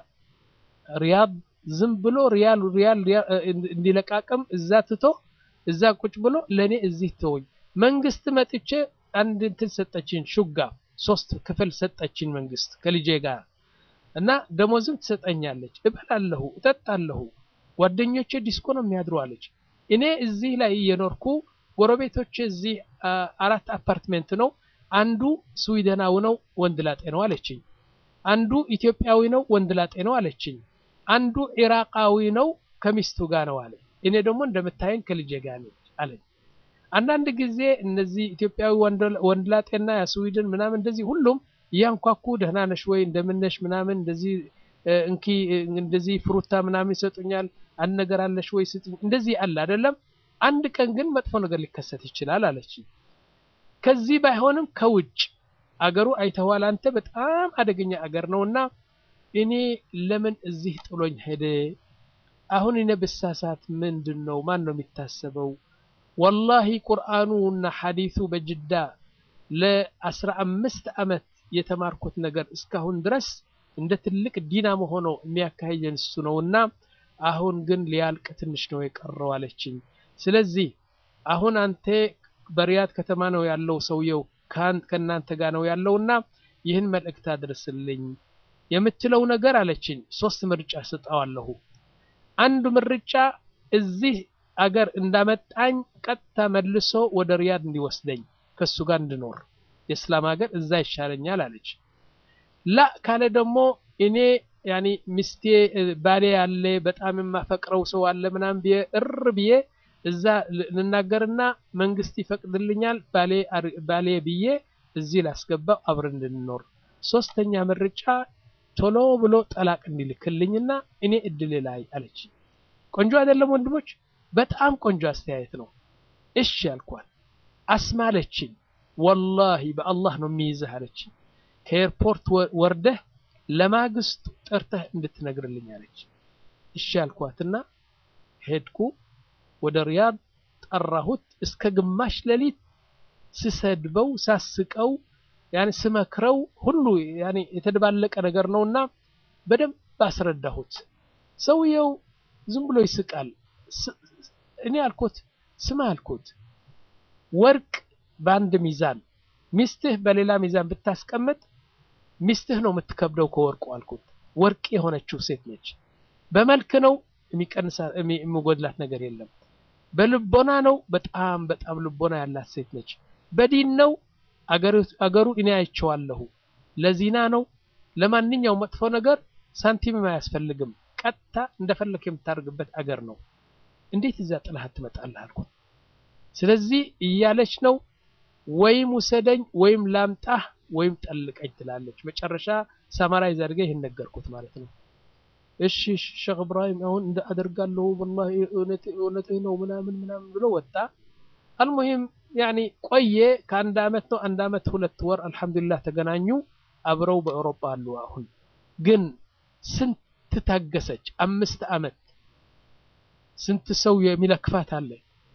ሪያድ ዝም ብሎ ሪያል ሪያል እንዲለቃቅም እዛ ትቶ እዛ ቁጭ ብሎ ለእኔ እዚህ ተወኝ። መንግስት መጥቼ አንድ እንትን ሰጠችኝ ሹጋ ሶስት ክፍል ሰጠችኝ መንግስት ከልጄ ጋር እና ደሞዝም ትሰጠኛለች። እበላለሁ፣ እጠጣለሁ። ጓደኞቼ ዲስኮ ነው የሚያድሩ አለች። እኔ እዚህ ላይ እየኖርኩ ጎረቤቶቼ እዚህ አራት አፓርትሜንት ነው። አንዱ ስዊድናዊ ነው ወንድ ላጤ ነው አለችኝ። አንዱ ኢትዮጵያዊ ነው ወንድ ላጤ ነው አለችኝ። አንዱ ኢራቃዊ ነው ከሚስቱ ጋር ነው አለ። እኔ ደግሞ እንደምታየኝ ከልጄ ጋር ነኝ አለኝ። አንዳንድ ጊዜ እነዚህ ኢትዮጵያዊ ወንድላጤና የስዊድን ምናምን እንደዚህ ሁሉም እያንኳኩ ደህና ነሽ ወይ እንደምነሽ ምናምን እንደዚህ እንኪ እንደዚህ ፍሩታ ምናምን ይሰጡኛል። አንድ ነገር አለሽ ወይ ስጡኝ። እንደዚህ አለ አይደለም። አንድ ቀን ግን መጥፎ ነገር ሊከሰት ይችላል አለች። ከዚህ ባይሆንም ከውጭ አገሩ አይተዋል። አንተ በጣም አደገኛ አገር ነውና እኔ ለምን እዚህ ጥሎኝ ሄደ? አሁን እኔ ብሳሳት ምንድን ነው ማን ነው የሚታሰበው? ወላሂ ቁርአኑ እና ሐዲሱ በጅዳ ለአስራ አምስት ዓመት የተማርኩት ነገር እስካሁን ድረስ እንደ ትልቅ ዲናሞ ሆኖ የሚያካሂደን እሱ ነውና አሁን ግን ሊያልቅ ትንሽ ነው የቀረው አለችኝ። ስለዚህ አሁን አንተ በሪያድ ከተማ ነው ያለው ሰውየው ከእናንተ ጋር ነው ያለውና ይህን መልእክት አድርስልኝ የምትለው ነገር አለችኝ። ሶስት ምርጫ ስጠዋለሁ። አንዱ ምርጫ እዚህ አገር እንዳመጣኝ ቀጥታ መልሶ ወደ ሪያድ እንዲወስደኝ ከሱ ጋር እንድኖር የእስላም ሀገር እዛ ይሻለኛል አለች። ላ ካለ ደግሞ እኔ ያኒ ሚስቴ ባሌ ያለ በጣም የማፈቅረው ሰው አለ ምናምን ብዬ እር ብዬ እዛ ልናገርና መንግስት ይፈቅድልኛል ባሌ ብዬ እዚህ ላስገባው አብረን እንድንኖር። ሶስተኛ ምርጫ ቶሎ ብሎ ጠላቅ እንዲልክልኝና እኔ እድል ላይ አለች። ቆንጆ አይደለም ወንድሞች? በጣም ቆንጆ አስተያየት ነው። እሺ አልኳት። አስማለችኝ። ወላሂ በአላህ ነው የሚይዝህ አለችኝ። ከኤርፖርት ወርደህ ለማግስቱ ጠርተህ እንድትነግርልኝ አለች። እሺ አልኳትና ሄድኩ ወደ ሪያድ ጠራሁት። እስከ ግማሽ ሌሊት ስሰድበው ሳስቀው ያኔ ስመክረው ሁሉ ያኔ የተደባለቀ ነገር ነውና በደንብ አስረዳሁት። ሰውየው ዝም ብሎ ይስቃል። እኔ አልኩት ስማ አልኩት ወርቅ በአንድ ሚዛን ሚስትህ በሌላ ሚዛን ብታስቀምጥ ሚስትህ ነው የምትከብደው ከወርቁ አልኩት። ወርቅ የሆነችው ሴት ነች። በመልክ ነው የሚቀንሳ የሚጎድላት ነገር የለም። በልቦና ነው በጣም በጣም ልቦና ያላት ሴት ነች። በዲን ነው አገሩ እኔ አይቼዋለሁ። ለዚና ነው ለማንኛውም መጥፎ ነገር ሳንቲምም አያስፈልግም። ቀጥታ እንደፈለክ የምታደርግበት አገር ነው። እንዴት እዛ ጥላት ትመጣለህ አልኩት። ስለዚህ እያለች ነው ወይም ውሰደኝ ወይም ላምጣህ ወይም ጠልቀኝ ትላለች። መጨረሻ ሳማራይዝ አድርገ ይህን ነገርኩት ማለት ነው። እሺ ሼክ እብራሂም አሁን እንደ አደርጋለሁ ወላሂ እውነትህ ነው ምናምን ምናምን ብሎ ወጣ። አልሙሂም ያኒ ቆየ። ከአንድ አመት ነው አንድ አመት ሁለት ወር አልሐምዱሊላህ ተገናኙ። አብረው በአውሮፓ አሉ። አሁን ግን ስንት ታገሰች? አምስት አመት ስንት ሰው የሚለክፋት አለ።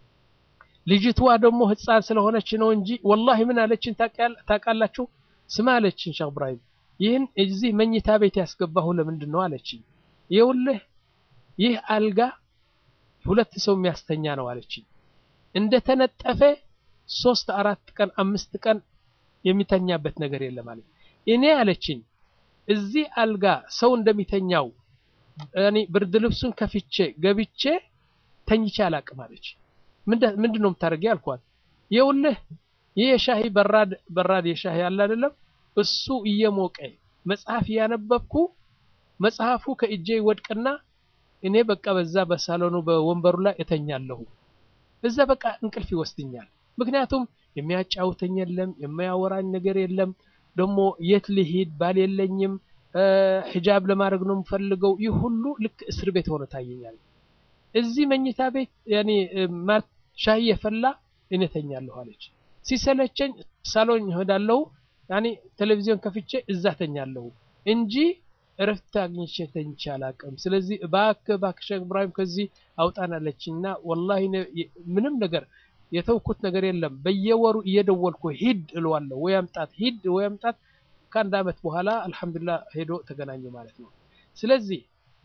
ልጅቷ ደግሞ ህፃን ስለሆነች ነው እንጂ ወላሂ ምን አለችን ታውቃላችሁ? ስማ አለችን ሼክ እብራሂም ይህን እዚህ መኝታ ቤት ያስገባሁ ለምንድን ነው አለችኝ። ይኸውልህ ይህ አልጋ ሁለት ሰው የሚያስተኛ ነው አለችኝ። እንደተነጠፈ ሶስት አራት ቀን አምስት ቀን የሚተኛበት ነገር የለም አለች። እኔ አለችኝ እዚህ አልጋ ሰው እንደሚተኛው እኔ ብርድ ልብሱን ከፍቼ ገብቼ ተኝቼ አላቅም አለች። ምንድን ነው የምታደርጊ አልኳት። ይኸውልህ ይህ የሻሂ በራድ በራድ የሻሂ አለ አይደለም እሱ እየሞቀ መጽሐፍ እያነበብኩ መጽሐፉ ከእጄ ይወድቅና እኔ በቃ በዛ በሳሎኑ በወንበሩ ላይ እተኛለሁ። እዛ በቃ እንቅልፍ ይወስድኛል። ምክንያቱም የሚያጫውተኝ የለም፣ የሚያወራኝ ነገር የለም። ደግሞ የት ልሂድ ባል የለኝም፣ ሂጃብ ለማድረግ ነው የምፈልገው። ይህ ሁሉ ልክ እስር ቤት ሆነ ታየኛል። እዚህ መኝታ ቤት ያኔ ሻይ የፈላ እኔ ተኛለሁ አለች። ሲሰለቸኝ ሳሎን እሄዳለሁ ያኔ ቴሌቪዥን ከፍቼ እዛ ተኛለሁ እንጂ እረፍት አግኝቼ ተኝቼ አላውቅም። ስለዚህ እባክህ እባክህ ሼክ እብራሂም ከዚህ አውጣን አለችኝና ወላሂ ምንም ነገር የተውኩት ነገር የለም። በየወሩ እየደወልኩ ሂድ እለዋለሁ፣ ወይ አምጣት፣ ሂድ ወይ አምጣት። ከአንድ አመት በኋላ አልሐምዱሊላህ ሄዶ ተገናኙ ማለት ነው። ስለዚህ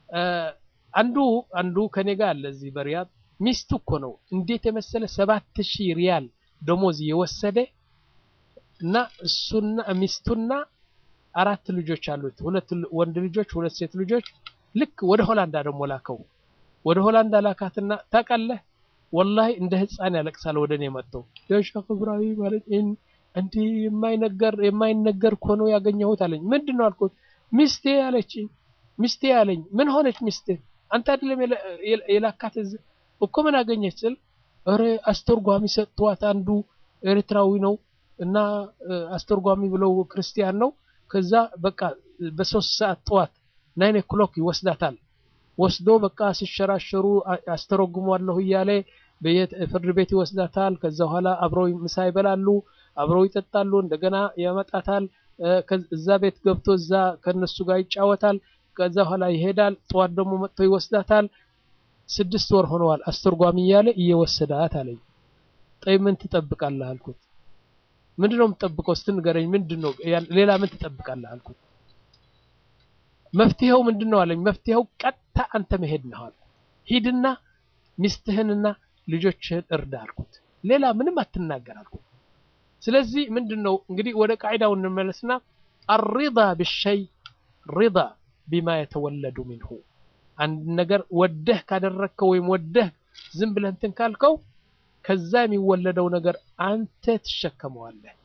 አንዱ አንዱ ከኔ ጋር አለ እዚህ በሪያድ ሚስቱ እኮ ነው እንዴት የመሰለ ሰባት ሺህ ሪያል ደሞዝ የወሰደ እና እሱና ሚስቱና አራት ልጆች አሉት። ሁለት ወንድ ልጆች፣ ሁለት ሴት ልጆች። ልክ ወደ ሆላንዳ ደግሞ ላከው። ወደ ሆላንዳ ላካትና ታውቃለህ፣ ወላሂ እንደ ህፃን ያለቅሳል። ወደ እኔ መጥቶ የሼክ እብራሂም ማለት እንዲህ የማይነገር የማይነገር እኮ ነው ያገኘሁት አለኝ። ምንድን ነው አልኩት። ሚስቴ አለችኝ። ሚስቴ አለኝ። ምን ሆነች ሚስቴ? አንተ አይደለም የላካት እኮ ምን አገኘች ስል ኧረ አስተርጓሚ ሰጥቷት አንዱ ኤርትራዊ ነው እና አስተርጓሚ ብለው ክርስቲያን ነው። ከዛ በቃ በሶስት ሰዓት ጠዋት ናይን ኦክሎክ ይወስዳታል። ወስዶ በቃ ሲሸራሸሩ አስተረጉሟለሁ እያለ ፍርድ ቤት ይወስዳታል። ከዛ በኋላ አብረው ምሳ ይበላሉ፣ አብረው ይጠጣሉ። እንደገና ያመጣታል። እዛ ቤት ገብቶ እዛ ከነሱ ጋር ይጫወታል። ከዛ በኋላ ይሄዳል። ጠዋት ደግሞ መጥቶ ይወስዳታል። ስድስት ወር ሆነዋል አስተርጓሚ እያለ እየወሰዳት አለኝ። ጠይ ምን ትጠብቃለህ አልኩት። ምንድን ነው የምትጠብቀው? እስቲ ንገረኝ። ምንድን ነው ሌላ ምን ትጠብቃለህ አልኩት። መፍትሄው ምንድን ነው አለኝ። መፍትሄው ቀጥታ አንተ መሄድ ነው አልኩት። ሂድና ሚስትህንና ልጆችህን እርዳ አልኩት። ሌላ ምንም አትናገር አልኩት። ስለዚህ ምንድን ነው እንግዲህ ወደ ቃዒዳው እንመለስና አሪዳ ብሸይ ሪዳ ቢማ የተወለዱ ሚንሁ አንድ ነገር ወደህ ካደረግከው ወይም ወደህ ዝም ብለህ እንትን ካልከው ከዛ የሚወለደው ነገር አንተ ትሸከመዋለህ።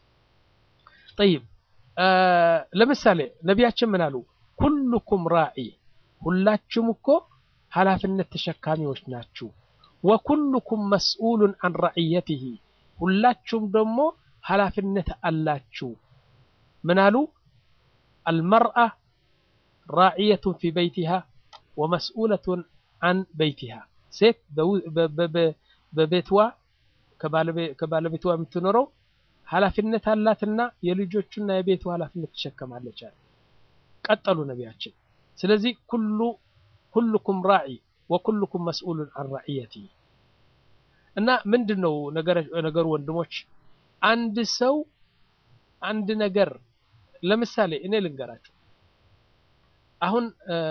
ጠይብ ለምሳሌ ነቢያችን ምን አሉ? ኩልኩም ራዒ ሁላችሁም እኮ ኃላፊነት ተሸካሚዎች ናችሁ። ወኩልኩም መስኡሉን አን ረዕየትህ ሁላችሁም ደግሞ ኃላፊነት አላችሁ። ምን አሉ? አልመርአ ራዕየቱን ፊ በይቲሃ ወመስኡለቱን አን በይቲሃ ሴት በቤትዋ ከባለቤቷ የምትኖረው ኃላፊነት አላትና የልጆቹና የቤቱ ኃላፊነት ትሸከማለች አለ። ቀጠሉ ነቢያችን። ስለዚህ ኩሉ ኩልኩም ራዒ ወኩልኩም መስኡሉን አን ራዕየቲ እና ምንድን ነው ነገሩ ወንድሞች፣ አንድ ሰው አንድ ነገር ለምሳሌ እኔ ልንገራቸው አሁን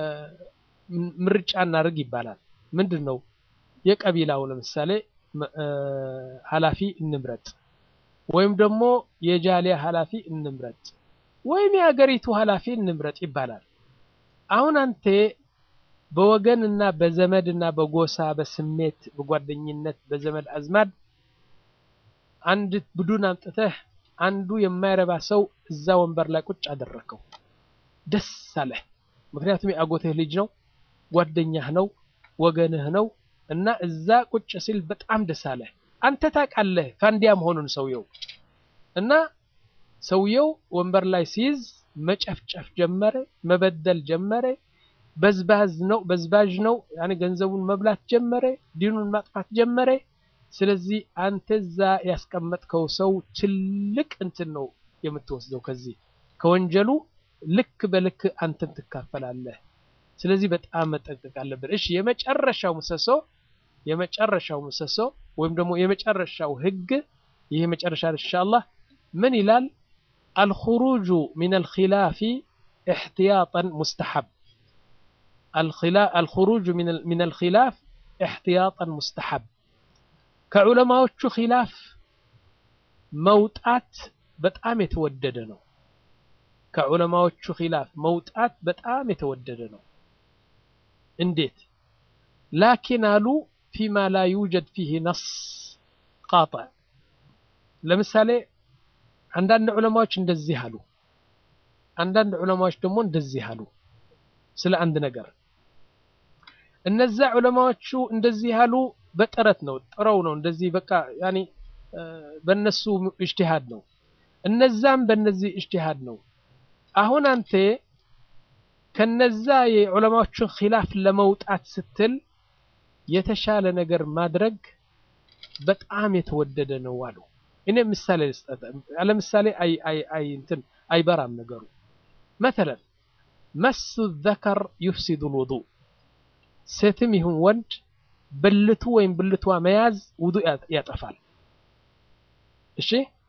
ምርጫ እናድርግ ይባላል። ምንድን ነው የቀቢላው ለምሳሌ ኃላፊ እንምረጥ፣ ወይም ደግሞ የጃሊያ ኃላፊ እንምረጥ፣ ወይም የሀገሪቱ ኃላፊ እንምረጥ ይባላል። አሁን አንተ በወገንና በዘመድና በጎሳ በስሜት በጓደኝነት በዘመድ አዝማድ አንድ ቡድን አምጥተህ አንዱ የማይረባ ሰው እዛ ወንበር ላይ ቁጭ አደረከው። ደስ አለህ። ምክንያቱም የአጎትህ ልጅ ነው፣ ጓደኛህ ነው፣ ወገንህ ነው እና እዛ ቁጭ ሲል በጣም ደስ አለህ። አንተ ታውቃለህ ፋንዲያ መሆኑን ሰውየው እና ሰውየው ወንበር ላይ ሲይዝ መጨፍጨፍ ጀመረ፣ መበደል ጀመረ። በዝባዝ ነው በዝባዥ ነው ያኔ ገንዘቡን መብላት ጀመረ፣ ዲኑን ማጥፋት ጀመረ። ስለዚህ አንተ እዛ ያስቀመጥከው ሰው ትልቅ እንትን ነው የምትወስደው ከዚህ ከወንጀሉ ልክ በልክ አንተም ትካፈላለህ። ስለዚህ በጣም መጠንቀቅ አለብን። እሺ የመጨረሻው ምሰሶ የመጨረሻው ምሰሶ ወይም ደግሞ የመጨረሻው ህግ ይህ መጨረሻ ኢንሻአላህ ምን ይላል? አልኹሩጁ ሚን አልኺላፊ ኢሕቲያጠን ሙስተሐብ አልኹሩጁ ሚን አልኺላፍ ኢሕቲያጠን ሙስተሐብ ከዑለማዎቹ ኺላፍ መውጣት በጣም የተወደደ ነው። ከዑለማዎቹ ኺላፍ መውጣት በጣም የተወደደ ነው። እንዴት? ላኪን አሉ ፊማ ላ ዩጀድ ፊህ ነስ ቃጣዕ። ለምሳሌ አንዳንድ ዑለማዎች እንደዚህ አሉ፣ አንዳንድ ዑለማዎች ደግሞ እንደዚህ አሉ ስለ አንድ ነገር። እነዛ ዑለማዎቹ እንደዚህ ያሉ በጥረት ነው ጥረው ነው እንደዚህ በቃ ያኒ በነሱ እጅቲሃድ ነው። እነዛም በነዚህ እጅቲሃድ ነው። አሁን አንተ ከነዛ የዑለማዎቹን ኺላፍ ለመውጣት ስትል የተሻለ ነገር ማድረግ በጣም የተወደደ ነው አሉ። እኔ ምሳሌ ልስጠት። ለምሳሌ አይ አይ አይ እንትን አይበራም ነገሩ መተለን መሱ ዘከር ዩፍሲዱ ልውዱእ ሴትም ይሁን ወንድ ብልቱ ወይም ብልቷ መያዝ ውዱእ ያጠፋል። እሺ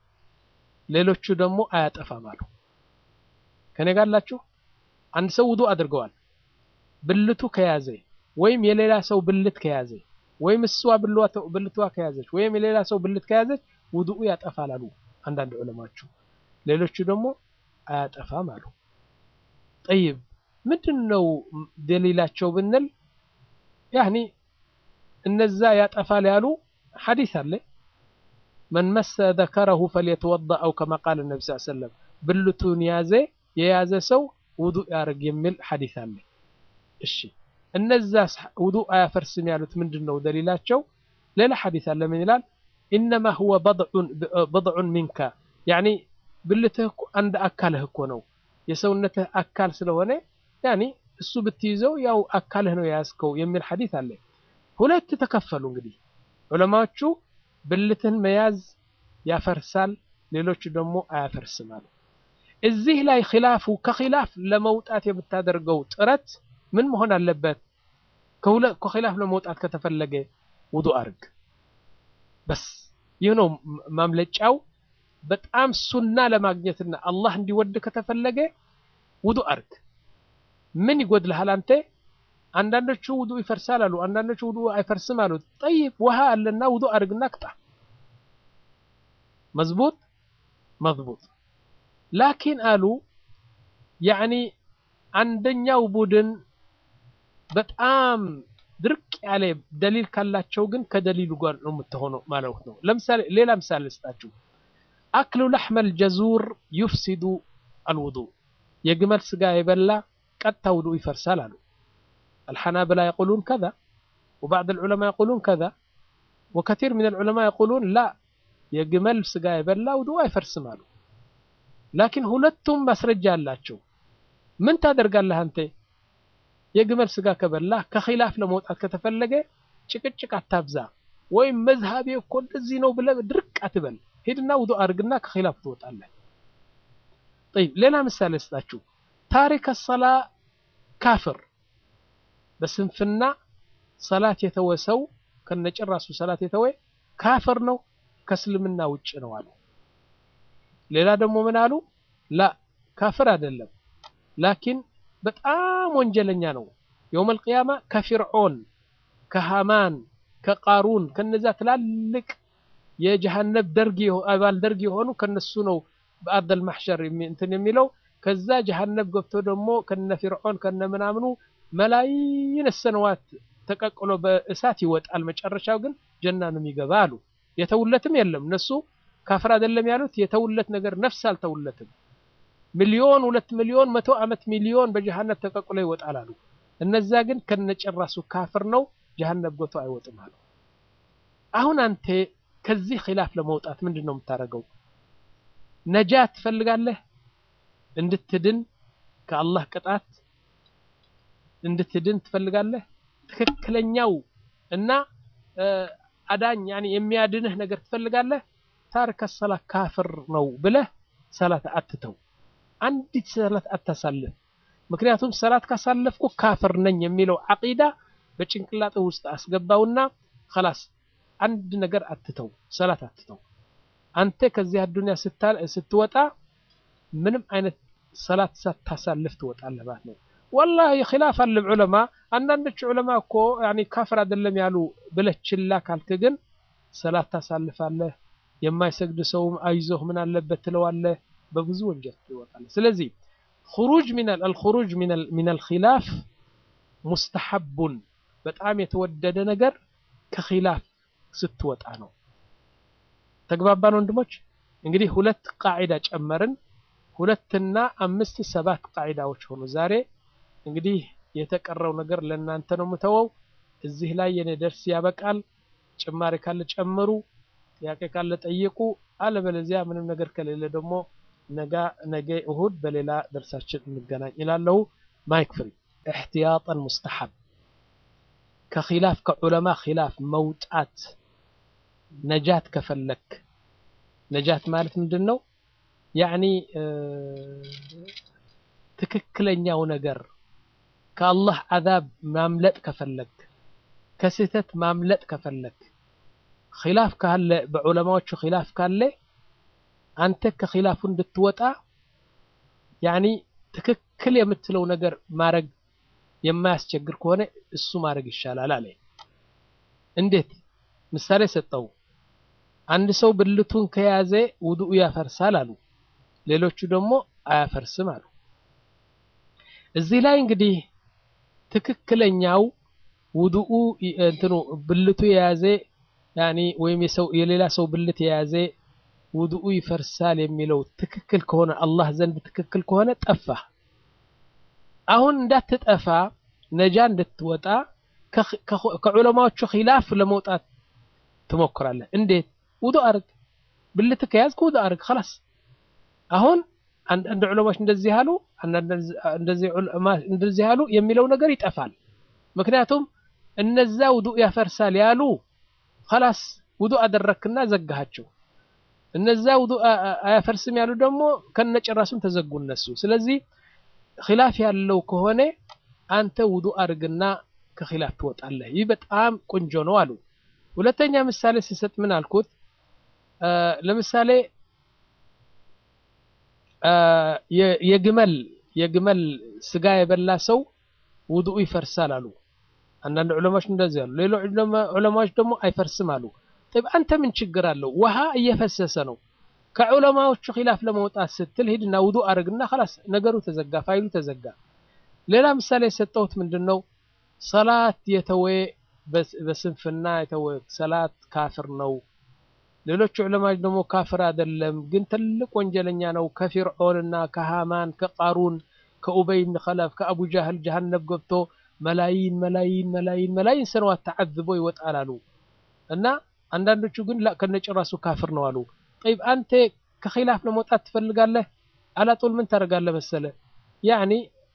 ሌሎቹ ደግሞ አያጠፋም አሉ። ከኔ ጋር አላችሁ? አንድ ሰው ውዱእ አድርገዋል። ብልቱ ከያዘ ወይም የሌላ ሰው ብልት ከያዘ ወይም እሷ ብልቷ ከያዘች ወይም የሌላ ሰው ብልት ከያዘች ውዱኡ ያጠፋል አሉ አንዳንድ ዑለማዎቹ። ሌሎቹ ደግሞ አያጠፋም አሉ። ጠይብ ምንድን ነው ደሊላቸው ብንል ያኒ እነዛ ያጠፋል ያሉ ሐዲስ አለ መን መሰ ዘከረሁ ፈልየተወደእ አው ከማ ቃለ ነቢ ስ ሰለም ብልቱን ያዘ የያዘ ሰው ውዱእ ያርግ የሚል ሐዲስ አለ። እሺ እነዛ ውዱእ አያፈርስም ያሉት ምንድን ነው ደሊላቸው? ሌላ ሐዲስ አለ ምን ይላል? ኢነማ ሁወ በድዑን ሚንካ ያኒ ብልትህ አንድ አካልህ እኮ ነው የሰውነትህ አካል ስለሆነ ያኒ እሱ ብትይዘው ያው አካልህ ነው የያዝከው የሚል ሐዲስ አለ። ሁለት ተከፈሉ እንግዲህ ዑለማዎቹ ብልትህን መያዝ ያፈርሳል፣ ሌሎቹ ደግሞ አያፈርስም አሉ። እዚህ ላይ ኺላፉ ከኺላፍ ለመውጣት የምታደርገው ጥረት ምን መሆን አለበት? ከኺላፍ ለመውጣት ከተፈለገ ውዱእ አርግ። በስ ይህ ነው ማምለጫው። በጣም ሱና ለማግኘትና አላህ እንዲወድ ከተፈለገ ውዱእ አርግ። ምን ይጎድልሃል አንተ? አንዳንዶቹ ውዱእ ይፈርሳል አሉ፣ አንዳንዶቹ ውዱእ አይፈርስም አሉ። ጠይብ ውሃ አለና ውዱእ አርግና ቅጣ። መዝቡጥ መዝቡጥ ላኪን አሉ ያኒ አንደኛው ቡድን በጣም ድርቅ ያለ ደሊል ካላቸው ግን ከደሊሉ ጋር ነው የምትሆነው ማለት ነው። ለምሳሌ ሌላ ምሳሌ ልስጣችሁ። አክሉ ለሕመል ጀዙር ዩፍሲዱ አልውዱእ የግመል ስጋ የበላ ቀጥታ ውዱእ ይፈርሳል አሉ። አልሐናብላ የቁሉን ከዛ ወባዕድ አልዑለማ የቁሉን ከዛ ወከቲር ምን አልዑለማ የቁሉን ላ የግመል ስጋ የበላ ውዱእ አይፈርስም አሉ። ላኪን ሁለቱም ማስረጃ አላቸው። ምን ታደርጋለህ አንተ? የግመል ስጋ ከበላ ከኺላፍ ለመውጣት ከተፈለገ ጭቅጭቅ አታብዛ፣ ወይም መዝሃቤ እኮ እንደዚህ ነው ብለህ ድርቅ አትበል። ሂድና ውዱእ አድርግና ከኺላፍ ትወጣለህ። ጠይብ ሌላ ምሳሌ ስጣችሁ። ታሪክ ሰላ ካፍር፣ በስንፍና ሰላት የተወ ሰው ከነጭራሱ ሰላት የተወ ካፍር ነው፣ ከእስልምና ውጭ ነው አሉ። ሌላ ደግሞ ምን አሉ? ላ ካፍር አይደለም፣ ላኪን በጣም ወንጀለኛ ነው። የውመል ቂያማ ከፊርዖን ከሃማን ከቃሩን ከነዛ ትላልቅ የጀሃነብ ደርግ አባል ደርግ የሆኑ ከነሱ ነው በአርደል ማሕሸር እንትን የሚለው ከዛ ጀሃነብ ገብቶ ደግሞ ከነ ፊርዖን ከነ ምናምኑ መላይን ሰነዋት ተቀቅሎ በእሳት ይወጣል። መጨረሻው ግን ጀና ነው የሚገባ አሉ። የተውለትም የለም እነሱ ካፍር አይደለም ያሉት የተውለት ነገር ነፍስ አልተውለትም። ሚሊዮን ሁለት ሚሊዮን መቶ ዓመት ሚሊዮን በጀሃነብ ተቀቅሎ ይወጣል አሉ። እነዛ ግን ከነጨራሱ ካፍር ነው ጀሃነብ ገብቶ አይወጥም አሉ። አሁን አንተ ከዚህ ኺላፍ ለመውጣት ምንድን ነው የምታደርገው? ነጃት ትፈልጋለህ? እንድትድን ከአላህ ቅጣት እንድትድን ትፈልጋለህ? ትክክለኛው እና አዳኝ ያኔ የሚያድንህ ነገር ትፈልጋለህ ታሪከ ሰላት ካፍር ነው ብለህ ሰላት አትተው አንዲት ሰላት አታሳልፍ ምክንያቱም ሰላት ካሳለፍኩ ካፍር ነኝ የሚለው አቂዳ በጭንቅላትህ ውስጥ አስገባውና خلاص አንድ ነገር አትተው ሰላት አትተው አንተ ከዚህ አዱንያ ስትወጣ ምንም አይነት ሰላት ሳታሳልፍ ትወጣለህ ማለት ነው ወላሂ ኺላፍ አለ ዑለማ አንዳንዶች ዑለማ እኮ ያኒ ካፍር አይደለም ያሉ ብለህ ችላ ካልክ ግን ሰላት ታሳልፋለህ የማይሰግድ ሰውም አይዞህ ምን አለበት ትለዋለህ በብዙ ወንጀል ትወጣለህ ስለዚህ خروج من الخروج من من الخلاف مستحب በጣም የተወደደ ነገር ከኺላፍ ስትወጣ ነው ተግባባን ወንድሞች እንግዲህ ሁለት ቃዒዳ ጨመርን ሁለትና አምስት ሰባት ቃዒዳዎች ሆኑ ዛሬ እንግዲህ የተቀረው ነገር ለእናንተ ነው የምተወው እዚህ ላይ የኔ ደርስ ያበቃል ጭማሪ ካለ ጨምሩ ጥያቄ ካለ ጠይቁ አለበለዚያ ምንም ነገር ከሌለ ደግሞ ነገ ነገ እሁድ በሌላ ደርሳችን እንገናኝ ይላለሁ ማይክ ፍሪ احتياطا مستحب ከኺላፍ ከዑለማ ኺላፍ መውጣት ነጃት ከፈለክ ነጃት ማለት ምንድን ነው ያኒ ትክክለኛው ነገር ከአላህ አዛብ ማምለጥ ከፈለክ ከስህተት ማምለጥ ከፈለክ ኺላፍ ካለ በዑለማዎቹ ኺላፍ ካለ አንተ ከኺላፉ እንድትወጣ ያኒ ትክክል የምትለው ነገር ማድረግ የማያስቸግር ከሆነ እሱ ማድረግ ይሻላል አለ እንዴት ምሳሌ ሰጠው አንድ ሰው ብልቱን ከያዘ ውዱኡ ያፈርሳል አሉ ሌሎቹ ደግሞ አያፈርስም አሉ እዚህ ላይ እንግዲህ ትክክለኛው ውዱኡ እንትኑ ብልቱ የያዘ ያኒ ወይም የሰው የሌላ ሰው ብልት የያዘ ውዱኡ ይፈርሳል የሚለው ትክክል ከሆነ አላህ ዘንድ ትክክል ከሆነ ጠፋ አሁን እንዳትጠፋ ነጃ እንድትወጣ ከዑለማዎቹ ኺላፍ ለመውጣት ትሞክራለህ እንዴት ውዱ አርግ ብልት ከያዝክ ውዱ አርግ خلاص አሁን አንዳንድ ዑለማዎች እንደዚህ ያሉ እንደዚህ ዑለማ እንደዚህ ያሉ የሚለው ነገር ይጠፋል ምክንያቱም እነዛ ውዱ ያፈርሳል ያሉ خلاص ውዱ አደረክና ዘጋሃቸው እነዛ ውዱ አያፈርስም ያሉ ደግሞ ከነጭራሱም ተዘጉ እነሱ ስለዚህ ኺላፍ ያለው ከሆነ አንተ ውዱ አድርግና ከኺላፍ ትወጣለህ ይህ በጣም ቆንጆ ነው አሉ ሁለተኛ ምሳሌ ሲሰጥ ምን አልኩት ለምሳሌ የግመል የግመል ስጋ የበላ ሰው ውዱኡ ይፈርሳል አሉ አንዳንድ ዑለማዎች እንደዚህ አሉ ሌሎች ዑለማዎች ደግሞ አይፈርስም አሉ طيب አንተ ምን ችግር አለው ውሃ እየፈሰሰ ነው ከዑለማዎቹ ኺላፍ ለመውጣት ስትል ሂድና ውዱ አድርግና خلاص ነገሩ ተዘጋ ፋይሉ ተዘጋ ሌላ ምሳሌ የሰጠሁት ምንድነው ሰላት የተወ በስንፍና የተወ ሰላት ካፍር ነው ሌሎች ዑለማዎች ደግሞ ካፍር አይደለም ግን ትልቅ ወንጀለኛ ነው ከፊርዖንና ከሃማን ከቃሩን ከኡበይ ብን ኸለፍ ከአቡ ጃህል ጀሃነም ገብቶ መላይን መላይን መላይን መላይን ሰነዋት ተዓዝቦ ይወጣል አሉ እና አንዳንዶቹ ግን ላ ከነጭራሱ ካፍር ነው አሉ ጠይብ አንተ ከኺላፍ ለመውጣት ትፈልጋለህ አላጦል ምን ታደርጋለህ መሰለ ያኒ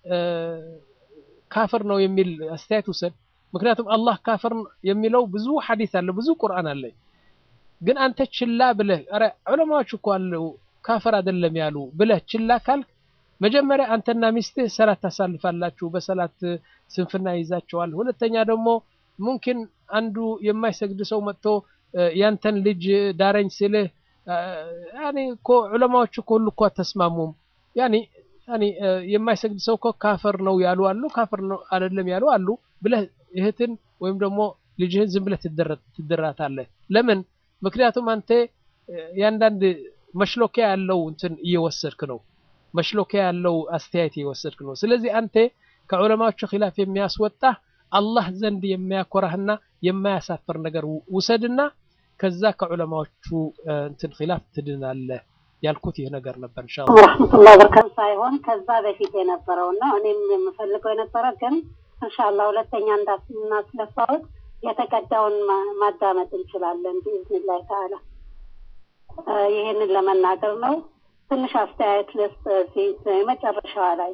ካፍር ነው የሚል አስተያየት ውሰድ ምክንያቱም አላህ ካፍር የሚለው ብዙ ሐዲስ አለ ብዙ ቁርአን አለ ግን አንተ ችላ ብለህ ኧረ ዑለማዎች እኮ አሉ ካፍር አይደለም ያሉ ብለህ ችላ ካልክ መጀመሪያ አንተና ሚስትህ ሰላት ታሳልፋላችሁ በሰላት ስንፍና ይዛቸዋል ሁለተኛ ደግሞ ሙምኪን አንዱ የማይሰግድ ሰው መጥቶ ያንተን ልጅ ዳረኝ ሲልህ ያኔ እኮ ዑለማዎች እኮ ሁሉ እኮ አተስማሙም ያኔ ያኔ የማይሰግድ ሰው እኮ ካፈር ነው ያሉ አሉ ካፈር ነው አይደለም ያሉ አሉ ብለህ እህትን ወይም ደግሞ ልጅህን ዝም ብለህ ትድራታለህ ለምን ምክንያቱም አንተ ያንዳንድ መሽሎኪያ ያለው እንትን እየወሰድክ ነው መሽሎኪያ ያለው አስተያየት እየወሰድክ ነው ስለዚህ አንተ ከዑለማዎቹ ኺላፍ የሚያስወጣ አላህ ዘንድ የሚያኮራህና የማያሳፍር ነገር ውሰድና ከዛ ከዑለማዎቹ እንትን ኺላፍ ትድናለህ ያልኩት ይህ ነገር ነበር ኢንሻአላህ ወራህመቱላሂ ወበረካቱ ሳይሆን ከዛ በፊት የነበረው ነው እኔም የምፈልገው የነበረ ግን ኢንሻአላህ ሁለተኛ እንዳናስለፋውት የተቀዳውን ማዳመጥ እንችላለን ቢኢዝኒላህ ተዓላ ይህንን ለመናገር ነው ትንሽ አስተያየት ልስጥ እዚህ መጨረሻዋ ላይ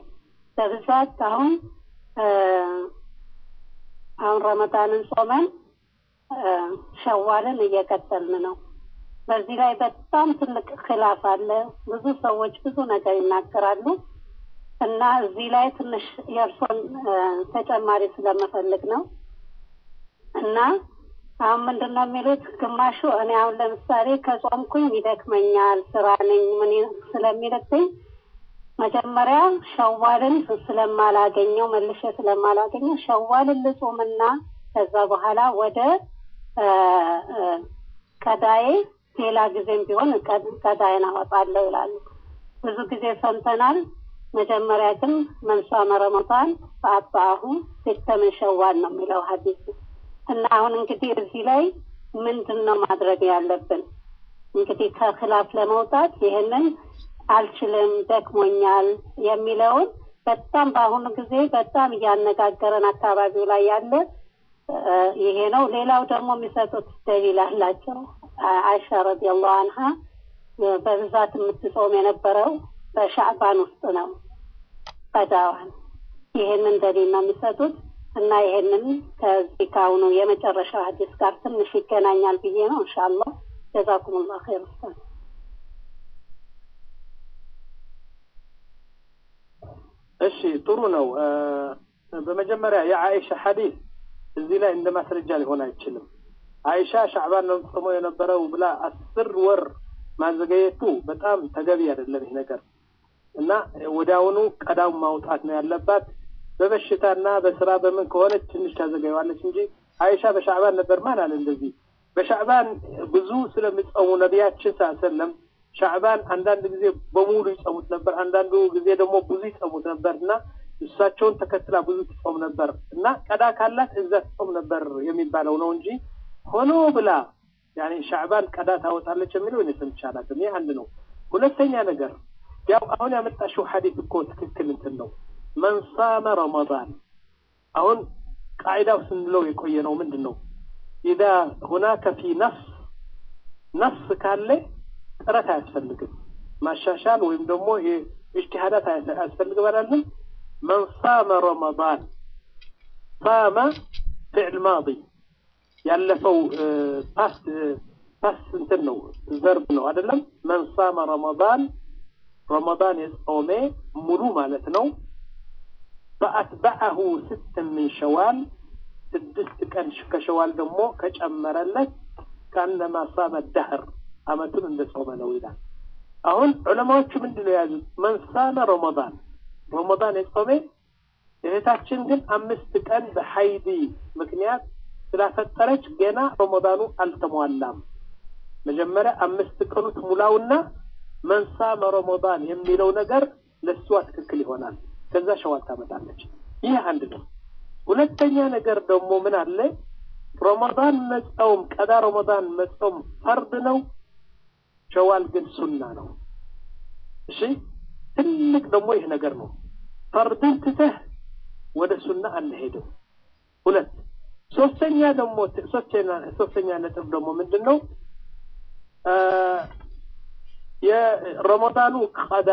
በብዛት አሁን አሁን ረመዳንን ጾመን ሸዋልን እየቀጠልን ነው። በዚህ ላይ በጣም ትልቅ ክላፍ አለ። ብዙ ሰዎች ብዙ ነገር ይናገራሉ እና እዚህ ላይ ትንሽ የእርሶን ተጨማሪ ስለምፈልግ ነው እና አሁን ምንድን ነው የሚሉት ግማሹ እኔ አሁን ለምሳሌ ከጾምኩኝ ይደክመኛል፣ ስራ ነኝ ምን ስለሚልብኝ መጀመሪያ ሸዋልን ስለማላገኘው መልሼ ስለማላገኘው ሸዋልን ልጾምና ከዛ በኋላ ወደ ቀዳዬ ሌላ ጊዜም ቢሆን ቀዳይን አወጣለሁ ይላሉ። ብዙ ጊዜ ሰምተናል። መጀመሪያ ግን መንሷመ ረመዳን በአባሁ ሲተ ምን ሸዋል ነው የሚለው ሀዲሱ እና አሁን እንግዲህ እዚህ ላይ ምንድን ነው ማድረግ ያለብን? እንግዲህ ከክላፍ ለመውጣት ይህንን አልችልም፣ ደክሞኛል የሚለውን በጣም በአሁኑ ጊዜ በጣም እያነጋገረን አካባቢው ላይ ያለ ይሄ ነው። ሌላው ደግሞ የሚሰጡት ደሊል አላቸው። አይሻ ረዲየላሁ አንሃ በብዛት የምትጾም የነበረው በሻዕባን ውስጥ ነው ቀዳዋን። ይሄንን ደሊል ነው የሚሰጡት እና ይሄንን ከዚህ ከአሁኑ የመጨረሻው ሀዲስ ጋር ትንሽ ይገናኛል ብዬ ነው። ኢንሻአላህ ጀዛኩሙላህ ኸይር ኡስታዝ። እሺ ጥሩ ነው። በመጀመሪያ የአይሻ ሐዲስ እዚህ ላይ እንደ ማስረጃ ሊሆን አይችልም። አይሻ ሻዕባን ነው ጾሞ የነበረው ብላ አስር ወር ማዘገየቱ በጣም ተገቢ አይደለም ይህ ነገር እና ወዲያውኑ ቀዳው ማውጣት ነው ያለባት። በበሽታና በስራ በምን ከሆነች ትንሽ ታዘገየዋለች እንጂ አይሻ በሻዕባን ነበር ማን አለ እንደዚህ። በሻዕባን ብዙ ስለሚጾሙ ነቢያችን ሳሰለም ሻዕባን አንዳንድ ጊዜ በሙሉ ይጸሙት ነበር፣ አንዳንዱ ጊዜ ደግሞ ብዙ ይጸሙት ነበር እና እሳቸውን ተከትላ ብዙ ትጾም ነበር እና ቀዳ ካላት እዛ ትጾም ነበር የሚባለው ነው እንጂ ሆኖ ብላ ያኔ ሻዕባን ቀዳ ታወጣለች የሚለው እኔ ሰምቼ አላውቅም። ይህ አንድ ነው። ሁለተኛ ነገር ያው አሁን ያመጣሽው ሐዲስ እኮ ትክክል እንትን ነው። መን ሳመ ረመዳን አሁን ቃዒዳው ስንለው የቆየ ነው ምንድን ነው ኢዛ ሁናከ ፊ ነፍስ ነፍስ ካለ ጥረት አያስፈልግም ማሻሻል ወይም ደግሞ ኢጅቲሃዳት አያስፈልግም አላለም መን ሳመ ረመዳን ሳመ ፊዕል ማዲ ያለፈው ፓስት ፓስት እንትን ነው ዘርብ ነው አይደለም መን ሳመ ረመዳን ረመዳን የጾሜ ሙሉ ማለት ነው ፈአትበዐሁ ስት ምን ሸዋል ስድስት ቀን ከሸዋል ደግሞ ከጨመረለት ከአነማ ሳመ ደህር አመቱን እንደ ጾመ ነው ይላል። አሁን ዑለማዎቹ ምንድን ነው የያዙት? መንሳመ ረመዳን ረመዳን የጾሜ እህታችን ግን አምስት ቀን በሀይዲ ምክንያት ስላፈጠረች ገና ረመዳኑ አልተሟላም። መጀመሪያ አምስት ቀኑ ትሙላውና መንሳመ ረመዳን የሚለው ነገር ለእሷ ትክክል ይሆናል። ከዛ ሸዋል ታመጣለች። ይህ አንድ ነው። ሁለተኛ ነገር ደግሞ ምን አለ? ረመዳን መጾም ቀዳ ረመዳን መጾም ፈርድ ነው። ሸዋል ግን ሱና ነው። እሺ ትልቅ ደግሞ ይህ ነገር ነው። ፈርድን ትተህ ወደ ሱና አንሄድም። ሁለት ሶስተኛ ደግሞ ሶስተኛ ነጥብ ደግሞ ምንድን ነው? የረመዳኑ ቀዳ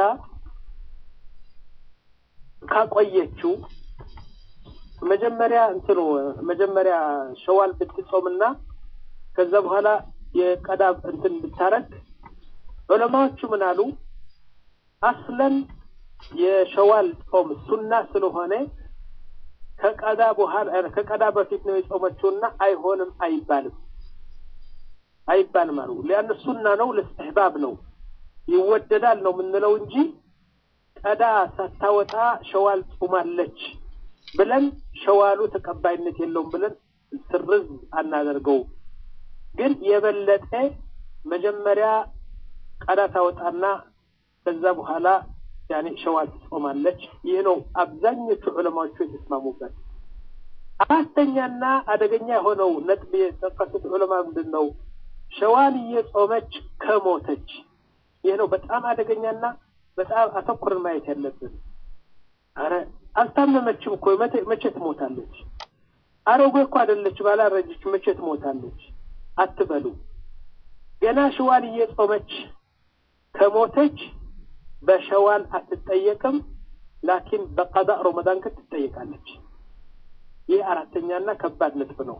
ካቆየችው መጀመሪያ እንትኑ መጀመሪያ ሸዋል ብትጾምና ከዛ በኋላ የቀዳ እንትን ብታረግ ዑለማዎቹ ምን አሉ? አስለን የሸዋል ጾም ሱና ስለሆነ ከቀዳ በኋላ ከቀዳ በፊት ነው የጾመችውና አይሆንም አይባልም አይባልም አሉ። ሊያን ሱና ነው ለስትሕባብ ነው ይወደዳል ነው የምንለው እንጂ ቀዳ ሳታወጣ ሸዋል ጾማለች ብለን ሸዋሉ ተቀባይነት የለውም ብለን ስርዝ አናደርገው። ግን የበለጠ መጀመሪያ ቀዳ ታወጣና ከዛ በኋላ ያኔ ሸዋል ትጾማለች። ይህ ነው አብዛኞቹ ዑለማዎቹ የተስማሙበት። አራተኛና አደገኛ የሆነው ነጥብ የጠቀሱት ዑለማ ምንድን ነው? ሸዋል እየጾመች ከሞተች። ይህ ነው በጣም አደገኛና በጣም አተኩርን ማየት ያለብን። አረ አልታመመችም እኮ መቼ ትሞታለች? አሮጌ እኮ አይደለች ባላረጀች መቼ ትሞታለች አትበሉ። ገና ሸዋል እየጾመች ከሞተች በሸዋል አትጠየቅም፣ ላኪን በቀዳ ረመዳን ግን ትጠየቃለች። ይህ አራተኛና ከባድ ነጥብ ነው።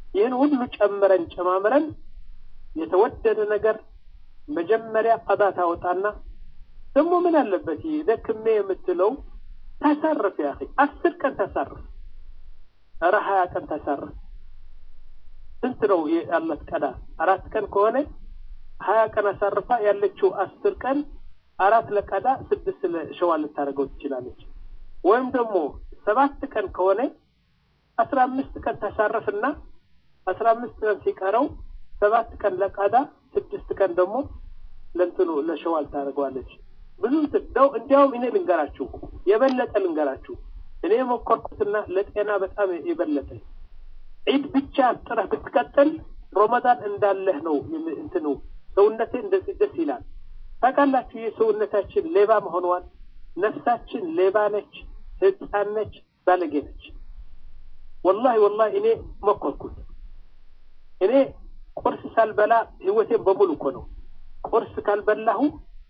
ይህን ሁሉ ጨምረን ጨማምረን የተወደደ ነገር መጀመሪያ ቀዳ ታወጣና ደግሞ ምን አለበት ይህ ደክሜ የምትለው ታሳርፍ ያ አስር ቀን ታሳርፍ ኧረ ሀያ ቀን ታሳርፍ ስንት ነው ያለት ቀዳ አራት ቀን ከሆነ ሀያ ቀን አሳርፋ ያለችው አስር ቀን አራት ለቀዳ ስድስት ለሸዋል ልታደርገው ትችላለች ወይም ደግሞ ሰባት ቀን ከሆነ አስራ አምስት ቀን ታሳርፍና አስራ አምስት ቀን ሲቀረው ሰባት ቀን ለቀዳ ስድስት ቀን ደግሞ ለእንትኑ ለሸዋል ታደርገዋለች ብዙ ደው እንዲያውም እኔ ልንገራችሁ የበለጠ ልንገራችሁ እኔ የሞከርኩትና ለጤና በጣም የበለጠ ዒድ ብቻ ጥረህ ብትቀጥል ሮመዳን እንዳለህ ነው እንትኑ ሰውነቴ እንደዚህ ደስ ይላል ታውቃላችሁ የሰውነታችን ሌባ መሆኗን ነፍሳችን ሌባ ነች ህፃን ነች ባለጌ ነች ወላሂ ወላሂ እኔ መኮርኩት እኔ ቁርስ ሳልበላ ህይወቴን በሙሉ እኮ ነው ቁርስ ካልበላሁ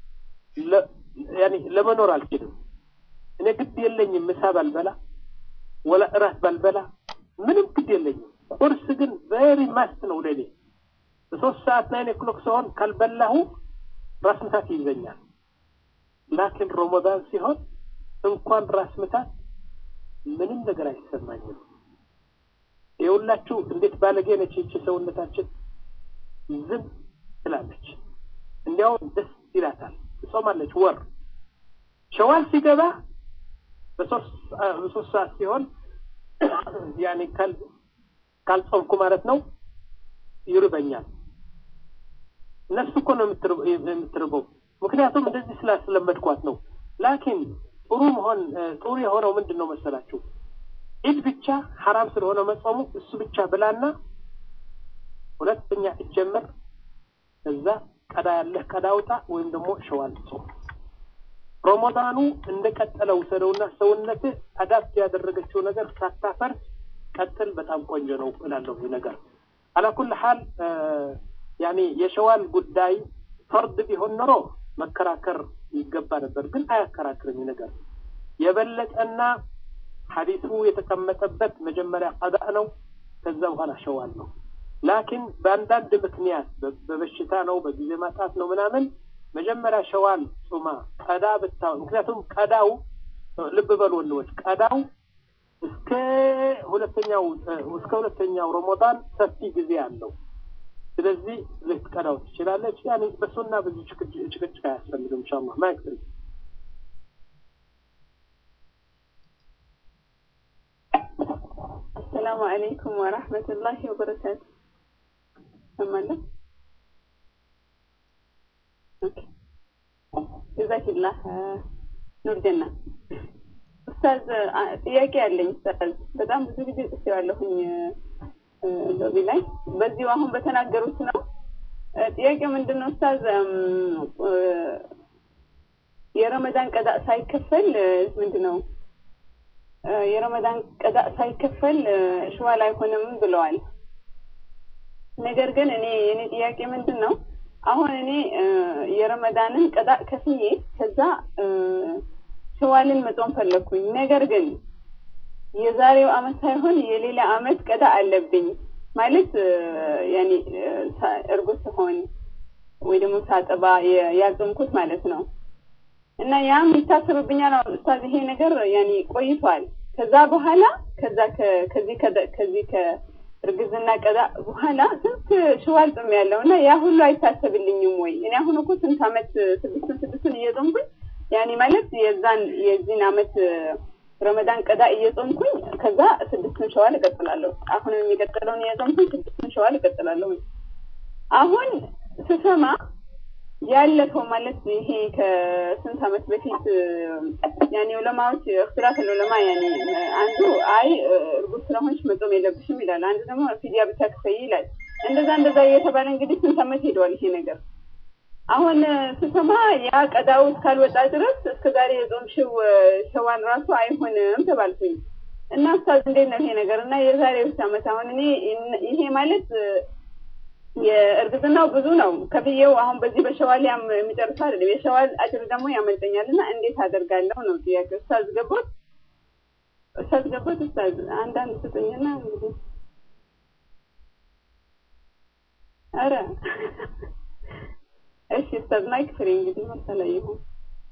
ያኔ ለመኖር አልችልም እኔ ግድ የለኝም ምሳ ባልበላ ወላ እራት ባልበላ ምንም ግድ የለኝም ቁርስ ግን ቬሪ ማስት ነው ለኔ በሶስት ሰዓት ናይን ኦክሎክ ሲሆን ካልበላሁ ራስ ምታት ይይዘኛል ላኪን ሮመዳን ሲሆን እንኳን ራስ ምታት ምንም ነገር አይሰማኝም የሁላችሁ እንዴት ባለጌ ነች ይቺ ሰውነታችን ዝም ትላለች እንዲያውም ደስ ይላታል ትጾማለች ወር ሸዋል ሲገባ በሶስት ሰዓት ሲሆን ያኔ ካልጾምኩ ማለት ነው ይርበኛል ነፍስ እኮ ነው የምትርበው ምክንያቱም እንደዚህ ስላስለመድኳት ነው ላኪን ጥሩ መሆን ጥሩ የሆነው ምንድን ነው መሰላችሁ ኢድ ብቻ ሐራም ስለሆነ መጾሙ እሱ ብቻ ብላና ሁለተኛ እጀምር እዛ ቀዳ ያለህ ቀዳ ውጣ ወይም ደግሞ ሸዋል ጾም ሮሞዳኑ እንደቀጠለ ውሰደውና ሰውነትህ አዳፕት ያደረገችው ነገር ሳታፈርስ ቀጥል በጣም ቆንጆ ነው እላለሁ ይህ ነገር አላኩል ሀል ያኔ የሸዋል ጉዳይ ፈርድ ቢሆን ኖሮ መከራከር ይገባ ነበር ግን አያከራክርም ነገር የበለጠና ሐዲሱ የተቀመጠበት መጀመሪያ ቀዳ ነው ከዛ በኋላ ሸዋል ነው ላኪን በአንዳንድ ምክንያት በበሽታ ነው በጊዜ ማጣት ነው ምናምን መጀመሪያ ሸዋል ጹማ ቀዳ ብታ ምክንያቱም ቀዳው ልብ በሉ ወንድሞች ቀዳው እስከ ሁለተኛው እስከ ሁለተኛው ረመዳን ሰፊ ጊዜ አለው ስለዚህ ልትቀዳው ትችላለች ያኔ በሱና ብዙ ጭቅጭቅ አያስፈልግም ኢንሻአላህ ማይክ السلام عليكم ورحمة الله وبركاته أمانا أوكي جزاك الله ኑር ጀና ኡስታዝ ጥያቄ ያለኝ ኡስታዝ በጣም ብዙ ጊዜ ጽፌዋለሁኝ ሎቢ ላይ በዚሁ አሁን በተናገሩት ነው ጥያቄው ምንድን ነው ኡስታዝ የረመዳን ቀዳ ሳይከፈል ምንድን ነው የረመዳን ቀዳ ሳይከፈል ሽዋል አይሆንም ብለዋል ነገር ግን እኔ የኔ ጥያቄ ምንድን ነው አሁን እኔ የረመዳንን ቀዳ ከፍዬ ከዛ ሸዋልን መጾም ፈለግኩኝ ነገር ግን የዛሬው አመት ሳይሆን የሌላ አመት ቀዳ አለብኝ ማለት ያኔ እርጉዝ ስሆን ወይ ደግሞ ሳጠባ ያጾምኩት ማለት ነው እና ያም ይታሰብብኛል ኡስታዝ ይሄ ነገር ያኔ ቆይቷል ከዛ በኋላ ከዛ ከዚህ ከዚህ ከእርግዝና ቀዳ በኋላ ስንት ሽዋል ጾም ያለው እና ያ ሁሉ አይታሰብልኝም ወይ እኔ አሁን እኮ ስንት አመት ስድስቱን ስድስቱን እየጾምኩኝ ያኔ ማለት የዛን የዚህን አመት ረመዳን ቀዳ እየጾምኩኝ ከዛ ስድስቱን ሸዋል እቀጥላለሁ አሁንም የሚቀጥለውን እየጾምኩኝ ስድስቱን ሸዋል እቀጥላለሁ አሁን ስሰማ ያለፈው ማለት ይሄ ከስንት አመት በፊት ያኔ ዑለማዎች እክትላፍ ዑለማ ያኔ አንዱ አይ እርጉዝ ስለሆንሽ መጾም የለብሽም ይላል አንዱ ደግሞ ፊዲያ ብቻ ክፈይ ይላል እንደዛ እንደዛ እየተባለ እንግዲህ ስንት አመት ሄደዋል ይሄ ነገር አሁን ስሰማ ያ ቀዳው እስካልወጣ ድረስ እስከ ዛሬ የጾምሽው ሸዋን ራሱ አይሆንም ተባልኩኝ እና ኡስታዝ እንዴት ነው ይሄ ነገር እና የዛሬ ውስጥ አመት አሁን እኔ ይሄ ማለት የእርግዝናው ብዙ ነው ከፍዬው አሁን በዚህ በሸዋል የሚጨርሰው አይደለም የሸዋል አጅር ደግሞ ያመልጠኛል እና እንዴት አደርጋለሁ ነው ጥያቄ ኡስታዝ ገቦት ኡስታዝ ገቦት ኡስታዝ አንዳንድ ስጡኝና እንግዲህ ኧረ እሺ ኡስታዝ ማይክ ፍሪ እንግዲህ መሰለ ይሁን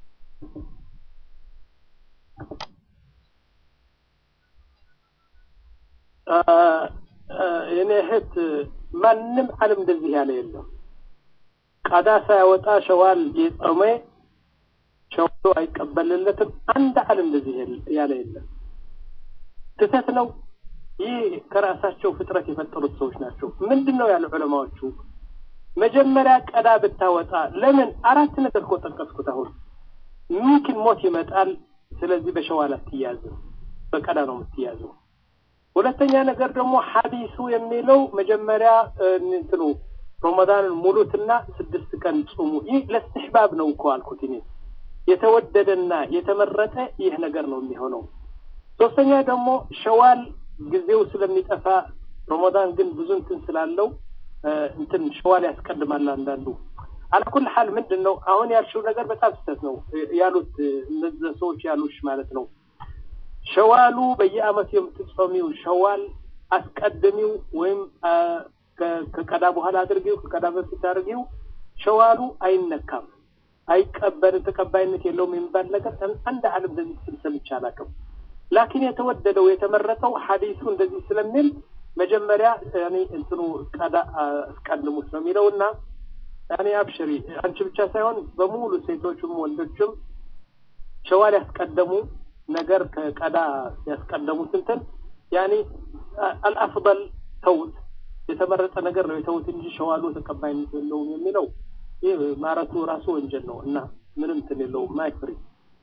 የኔ እህት ማንም ዓለም እንደዚህ ያለ የለም። ቀዳ ሳያወጣ ሸዋል የጾመ ሸዋሉ አይቀበልለትም። አንድ ዓለም እንደዚህ ያለ የለም። ስህተት ነው። ይህ ከራሳቸው ፍጥረት የፈጠሩት ሰዎች ናቸው። ምንድን ነው ያሉ ዑለማዎቹ? መጀመሪያ ቀዳ ብታወጣ ለምን? አራት ነገር እኮ ጠቀስኩት። አሁን ሚምኪን ሞት ይመጣል። ስለዚህ በሸዋል አትያዝም፣ በቀዳ ነው የምትያዘው። ሁለተኛ ነገር ደግሞ ሐዲሱ የሚለው መጀመሪያ እንትኑ ረመዳንን ሙሉትና ስድስት ቀን ጹሙ። ይህ ለስትሕባብ ነው እኮ አልኩት እኔ የተወደደና የተመረጠ ይህ ነገር ነው የሚሆነው። ሶስተኛ ደግሞ ሸዋል ጊዜው ስለሚጠፋ ረመዳን ግን ብዙ እንትን ስላለው እንትን ሸዋል ያስቀድማል አንዳንዱ። አላኩል ሐል ምንድን ነው አሁን ያልሽው ነገር በጣም ስህተት ነው ያሉት እነዚህ ሰዎች ያሉሽ ማለት ነው። ሸዋሉ በየአመቱ የምትጾሚው ሸዋል አስቀድሚው ወይም ከቀዳ በኋላ አድርጊው፣ ከቀዳ በፊት አድርጊው። ሸዋሉ አይነካም፣ አይቀበልም፣ ተቀባይነት የለውም የሚባል ነገር አንድ ዓለም እንደዚህ ስል ሰምቼ አላውቅም። ላኪን የተወደደው የተመረጠው ሐዲሱ እንደዚህ ስለሚል መጀመሪያ እኔ እንትኑ ቀዳ አስቀድሙት ነው የሚለው እና እኔ አብሽሪ አንቺ ብቻ ሳይሆን በሙሉ ሴቶችም ወንዶችም ሸዋል ያስቀደሙ ነገር ከቀዳ ያስቀደሙት እንትን ያኔ አልአፍበል ተውት የተመረጠ ነገር ነው የተውት እንጂ ሸዋሉ ተቀባይነት የለውም የሚለው ይህ ማረቱ ራሱ ወንጀል ነው እና ምንም እንትን የለውም። ማይክ ፍሪ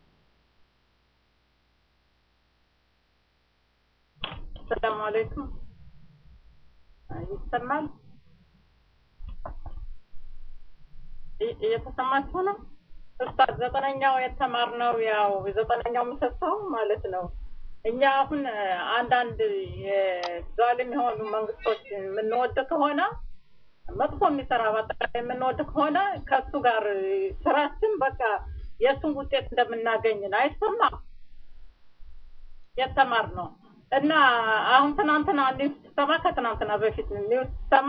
ሰላም አለይኩም ይሰማል? እየተሰማችሁ ነው? ኡስታዝ ዘጠነኛው የተማርነው ያው ዘጠነኛው ምሰሶው ማለት ነው። እኛ አሁን አንዳንድ የዛሊም የሆኑ መንግስቶች የምንወድ ከሆነ መጥፎ የሚሰራ በአጠቃላይ የምንወድ ከሆነ ከእሱ ጋር ስራችን በቃ የእሱን ውጤት እንደምናገኝ ነው። አይሰማም? የተማር ነው እና አሁን ትናንትና ኒውስ ሰማ ከትናንትና በፊት ኒውስ ሰማ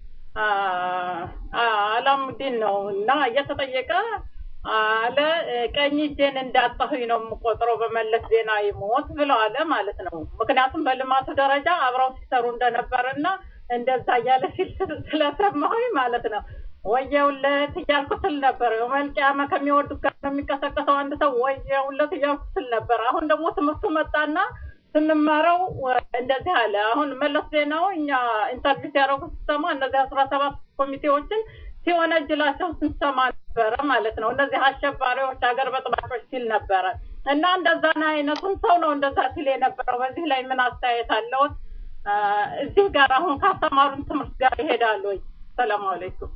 አላሙዲን ነው እና እየተጠየቀ አለ ቀኝ እጄን እንዳጣሁኝ ነው የምቆጥረው በመለስ ዜና ይሞት ብለው አለ ማለት ነው። ምክንያቱም በልማቱ ደረጃ አብረው ሲሰሩ እንደነበርና እንደዛ እያለ ሲል ስለሰማሁኝ ማለት ነው። ወየውለት እያልኩ ስል ነበር። መልቅያማ ከሚወዱት ጋር ነው የሚቀሰቀሰው አንድ ሰው ወየውለት እያልኩ ስል ነበር። አሁን ደግሞ ትምህርቱ መጣና ስንማረው እንደዚህ አለ። አሁን መለስ ዜናው እኛ ኢንተርቪው ሲያደርጉ ስሰማ እነዚህ አስራ ሰባት ኮሚቴዎችን ሲወነጅላቸው ስንሰማ ነበረ ማለት ነው። እነዚህ አሸባሪዎች፣ ሀገር በጥባጮች ሲል ነበረ እና እንደዛን አይነቱን ሰው ነው እንደዛ ሲል የነበረው። በዚህ ላይ ምን አስተያየት አለዎት? እዚህ ጋር አሁን ካስተማሩን ትምህርት ጋር ይሄዳሉ ወይ? ሰላም አለይኩም።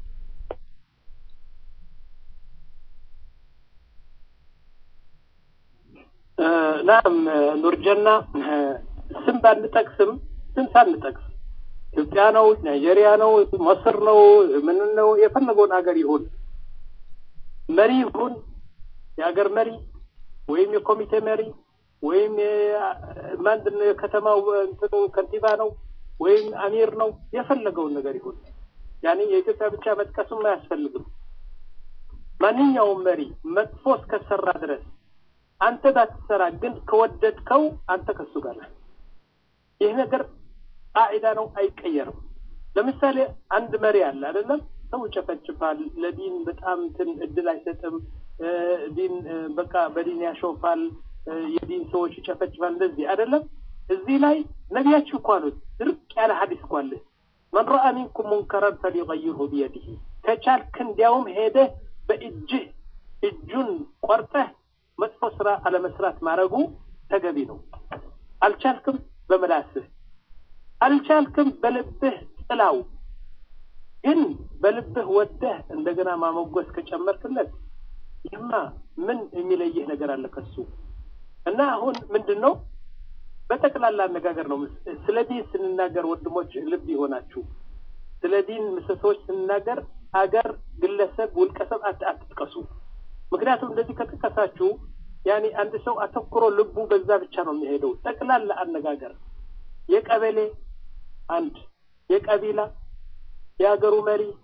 ናም ኑርጀና ስም ባንጠቅስም ስም ሳንጠቅስ ኢትዮጵያ ነው፣ ናይጄሪያ ነው፣ መስር ነው፣ ምን ነው የፈለገውን ሀገር ይሁን መሪ ይሁን የሀገር መሪ ወይም የኮሚቴ መሪ ወይም ማንድን ነው የከተማው እንትኑ ከንቲባ ነው ወይም አሚር ነው የፈለገውን ነገር ይሁን ያኔ የኢትዮጵያ ብቻ መጥቀሱም አያስፈልግም። ማንኛውም መሪ መጥፎ እስከሰራ ድረስ አንተ ባትሰራ ግን ከወደድከው አንተ ከሱ ጋር ነህ። ይህ ነገር ቃዒዳ ነው፣ አይቀየርም። ለምሳሌ አንድ መሪ አለ አይደለም፣ ሰው ይጨፈጭፋል፣ ለዲን በጣም እንትን እድል አይሰጥም፣ ዲን በቃ በዲን ያሾፋል፣ የዲን ሰዎች ይጨፈጭፋል፣ እንደዚህ አይደለም። እዚህ ላይ ነቢያችሁ እኮ አሉት፣ ድርቅ ያለ ሀዲስ እኮ አለ። መን ረአ ሚንኩም ሙንከረን ፈሊገይርሁ ቢየዲህ፣ ከቻልክ እንዲያውም ሄደህ በእጅህ እጁን ቆርጠህ መጥፎ ስራ አለመስራት ማድረጉ ተገቢ ነው። አልቻልክም በምላስህ አልቻልክም በልብህ ጥላው። ግን በልብህ ወደህ እንደገና ማሞገስ ከጨመርክለት ይህማ ምን የሚለይህ ነገር አለ ከሱ? እና አሁን ምንድን ነው በጠቅላላ አነጋገር ነው። ስለ ዲን ስንናገር ወንድሞች ልብ ይሆናችሁ። ስለ ዲን ምሰሶዎች ስንናገር አገር፣ ግለሰብ፣ ውልቀሰብ አትጥቀሱ። ምክንያቱም እንደዚህ ከጥቀሳችሁ ያኔ አንድ ሰው አተኩሮ ልቡ በዛ ብቻ ነው የሚሄደው። ጠቅላላ አነጋገር የቀበሌ አንድ፣ የቀቢላ፣ የሀገሩ መሪ፣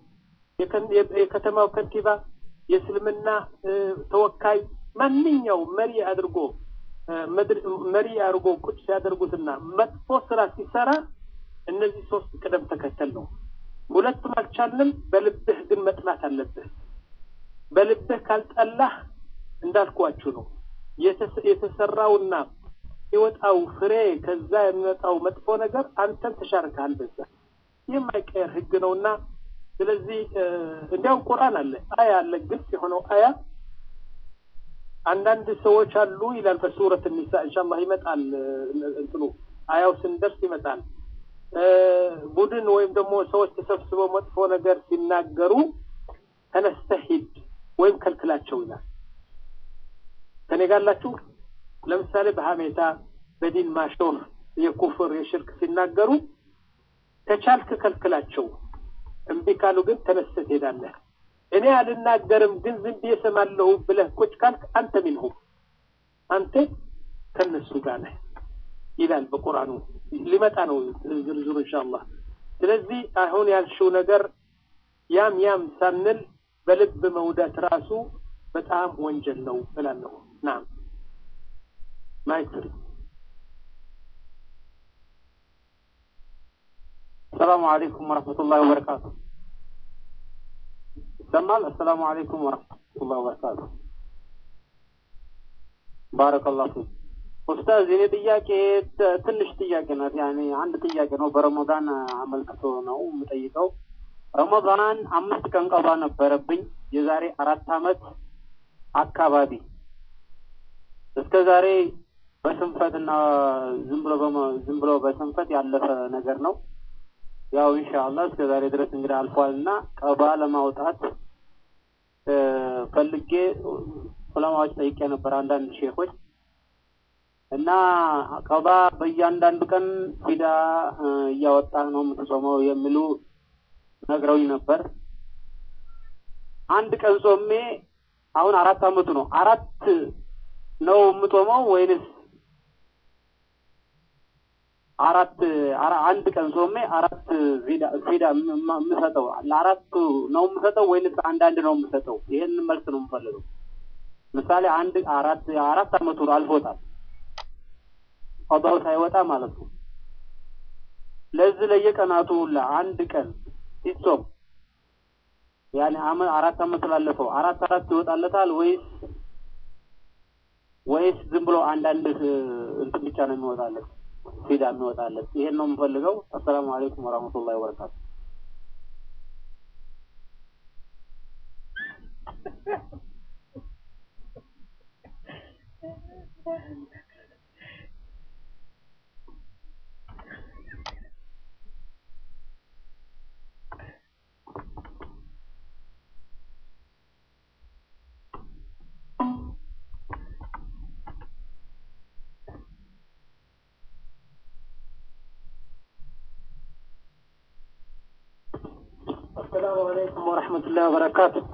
የከተማው ከንቲባ፣ የእስልምና ተወካይ ማንኛውም መሪ አድርጎ መሪ አድርጎ ቁጭ ሲያደርጉትና መጥፎ ስራ ሲሰራ እነዚህ ሶስት ቅደም ተከተል ነው። ሁለቱም አልቻልንም። በልብህ ግን መጥላት አለብህ። በልብህ ካልጠላህ እንዳልኳችሁ ነው የተሰራውና የወጣው ፍሬ ከዛ የሚወጣው መጥፎ ነገር አንተን ተሻርከሃል በዛ የማይቀየር ህግ ነውና ስለዚህ እንዲያውም ቁርአን አለ አያ አለ ግልጽ የሆነው አያ አንዳንድ ሰዎች አሉ ይላል በሱረት ኒሳ ኢንሻአላህ ይመጣል እንትኑ አያው ስንደርስ ይመጣል ቡድን ወይም ደግሞ ሰዎች ተሰብስበው መጥፎ ነገር ሲናገሩ ተነስተህ ሂድ ወይም ከልክላቸው ይላል ከኔ ጋላችሁ ለምሳሌ በሀሜታ በዲን ማሾፍ የኩፍር የሽርክ ሲናገሩ ከቻልክ ከልክላቸው እምቢ ካሉ ግን ተነስተህ ትሄዳለህ እኔ አልናገርም ግን ዝም ብዬ እሰማለሁ ብለህ ቁጭ ካልክ አንተ ሚንሁም አንተ ከነሱ ጋር ነህ ይላል በቁርአኑ ሊመጣ ነው ዝርዝሩ ኢንሻአላህ ስለዚህ አሁን ያልሽው ነገር ያም ያም ሳንል በልብ መውደት ራሱ በጣም ወንጀል ነው እላለሁ ናም ማይክ ፍሪ السلام عليكم ورحمة الله وبركاته سمال السلام عليكم ورحمة الله وبركاته بارك الله فيك ኡስታዝ የኔ ጥያቄ ትንሽ ጥያቄ ናት። ያኔ አንድ ጥያቄ ነው። በረመዳን አመልክቶ ነው የምጠይቀው። ረመዳን አምስት ቀን ቀባ ነበረብኝ የዛሬ አራት አመት አካባቢ እስከ ዛሬ በስንፈትና ዝም ብሎ ዝም ብሎ በስንፈት ያለፈ ነገር ነው። ያው ኢንሻአላህ እስከ ዛሬ ድረስ እንግዲህ አልፏልና ቀባ ለማውጣት ፈልጌ ዑለማዎች ጠይቄ ነበር አንዳንድ ሼኾች እና ቀባ በእያንዳንዱ ቀን ፊዳ እያወጣህ ነው የምትጾመው የሚሉ ነግረውኝ ነበር። አንድ ቀን ጾሜ አሁን አራት አመቱ ነው። አራት ነው የምጾመው ወይንስ አራት አንድ ቀን ጾሜ አራት ፊዳ ፊዳ የምሰጠው ለአራቱ ነው የምሰጠው ወይንስ አንዳንድ ነው የምሰጠው? ይሄን መልስ ነው የምፈልገው። ምሳሌ አንድ አራት አራት አመቱ አልፎታል ቀዳው ሳይወጣ ማለት ነው። ለዚህ ለየቀናቱ ሁላ አንድ ቀን ሲጾም ያኔ አመት አራት አመት ስላለፈው አራት አራት ይወጣለታል ወይስ ወይስ ዝም ብሎ አንዳንድ እንትን ብቻ ነው የሚወጣለት ፊዳ የሚወጣለት? ይሄን ነው የምፈልገው። አሰላሙ አለይኩም ወራህመቱላሂ ወበረካቱ። السلام عليكم ورحمة الله وبركاته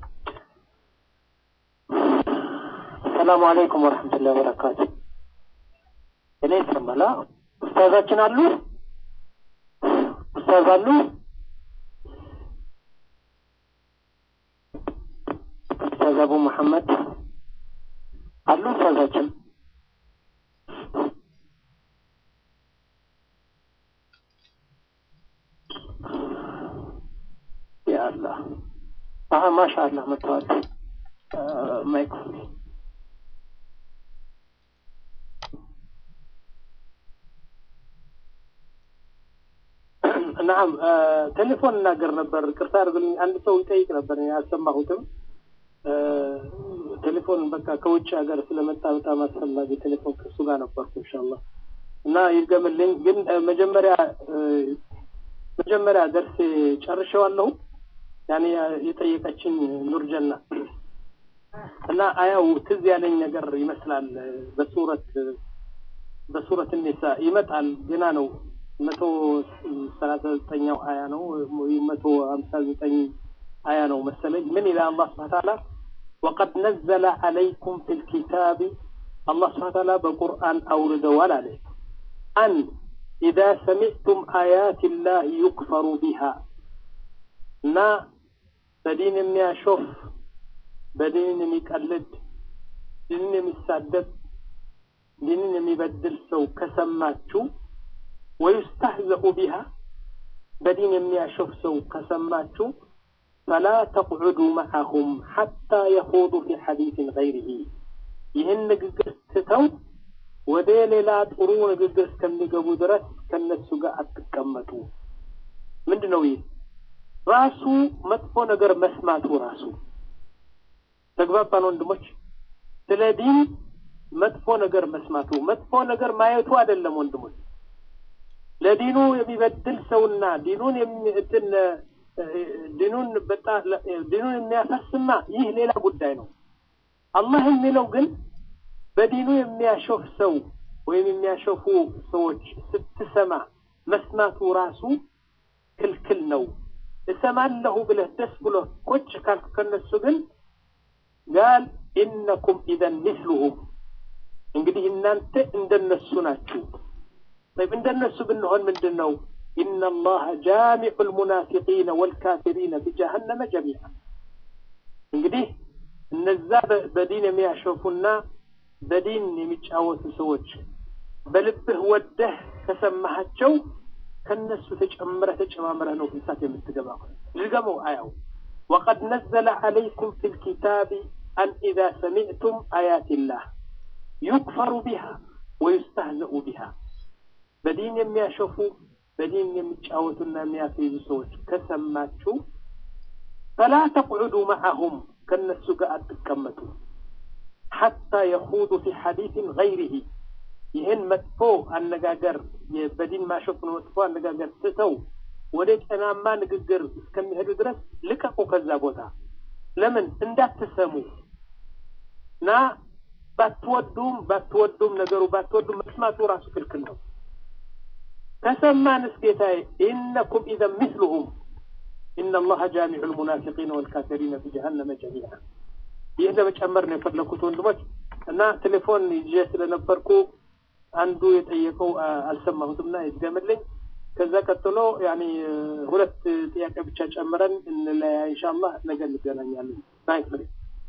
السلام عليكم ورحمة الله وبركاته እኔ ይሰማል ኡስታዛችን አሉ ኡስታዝ አሉ ኡስታዝ አቡ መሐመድ አሉ ኡስታዛችን ያአላህ አሀ ማሻአላህ መጥተዋል ማይክ ናም ቴሌፎን እናገር ነበር ቅርታ አድርግልኝ አንድ ሰው ይጠይቅ ነበር አልሰማሁትም ቴሌፎን በቃ ከውጭ ሀገር ስለመጣ በጣም አስፈላጊ ቴሌፎን ከሱ ጋር ነበርኩ ኢንሻአላህ እና ይርገምልኝ ግን መጀመሪያ መጀመሪያ ደርስ ጨርሼዋለሁ ያኔ የጠየቀችኝ ኑርጀና እና አያው ትዝ ያለኝ ነገር ይመስላል በሱረት በሱረት ኒሳ ይመጣል ገና ነው መቶ ሰላሳ ዘጠኛው አያ ነው መቶ ሀምሳ ዘጠኝ አያ ነው መሰለኝ ምን ይላል አላህ ስብሐ ተዓላ ወቀድ ነዘለ አለይኩም ፊ ልኪታቢ አላህ ስብሐ ተዓላ በቁርአን አውርደዋል አለ አን إذا سمعتم آيات الله يكفر بها እና በዲን የሚያሾፍ በዲን የሚቀልድ ዲንን የሚሳደብ ዲንን የሚበድል ሰው ከሰማችሁ ወዩስተህዘኡ ቢሃ በዲን የሚያሾፍ ሰው ከሰማችሁ ፈላ ተቅዑዱ መዓሁም ሐታ የኹዱ ፊ ሐዲስን ገይሪሂ ይህን ንግግር ትተው ወደ ሌላ ጥሩ ንግግር እስከሚገቡ ድረስ ከነሱ ጋር አትቀመጡ። ምንድን ነው ይህ? ራሱ መጥፎ ነገር መስማቱ ራሱ ተግባባን ወንድሞች። ስለ ዲን መጥፎ ነገር መስማቱ መጥፎ ነገር ማየቱ አይደለም ወንድሞች። ለዲኑ የሚበድል ሰውና ዲኑን እንትን ዲኑን በጣም ዲኑን የሚያፈስማ ይህ ሌላ ጉዳይ ነው። አላህ የሚለው ግን በዲኑ የሚያሾፍ ሰው ወይም የሚያሾፉ ሰዎች ስትሰማ መስማቱ ራሱ ክልክል ነው። እሰማለሁ ብለህ ደስ ብሎ ቁጭ ካልክ ከነሱ ግን ጋል ኢነኩም ኢዘን ሚስሉሁም እንግዲህ እናንተ እንደነሱ ናችሁ። طيب እንደነሱ ብንሆን ምንድን ነው? ኢነ አላህ ጃሚዑ ልሙናፊቂነ ወልካፊሪነ ቢጀሀነመ ጀሚዓ እንግዲህ እነዛ በዲን የሚያሾፉና በዲን የሚጫወቱ ሰዎች በልብህ ወደህ ከሰማሃቸው ከነሱ ተጨምረህ ተጨማምረህ ነው እሳት የምትገባው። ድገመው አያው ወቀድ ነዘለ ዓለይኩም ፊ ልኪታቢ አን ኢዛ ሰሚዕቱም አያትላህ ዩክፈሩ ቢሃ ወዩስተህዘኡ ቢሃ በዲን የሚያሾፉ በዲን የሚጫወቱና የሚያስይዙ ሰዎች ከሰማችሁ ፈላ ተቅዑዱ መዓሁም ከነሱ ጋር አትቀመጡ ሐታ የኹዱ ፊ ሐዲስን ገይሪሂ ይህን መጥፎ አነጋገር በዲን ማሾፍ መጥፎ አነጋገር ትተው ወደ ጤናማ ንግግር እስከሚሄዱ ድረስ ልቀቁ ከዛ ቦታ። ለምን እንዳትሰሙ እና ባትወዱም ባትወዱም ነገሩ ባትወዱም መስማቱ ራሱ ክልክል ነው። ከሰማንስ ጌታዬ ኢነኩም ኢዘን ሚስሉሁም ኢነ አላህ ጃሚዑ ልሙናፊቂነ ወልካፊሪነ ፊ ጀሀነመ ጀሚዓ። ይህ ለመጨመር ነው የፈለኩት ወንድሞች እና ቴሌፎን ይዤ ስለነበርኩ አንዱ የጠየቀው አልሰማሁትም እና ይድገምልኝ። ከዛ ቀጥሎ ያኒ ሁለት ጥያቄ ብቻ ጨምረን እንለያ ኢንሻአላህ ነገ እንገናኛለን። ናይስ